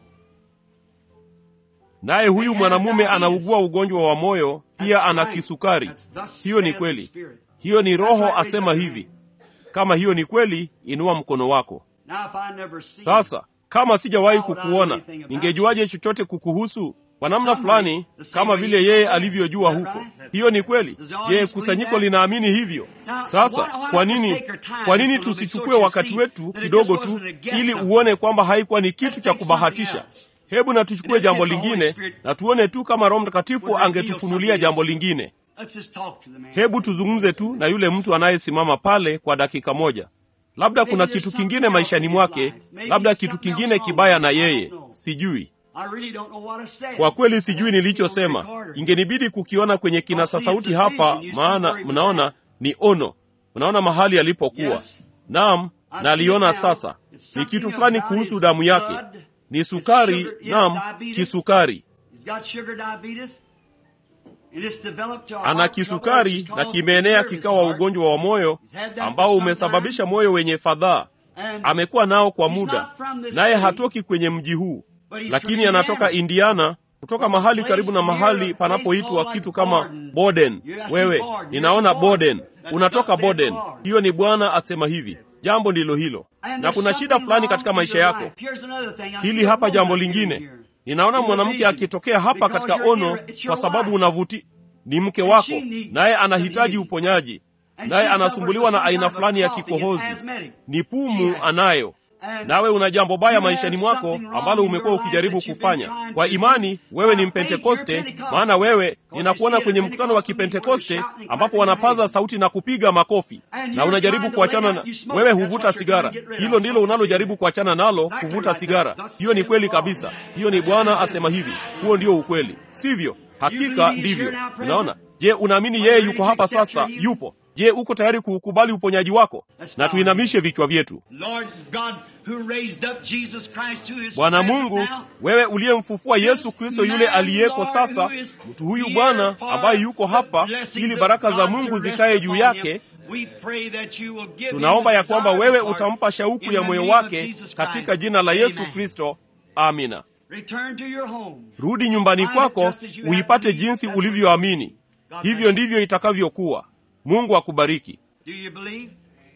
Naye huyu mwanamume anaugua ugonjwa wa moyo, pia That's ana right. kisukari. That's thus Hiyo ni saith the kweli. Spirit. Hiyo ni Roho right, asema raise up hivi. Kama hiyo ni kweli, inua mkono wako. Now if I never see Sasa kama sijawahi How would I kukuona, know anything about ningejuaje chochote kukuhusu? Kwa namna Somebody, fulani, the same kama way vile you yeye know that. alivyojua Is that huko. right? Hiyo ni kweli. Does the Je, audience kusanyiko believe that? linaamini hivyo? Now, Sasa why- why kwa not just nini, take our time kwa nini just a little bit tusichukue so you wakati see wetu that it kidogo just tu wasn't a guess ili something. uone kwamba haikuwa ni kitu Let's cha take kubahatisha? something else. Hebu na tuchukue Let's jambo see if the Holy lingine Spirit na tuone tu kama Roho Mtakatifu would reveal angetufunulia something jambo else. lingine. Let's just talk to the man. Hebu tuzungumze tu na yule mtu anayesimama pale kwa dakika moja. Labda kuna Maybe there's kitu something kingine else maishani in his mwake, life. Maybe labda kitu something kingine else kibaya wrong. na I don't yeye, know. sijui. I really don't know what I said. Kwa kweli sijui I don't see nilichosema. on the recorder. Ingenibidi kukiona kwenye kinasa sauti hapa, maana mnaona ni ono. Mnaona mahali alipokuwa. Yes. Naam, I na see aliona it now. sasa. It's Ni kitu something fulani about kuhusu his damu yake. blood. Ni It's sukari, sugar- yes, naam, diabetes. kisukari. He's got sugar diabetes. And it's developed to a Ana heart trouble kisukari which is na called kimeenea nervous kikawa heart. ugonjwa wa moyo He's had that ambao for some umesababisha time. moyo wenye fadhaa. And Amekuwa nao kwa He's muda, not from this naye state, hatoki kwenye mji huu, but he's lakini from anatoka Indiana. Indiana, kutoka mahali karibu na mahali panapoitwa kitu kama Boden. Wewe ninaona Boden, unatoka Boden. Hiyo ni Bwana asema hivi. Jambo ndilo hilo, And na there's kuna shida something fulani wrong katika in maisha your yako. life. Here's another thing. I Hili see a hapa woman jambo here. lingine, In ninaona the mwanamke vision. akitokea hapa Because katika you're ono, here, it's your kwa sababu wife. unavuti ni mke And wako, she needs naye some anahitaji healing. uponyaji, And naye she anasumbuliwa suffers na with aina some kind fulani ya of coughing and kikohozi, asthmatic. ni pumu She has. anayo And nawe una jambo baya you have maishani mwako something wrong ambalo in umekuwa your life ukijaribu that you've been kufanya. trying Kwa to imani do. wewe ni By faith, Mpentekoste, you're Pentecostal. maana wewe Because ninakuona you see kwenye at a mkutano wa Pentecostal meeting where Kipentekoste they're shouting and ambapo clapping wanapaza hands. sauti na kupiga makofi, And na you're unajaribu trying to kuachana lay na out, you smoke, wewe that's huvuta what you're sigara. trying to get rid of, Hilo ndilo smoke unalojaribu cigarette. kuachana nalo, Exactly kuvuta right. sigara. That's- that's Hiyo ni the kweli law. kabisa, hiyo ni Bwana asema hivi. Huo ndio ukweli, sivyo? Hakika believe he's ndivyo. here now, President? Unaona? Je, unaamini Are you yeye ready yuko to hapa accept sasa? your healing? Yupo. Je, uko tayari kuukubali uponyaji wako? Let's Na bow tuinamishe vichwa vyetu. Lord God, who raised up Jesus Christ, who is Bwana present Mungu, now, wewe uliyemfufua Yesu Kristo yule man, aliyeko Lord, sasa, who is mtu huyu here Bwana for ambaye yuko the hapa blessings ili of baraka za God Mungu to rest zikae juu upon yake, him. We pray that you will give him tunaomba the ya kwamba desire of wewe his heart. utampa shauku In ya the moyo name of wake Jesus katika Christ. jina la Yesu Amen. Kristo. Amina. Return to your home. Rudi nyumbani Find it kwako just as you have uipate believed. jinsi That's ulivyoamini. God bless Hivyo you. ndivyo itakavyokuwa. Mungu akubariki. Do you believe?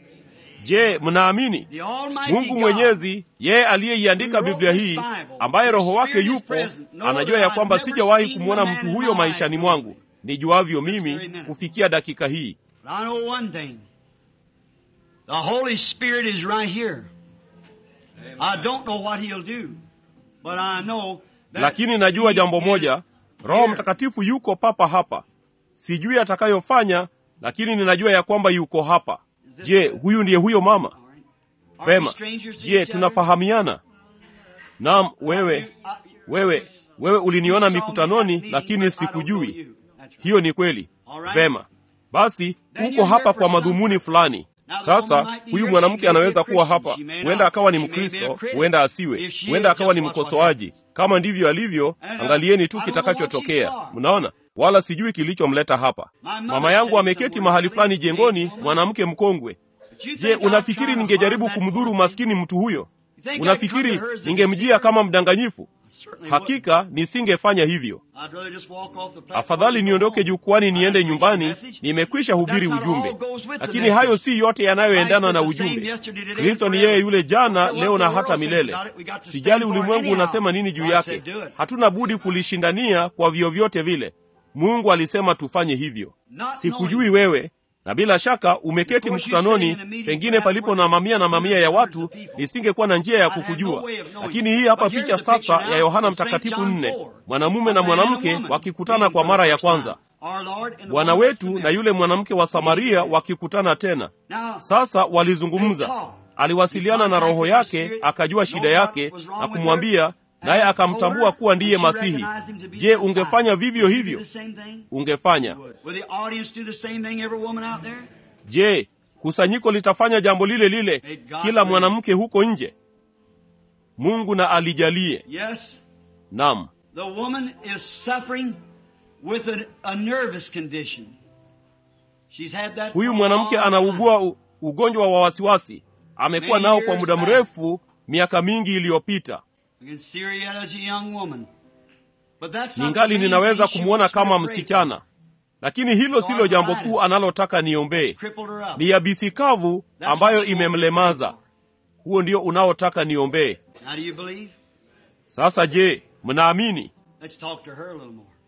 Je, mnaamini? The Almighty Mungu God, Mwenyezi, yeye aliyeiandika who wrote Biblia this hii, Bible, ambaye Roho whose wake Spirit is yupo, present, know anajua that ya I've kwamba never sijawahi seen kumwona the man mtu in huyo my maishani life. mwangu nijuavyo This very mimi minute. kufikia dakika hii. But I know one thing. The Holy Spirit is right here. I don't know what He'll do, but I know that Lakini najua He jambo is moja, Roho here. Mtakatifu yuko papa hapa. Sijui atakayofanya, lakini ninajua ya kwamba yuko hapa. Je, huyu ndiye huyo mama? All right. Are we Vema. strangers to Je, each other? tunafahamiana? naam wewe wewe wewe uliniona mikutanoni lakini sikujui hiyo ni kweli vema basi uko hapa kwa madhumuni fulani sasa huyu mwanamke anaweza kuwa hapa huenda akawa ni mkristo huenda asiwe huenda akawa ni mkosoaji kama ndivyo alivyo angalieni tu kitakachotokea mnaona wala sijui kilichomleta hapa mama yangu ameketi mahali fulani jengoni mwanamke mkongwe je unafikiri ningejaribu kumdhuru maskini mtu huyo unafikiri ningemjia kama mdanganyifu hakika nisingefanya hivyo afadhali niondoke jukwani niende nyumbani nimekwisha hubiri ujumbe lakini hayo si yote yanayoendana na ujumbe kristo ni yeye yule jana leo na hata milele sijali ulimwengu unasema nini juu yake hatuna budi kulishindania kwa vyovyote vile mungu alisema tufanye hivyo sikujui wewe na bila shaka umeketi mkutanoni pengine palipo na mamia na mamia ya watu nisingekuwa na njia ya kukujua lakini hii hapa picha sasa ya yohana mtakatifu nne mwanamume na mwanamke wakikutana kwa mara ya kwanza bwana wetu na yule mwanamke wa samaria wakikutana tena sasa walizungumza aliwasiliana na roho yake akajua shida yake na kumwambia naye akamtambua kuwa ndiye masihi je ungefanya vivyo hivyo ungefanya je kusanyiko litafanya jambo lile lile kila mwanamke huko nje mungu na alijalie Yes, nam the woman is suffering with a, a nervous condition. She's had that huyu for a mwanamke long anaugua u- ugonjwa wa wasiwasi amekuwa nao kwa muda mrefu miaka mingi iliyopita time. I can see her yet as a young woman. But that's not ningali the main ninaweza thing she kumwona wants me to kama pray for. msichana lakini hilo silo jambo kuu analotaka niombee Crippled her up. ni yabisi kavu That's ambayo what she wants me to pray imemlemaza for. huo ndio unaotaka niombee Now do you believe? sasa je mnaamini Let's talk to her a little more.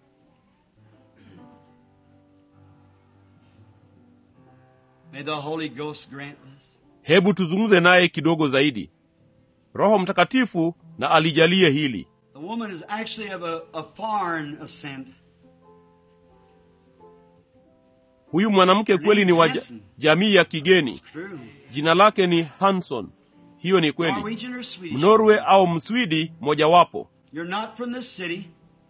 May the Holy Ghost grant this. hebu tuzungumze naye kidogo zaidi roho mtakatifu na alijalie hili The woman is actually of a, a foreign ascent. huyu mwanamke kweli ni wa ja- jamii ya kigeni True. jina lake ni hanson hiyo ni kweli Norwegian or Swedish? mnorwe au mswidi mojawapo You're not from this city.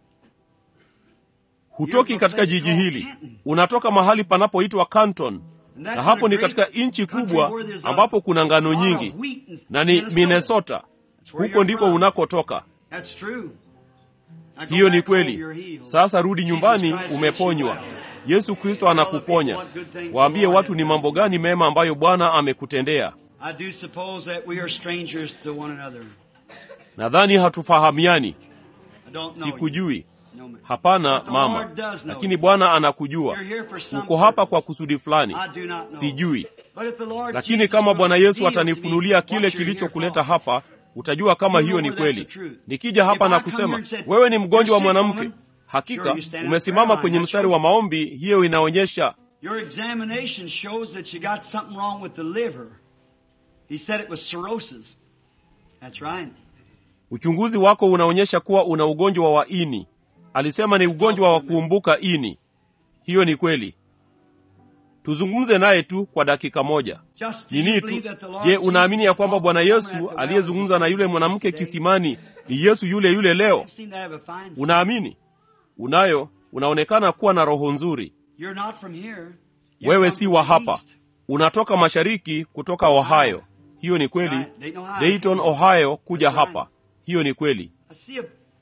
hutoki katika jiji hili unatoka mahali panapoitwa canton And na that's hapo in a ni great katika nchi country kubwa where there's a ambapo kuna ngano lot of nyingi wheat and na ni minnesota That's where huko you're ndiko from. unakotoka That's true. Now go hiyo ni back home, kweli you're healed. sasa rudi Jesus nyumbani Christ makes you umeponywa well. yesu kristo anakuponya waambie watu ni mambo gani mema ambayo bwana amekutendea I do suppose that we are strangers to one another. nadhani hatufahamiani I don't know you. sikujui No, ma'am. hapana But the mama Lord does know lakini you. bwana anakujua You're here for some uko hapa kwa purpose. kusudi fulani I do not know. sijui But if the Lord lakini Jesus kama will bwana yesu reveal to me atanifunulia what kile you're here kilichokuleta for, hapa utajua kama You hiyo know ni where that's kweli the truth. nikija hapa If na I come here kusema and said, wewe ni mgonjwa wa "You're sick, mwanamke woman," hakika Sure, you stand in the umesimama prayer kwenye line. mstari wa maombi hiyo inaonyesha Your examination shows that you got something wrong with the liver. He said it was cirrhosis. That's right. uchunguzi wako unaonyesha kuwa una ugonjwa wa ini alisema ni ugonjwa wa kuumbuka ini hiyo ni kweli tuzungumze naye tu kwa dakika moja Just do nini you tu believe that the Lord je unaamini ya Jesus kwamba talked bwana to the woman yesu at the well aliyezungumza na yule is the mwanamke same today? kisimani ni yesu yule yule leo You seem to have a fine spirit. unaamini unayo unaonekana kuwa na roho nzuri You're not from here. You wewe come si from wa the hapa east. unatoka mashariki kutoka ohio hiyo ni kweli Right. Dayton, Ohio. dayton ohio kuja That's right. hapa hiyo ni kweli I see a,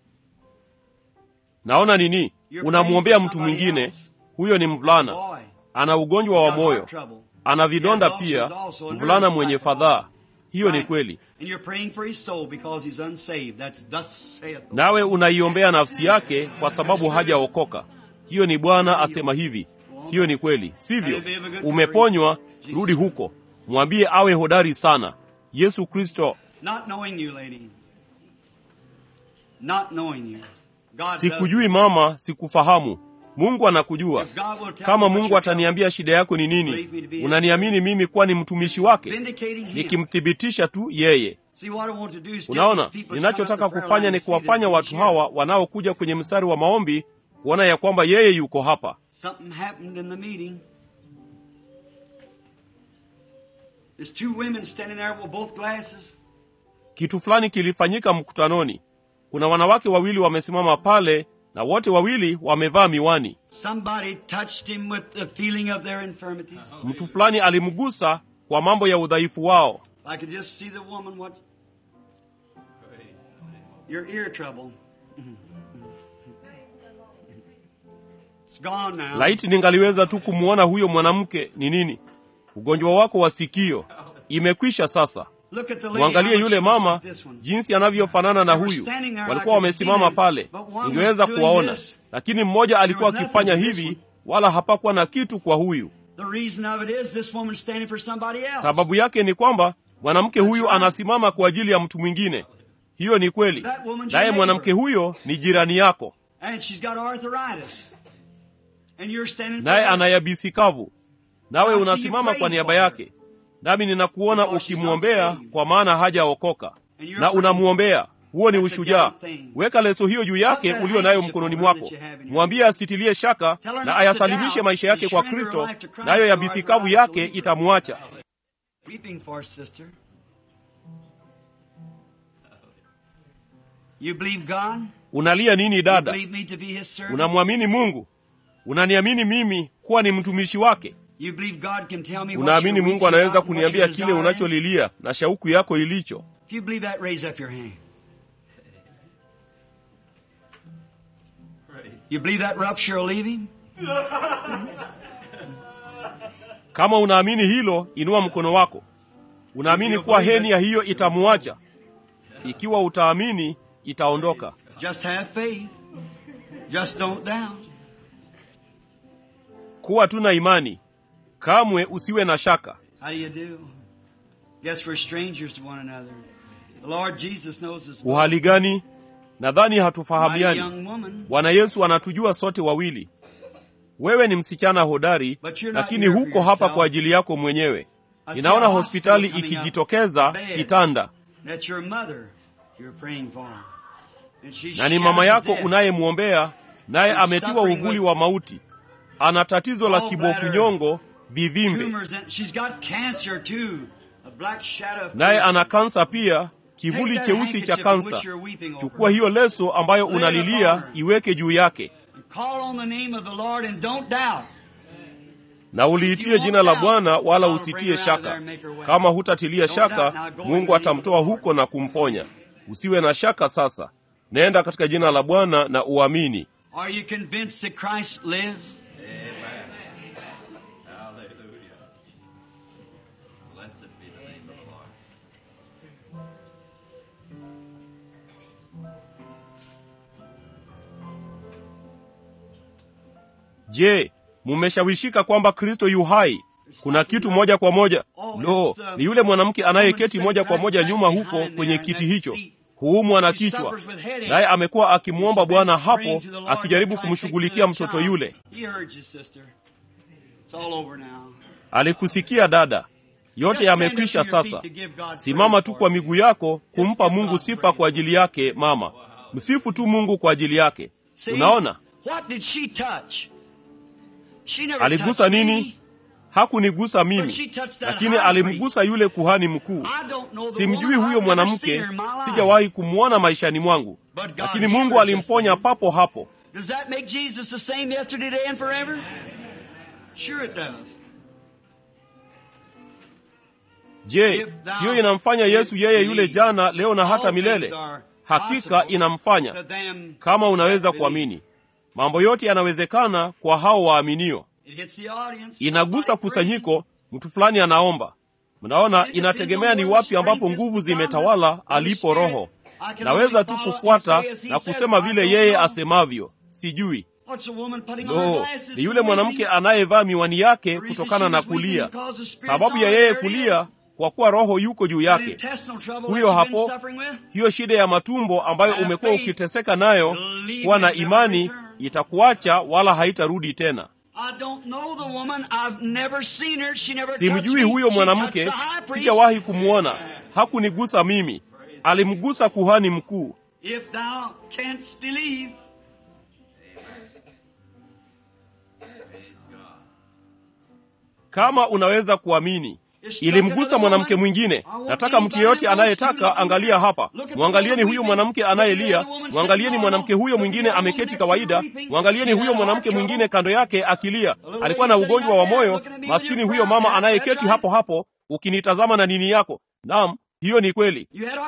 naona nini You're unamwombea praying for mtu mwingine somebody huyo ni mvulana boy. ana ugonjwa wa Got moyo heart trouble. ana vidonda He has pia ulcers also, a mvulana nervous mwenye type of fadhaa hiyo ni Right. kweli And you're praying for his soul because he's unsaved. That's thus saith the nawe unaiombea nafsi yake kwa sababu hajaokoka hiyo ni bwana asema hivi hiyo ni kweli sivyo umeponywa rudi huko mwambie awe hodari sana yesu kristo Not knowing you, lady. Not knowing you. God does sikujui mama sikufahamu mungu anakujua If God will tell kama me what mungu your ataniambia shida yako ni nini unaniamini mimi kuwa ni mtumishi wake vindicating him. nikimthibitisha tu yeye See, what I want to do is get unaona these people ninachotaka coming up the prayer kufanya line ni to see that kuwafanya he's watu here. hawa wanaokuja kwenye mstari wa maombi kuona ya kwamba yeye yuko hapa Something happened in the meeting. There's two women standing there with both glasses. kitu fulani kilifanyika mkutanoni. Kuna wanawake wawili wamesimama pale na wote wawili wamevaa miwani. Somebody touched him with the feeling of their infirmities. Mtu fulani alimgusa kwa mambo ya udhaifu wao. I could just see the woman what your ear trouble. It's gone now. Laiti ningaliweza tu kumwona huyo mwanamke ni nini. Ugonjwa wako wa sikio imekwisha sasa. Look at the lady. Mwangalie how yule much mama she's this one. jinsi anavyofanana na huyu. Walikuwa wamesimama pale, ningeweza kuwaona, lakini mmoja alikuwa akifanya hivi, wala hapakuwa na kitu kwa huyu. The reason of it is this woman standing for somebody else. Sababu yake ni kwamba mwanamke huyu anasimama kwa ajili ya mtu mwingine. Hiyo ni kweli, naye mwanamke huyo ni jirani yako, And she's got arthritis. And you're standing for naye her. ana yabisi kavu, nawe unasimama kwa niaba yake. Nami ninakuona ukimwombea, kwa maana hajaokoka, na unamwombea. Huo ni ushujaa. Weka leso hiyo juu yake ulio nayo mkononi mwako, mwambie asitilie shaka na ayasalimishe maisha yake kwa Kristo, nayo yabisi kavu yake itamwacha. Weeping for sister. You believe God? Unalia nini You dada? believe me to be his servant? Unamwamini Mungu? Unaniamini mimi kuwa ni mtumishi wake? You believe God can tell me what Unaamini you're Mungu weeping anaweza about and what kuniambia your kile desire is? unacholilia na shauku yako ilicho? If you believe that, raise up your hand. You believe that rupture will leave him? Kama unaamini hilo, inua mkono wako. Unaamini kuwa heni ya hiyo itamuacha? Ikiwa utaamini, itaondoka. Just have faith. Just don't doubt. Kuwa tu na imani, kamwe usiwe na shaka. How do you do? Guess we're strangers to one another. The Lord Jesus knows us. both. Uhali gani? Nadhani Mighty hatufahamiani. young woman. Bwana Yesu anatujua sote wawili. Wewe ni msichana hodari, But you're not lakini here for huko hapa yourself. kwa ajili yako mwenyewe. I see Ninaona a hospitali hospital coming up, ikijitokeza bed. kitanda, That's your mother you're praying for. And she's na ni mama shattered yako death. unayemwombea, naye She's ametiwa suffering uvuli with wa mauti. Ana tatizo la gallbladder, kibofu nyongo, vivimbe, Tumors and she's got cancer too. A black shadow. of naye cancer. ana kansa pia, kivuli Take that cheusi cha handkerchief in kansa. which you're weeping over. Chukua hiyo leso ambayo Lay it unalilia, upon her. iweke juu yake, And Call on the name of the Lord and don't doubt. na uliitie jina la Bwana, wala usitie shaka. Kama hutatilia shaka, Mungu atamtoa huko na kumponya. Usiwe na shaka sasa, nenda katika jina la Bwana na uamini. Are you convinced that Christ lives? Hallelujah. Blessed be the name of the Lord. Je, mumeshawishika kwamba Kristo yu hai? Kuna kitu moja kwa moja. Lo, ni yule mwanamke anayeketi moja kwa moja nyuma huko kwenye kiti hicho, huumwa na kichwa, naye amekuwa akimwomba Bwana hapo, akijaribu kumshughulikia mtoto yule. He heard you, sister. It's all over now. Alikusikia dada, yote yamekwisha sasa. Simama tu kwa miguu yako kumpa Mungu sifa kwa ajili yake. Mama, msifu tu Mungu kwa ajili yake. See, Unaona, What did she touch? She never aligusa touched nini? me. Hakunigusa But mimi, she touched that lakini high alimgusa yule kuhani mkuu. I don't know the Simjui woman. huyo I've never seen mwanamke, her in my life. sijawahi kumwona maishani mwangu, But God lakini healed Mungu her alimponya just then. papo hapo. Does that make Jesus the same yesterday, today, and forever? Sure it does. Je, If thou hiyo inamfanya Yesu canst yeye yule believe, jana, leo na hata all milele? things are Hakika possible inamfanya, to them kama unaweza that believe. kuamini. Mambo yote yanawezekana kwa hao waaminio. It hits the audience. Inagusa Somebody kusanyiko, mtu fulani anaomba. Mnaona, inategemea ni wapi ambapo nguvu zimetawala alipo Roho. Naweza tu kufuata na kusema vile yeye asemavyo, sijui. What's a woman putting on her Lo, glasses ni yule for mwanamke weeping? anayevaa miwani yake The reason kutokana she na was weeping kulia. because the Spirit's Sababu ya on her, yeye there it kulia, is. kwa kuwa Roho yuko juu That yake. intestinal trouble Huyo that you've been hapo, suffering with? hiyo shida ya matumbo ambayo Have umekuwa faith. ukiteseka nayo, Believe kuwa na it never imani return. itakuacha wala haitarudi tena. I don't know the woman. I've never seen her. She never touched Simjui me. huyo She mwanamke, touched the high priest. sijawahi kumwona. Hakunigusa mimi, alimgusa kuhani mkuu. If thou canst believe, Kama unaweza kuamini, ilimgusa mwanamke mwingine. Nataka mtu yeyote anayetaka, angalia hapa, mwangalieni huyu mwanamke anayelia, mwangalieni mwanamke huyo mwingine ameketi kawaida, mwangalieni huyo mwanamke mwingine kando yake akilia. Alikuwa na ugonjwa wa moyo, maskini huyo mama anayeketi hapo hapo, ukinitazama na nini yako. Naam, hiyo ni kweli.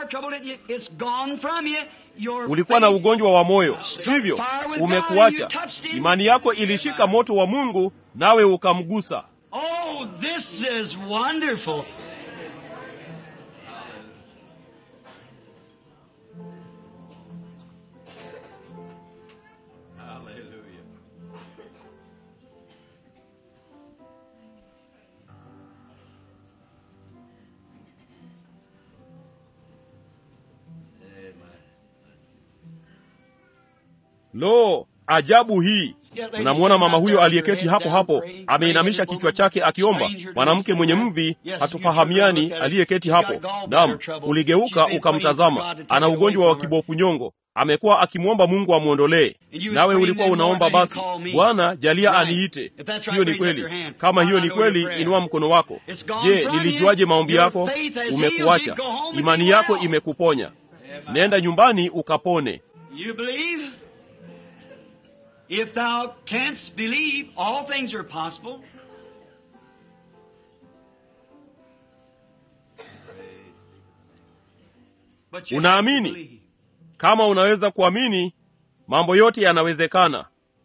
Ulikuwa na ugonjwa wa moyo, sivyo? Umekuacha. Imani yako ilishika moto wa Mungu, nawe ukamgusa. Oh, this is wonderful. Hallelujah. Amen. Lo, ajabu hii! Unamwona mama huyo aliyeketi hapo hapo, ameinamisha kichwa chake akiomba. Mwanamke mwenye mvi, hatufahamiani, aliyeketi hapo. Naam, uligeuka ukamtazama, ana ugonjwa wa kibofu nyongo, amekuwa akimwomba Mungu amwondolee. Nawe ulikuwa unaomba basi, Bwana jalia aniite. Hiyo ni kweli. Kama hiyo ni kweli, inua mkono wako. Je, nilijuaje maombi yako? Umekuacha, imani yako imekuponya. Nenda nyumbani ukapone. You believe? If thou canst believe, all things are possible. But you have to Unaamini? believe. Kama unaweza kuamini, mambo yote yanawezekana,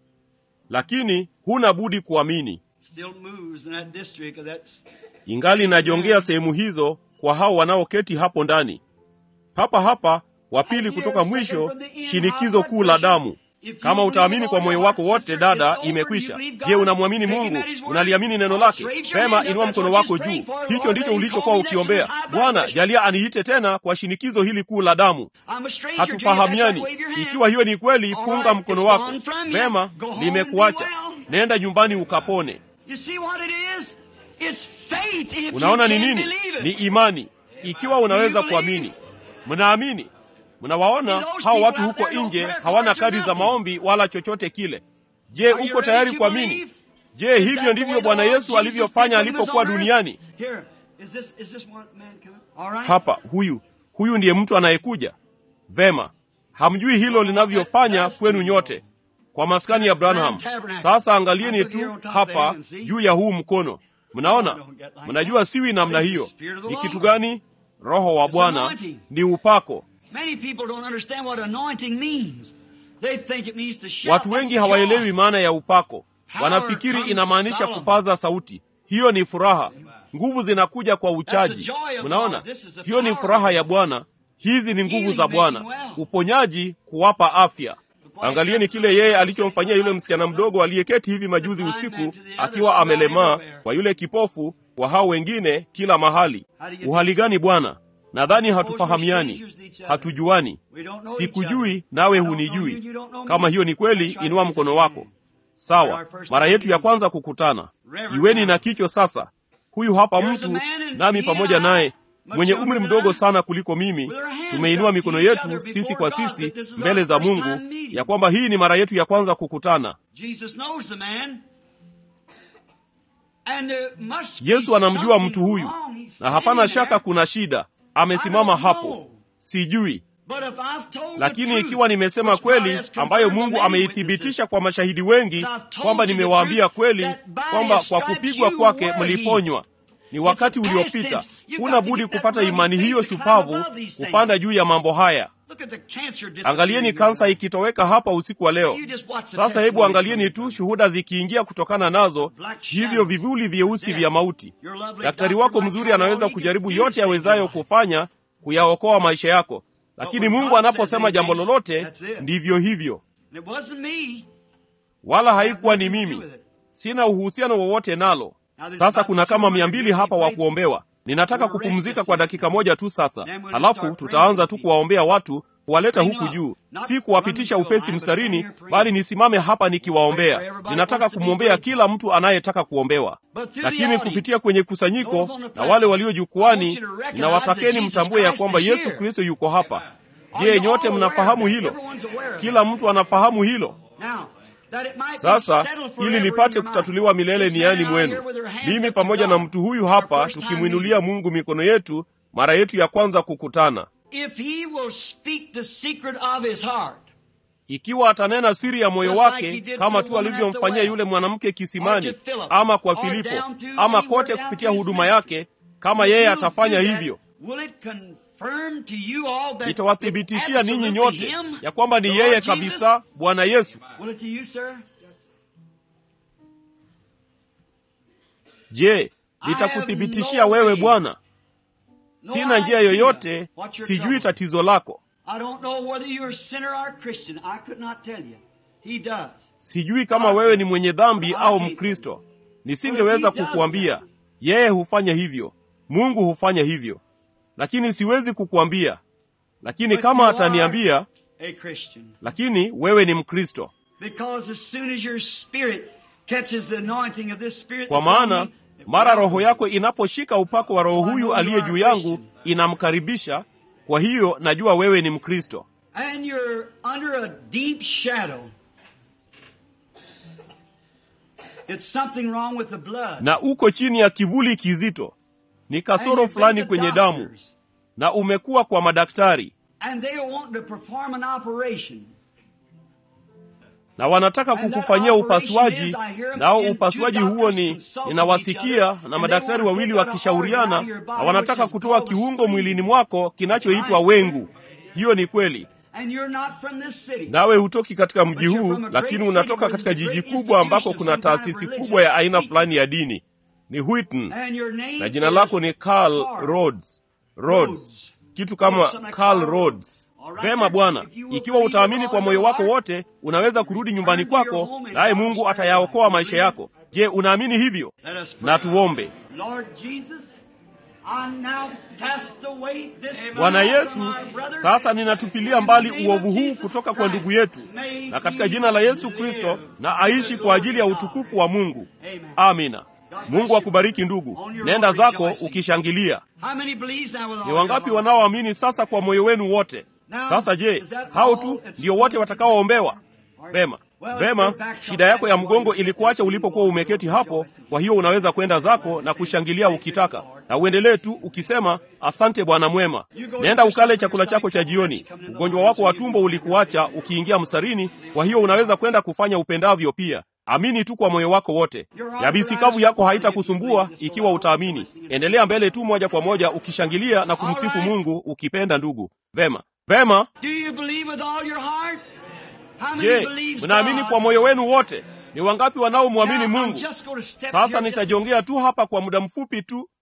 lakini huna budi kuamini. Still moves in that district of that Ingali inajongea sehemu hizo kwa hao wanaoketi hapo ndani. Papa hapa wa pili kutoka mwisho, shinikizo kuu la damu. Kama utaamini kwa moyo wako wote, dada, imekwisha. Je, unamwamini Mungu? Unaliamini neno lake? Pema, inua mkono wako juu. Hicho ndicho ulichokuwa ukiombea. Bwana, jalia aniite tena kwa shinikizo hili kuu la damu. I'm a stranger to you. Hatufahamiani. That's why wave your hand. Ikiwa hiyo ni kweli, All punga right, mkono it's wako. gone from you. Vema, Go home and limekuacha. be well. Nenda nyumbani ukapone. You see what it is? It's faith if Unaona you ni can nini? believe Ni it. imani. Ikiwa unaweza kuamini, mnaamini. Mnawaona hao watu huko nje hawana kadi za maombi wala chochote kile. Je, Are you uko ready tayari to kuamini? believe? Je, Is hivyo that the ndivyo way the Bwana Lord Yesu Jesus alivyofanya did when he was alipokuwa on earth? duniani? Here, is this is this one man coming? All right. Hapa, huyu huyu ndiye mtu anayekuja. Vema, hamjui hilo linavyofanya kwenu nyote kwa maskani ya Branham. Sasa angalieni tu hapa juu ya huu mkono, mnaona, mnajua siwi namna hiyo. Ni kitu gani? Roho wa Bwana ni upako. Many people don't understand what anointing means. They think it means to shout. Watu wengi That's hawaelewi joy. maana ya upako, wanafikiri inamaanisha kupaza sauti. Hiyo ni furaha, nguvu zinakuja kwa uchaji. Mnaona, hiyo ni furaha ya Bwana. Hizi ni nguvu za Bwana, uponyaji, kuwapa afya. Angalieni kile yeye alichomfanyia yule msichana mdogo aliyeketi hivi majuzi usiku akiwa amelemaa, kwa yule kipofu, kwa hao wengine kila mahali. Uhali gani Bwana? Nadhani hatufahamiani, hatujuani. Sikujui nawe hunijui. Kama hiyo ni kweli, inua mkono wako. Sawa, mara yetu ya kwanza kukutana. Iweni na kicho sasa. Huyu hapa mtu nami pamoja naye mwenye umri mdogo sana kuliko mimi, tumeinua mikono yetu sisi kwa sisi mbele za Mungu ya kwamba hii ni mara yetu ya kwanza kukutana. Jesus knows the man. And there must be Yesu anamjua something mtu huyu, wrong. He's na hapana standing shaka there. kuna shida. Amesimama hapo, sijui. But if I've told the Lakini truth, ikiwa nimesema which God kweli, has ambayo confirmed Mungu by many ameithibitisha witnesses, kwa mashahidi wengi, kwamba nimewaambia kweli kwamba kwa kupigwa kwake mliponywa. Ni wakati uliopita. Huna budi kupata imani hiyo shupavu kupanda juu ya mambo haya. Look at the cancer Angalieni kansa ikitoweka hapa usiku wa leo. Sasa hebu angalieni tu shuhuda zikiingia kutokana nazo, hivyo vivuli vyeusi vya mauti. Daktari wako mzuri anaweza kujaribu yote awezayo kufanya kuyaokoa maisha yako, lakini Mungu anaposema jambo lolote, ndivyo hivyo. It wasn't me. Wala haikuwa ni mimi, sina uhusiano wowote nalo. Sasa kuna kama mia mbili hapa wa kuombewa. Ninataka kupumzika kwa dakika moja tu sasa, halafu tutaanza tu kuwaombea watu, kuwaleta huku juu, si kuwapitisha upesi mstarini, bali nisimame hapa nikiwaombea. Ninataka kumwombea kila mtu anayetaka kuombewa, lakini kupitia kwenye kusanyiko na wale walio jukwani, ninawatakeni mtambue ya kwamba Yesu Kristo yuko hapa. Je, nyote mnafahamu hilo? Kila mtu anafahamu hilo. Now, that it might be Sasa settled ili forever in lipate your mind. kutatuliwa milele This niani man out here mwenu. with their hands Mimi up to pamoja na God, mtu huyu our hapa first time tukimwinulia Mungu mikono yetu mara yetu ya kwanza kukutana. If he will speak the secret of his heart, Ikiwa atanena siri ya moyo Just like he wake did kama to the tu woman at alivyomfanyia the well, yule mwanamke kisimani, or to Philip, ama kwa or Filipo, down to ama anywhere kote down kupitia to his huduma ministry. yake, kama if yeye you'll atafanya do that, hivyo, will it confirm to you all that itawathibitishia it's ninyi absolutely nyote him, ya kwamba ni the yeye Lord Jesus? kabisa Bwana Yesu. Will it to you, sir? Je, litakuthibitishia wewe Bwana? Sina njia yoyote, sijui tatizo lako, I don't know whether you're a sinner or a Christian. I could not tell you. He does. sijui kama wewe ni mwenye dhambi au Mkristo. Nisingeweza kukuambia. Yeye hufanya hivyo, Mungu hufanya hivyo, lakini siwezi kukuambia. Lakini But kama you are ataniambia, a Christian. lakini wewe ni Mkristo, Because as soon as your spirit catches the anointing of this spirit kwa that's on maana me, it mara roho welcomes yako inaposhika upako wa roho huyu aliye juu yangu inamkaribisha. Kwa hiyo najua wewe ni Mkristo, and you're under a deep shadow. It's something wrong with the blood. na uko chini ya kivuli kizito, ni And kasoro you've been fulani to kwenye damu, doctors, na umekuwa kwa madaktari And they want to perform an operation. na wanataka And that kukufanyia operation upasuaji, is, I hear nao in upasuaji two huo doctors ni consulting ninawasikia each other, na and madaktari they want to wawili take out a wakishauriana, organ out of your body, na wanataka which is kutoa called the kiungo spleen. mwilini mwako kinachoitwa wengu. Hiyo ni kweli, And you're not from this city. nawe hutoki katika mji But you're huu, from a great lakini city unatoka where katika there's a jiji great kubwa ambako institution kuna of some kind of taasisi religion. kubwa ya aina Wheaton. fulani ya dini. Ni Wheaton And your name na jina is lako ni Carl Carl Rhodes. Rhodes. Rhodes, kitu kama Something like Carl Carl Rhodes. All right, Vema sir. Bwana, If you will ikiwa believe utaamini with kwa all moyo your wako heart, wote, unaweza kurudi nyumbani turn to your kwako, home and naye God will Mungu start atayaokoa life. maisha Believe yako. Je, unaamini hivyo? Let us pray. Na tuombe. Lord Jesus, I now cast away this Bwana from Yesu, my brother. sasa ninatupilia mbali uovu huu kutoka kwa ndugu yetu, na katika jina la Yesu Kristo, na aishi kwa ajili ya utukufu wa Mungu. Amina. Mungu akubariki ndugu, nenda zako ukishangilia. How many believes now with all Ni wangapi their heart? wanaoamini sasa kwa moyo wenu wote? Sasa je, hao tu ndio wote watakaoombewa? Vema, vema. Shida yako ya mgongo ilikuacha ulipokuwa umeketi hapo, kwa hiyo unaweza kwenda zako na kushangilia ukitaka, na uendelee tu ukisema asante Bwana mwema. Nenda ukale chakula chako cha jioni. Ugonjwa wako wa tumbo ulikuacha ukiingia mstarini, kwa hiyo unaweza kwenda kufanya upendavyo pia. Amini tu kwa moyo wako wote. Yabisi kavu yako haitakusumbua ikiwa utaamini. Endelea mbele tu moja kwa moja ukishangilia na kumsifu Mungu ukipenda ndugu. Vema, vema. Do you believe with all your heart? How many Je, believes mnaamini God? kwa moyo wenu wote? Ni wangapi wanaomwamini Now, I'm Mungu? just going to step Sasa here just- nitajongea tu hapa kwa muda mfupi tu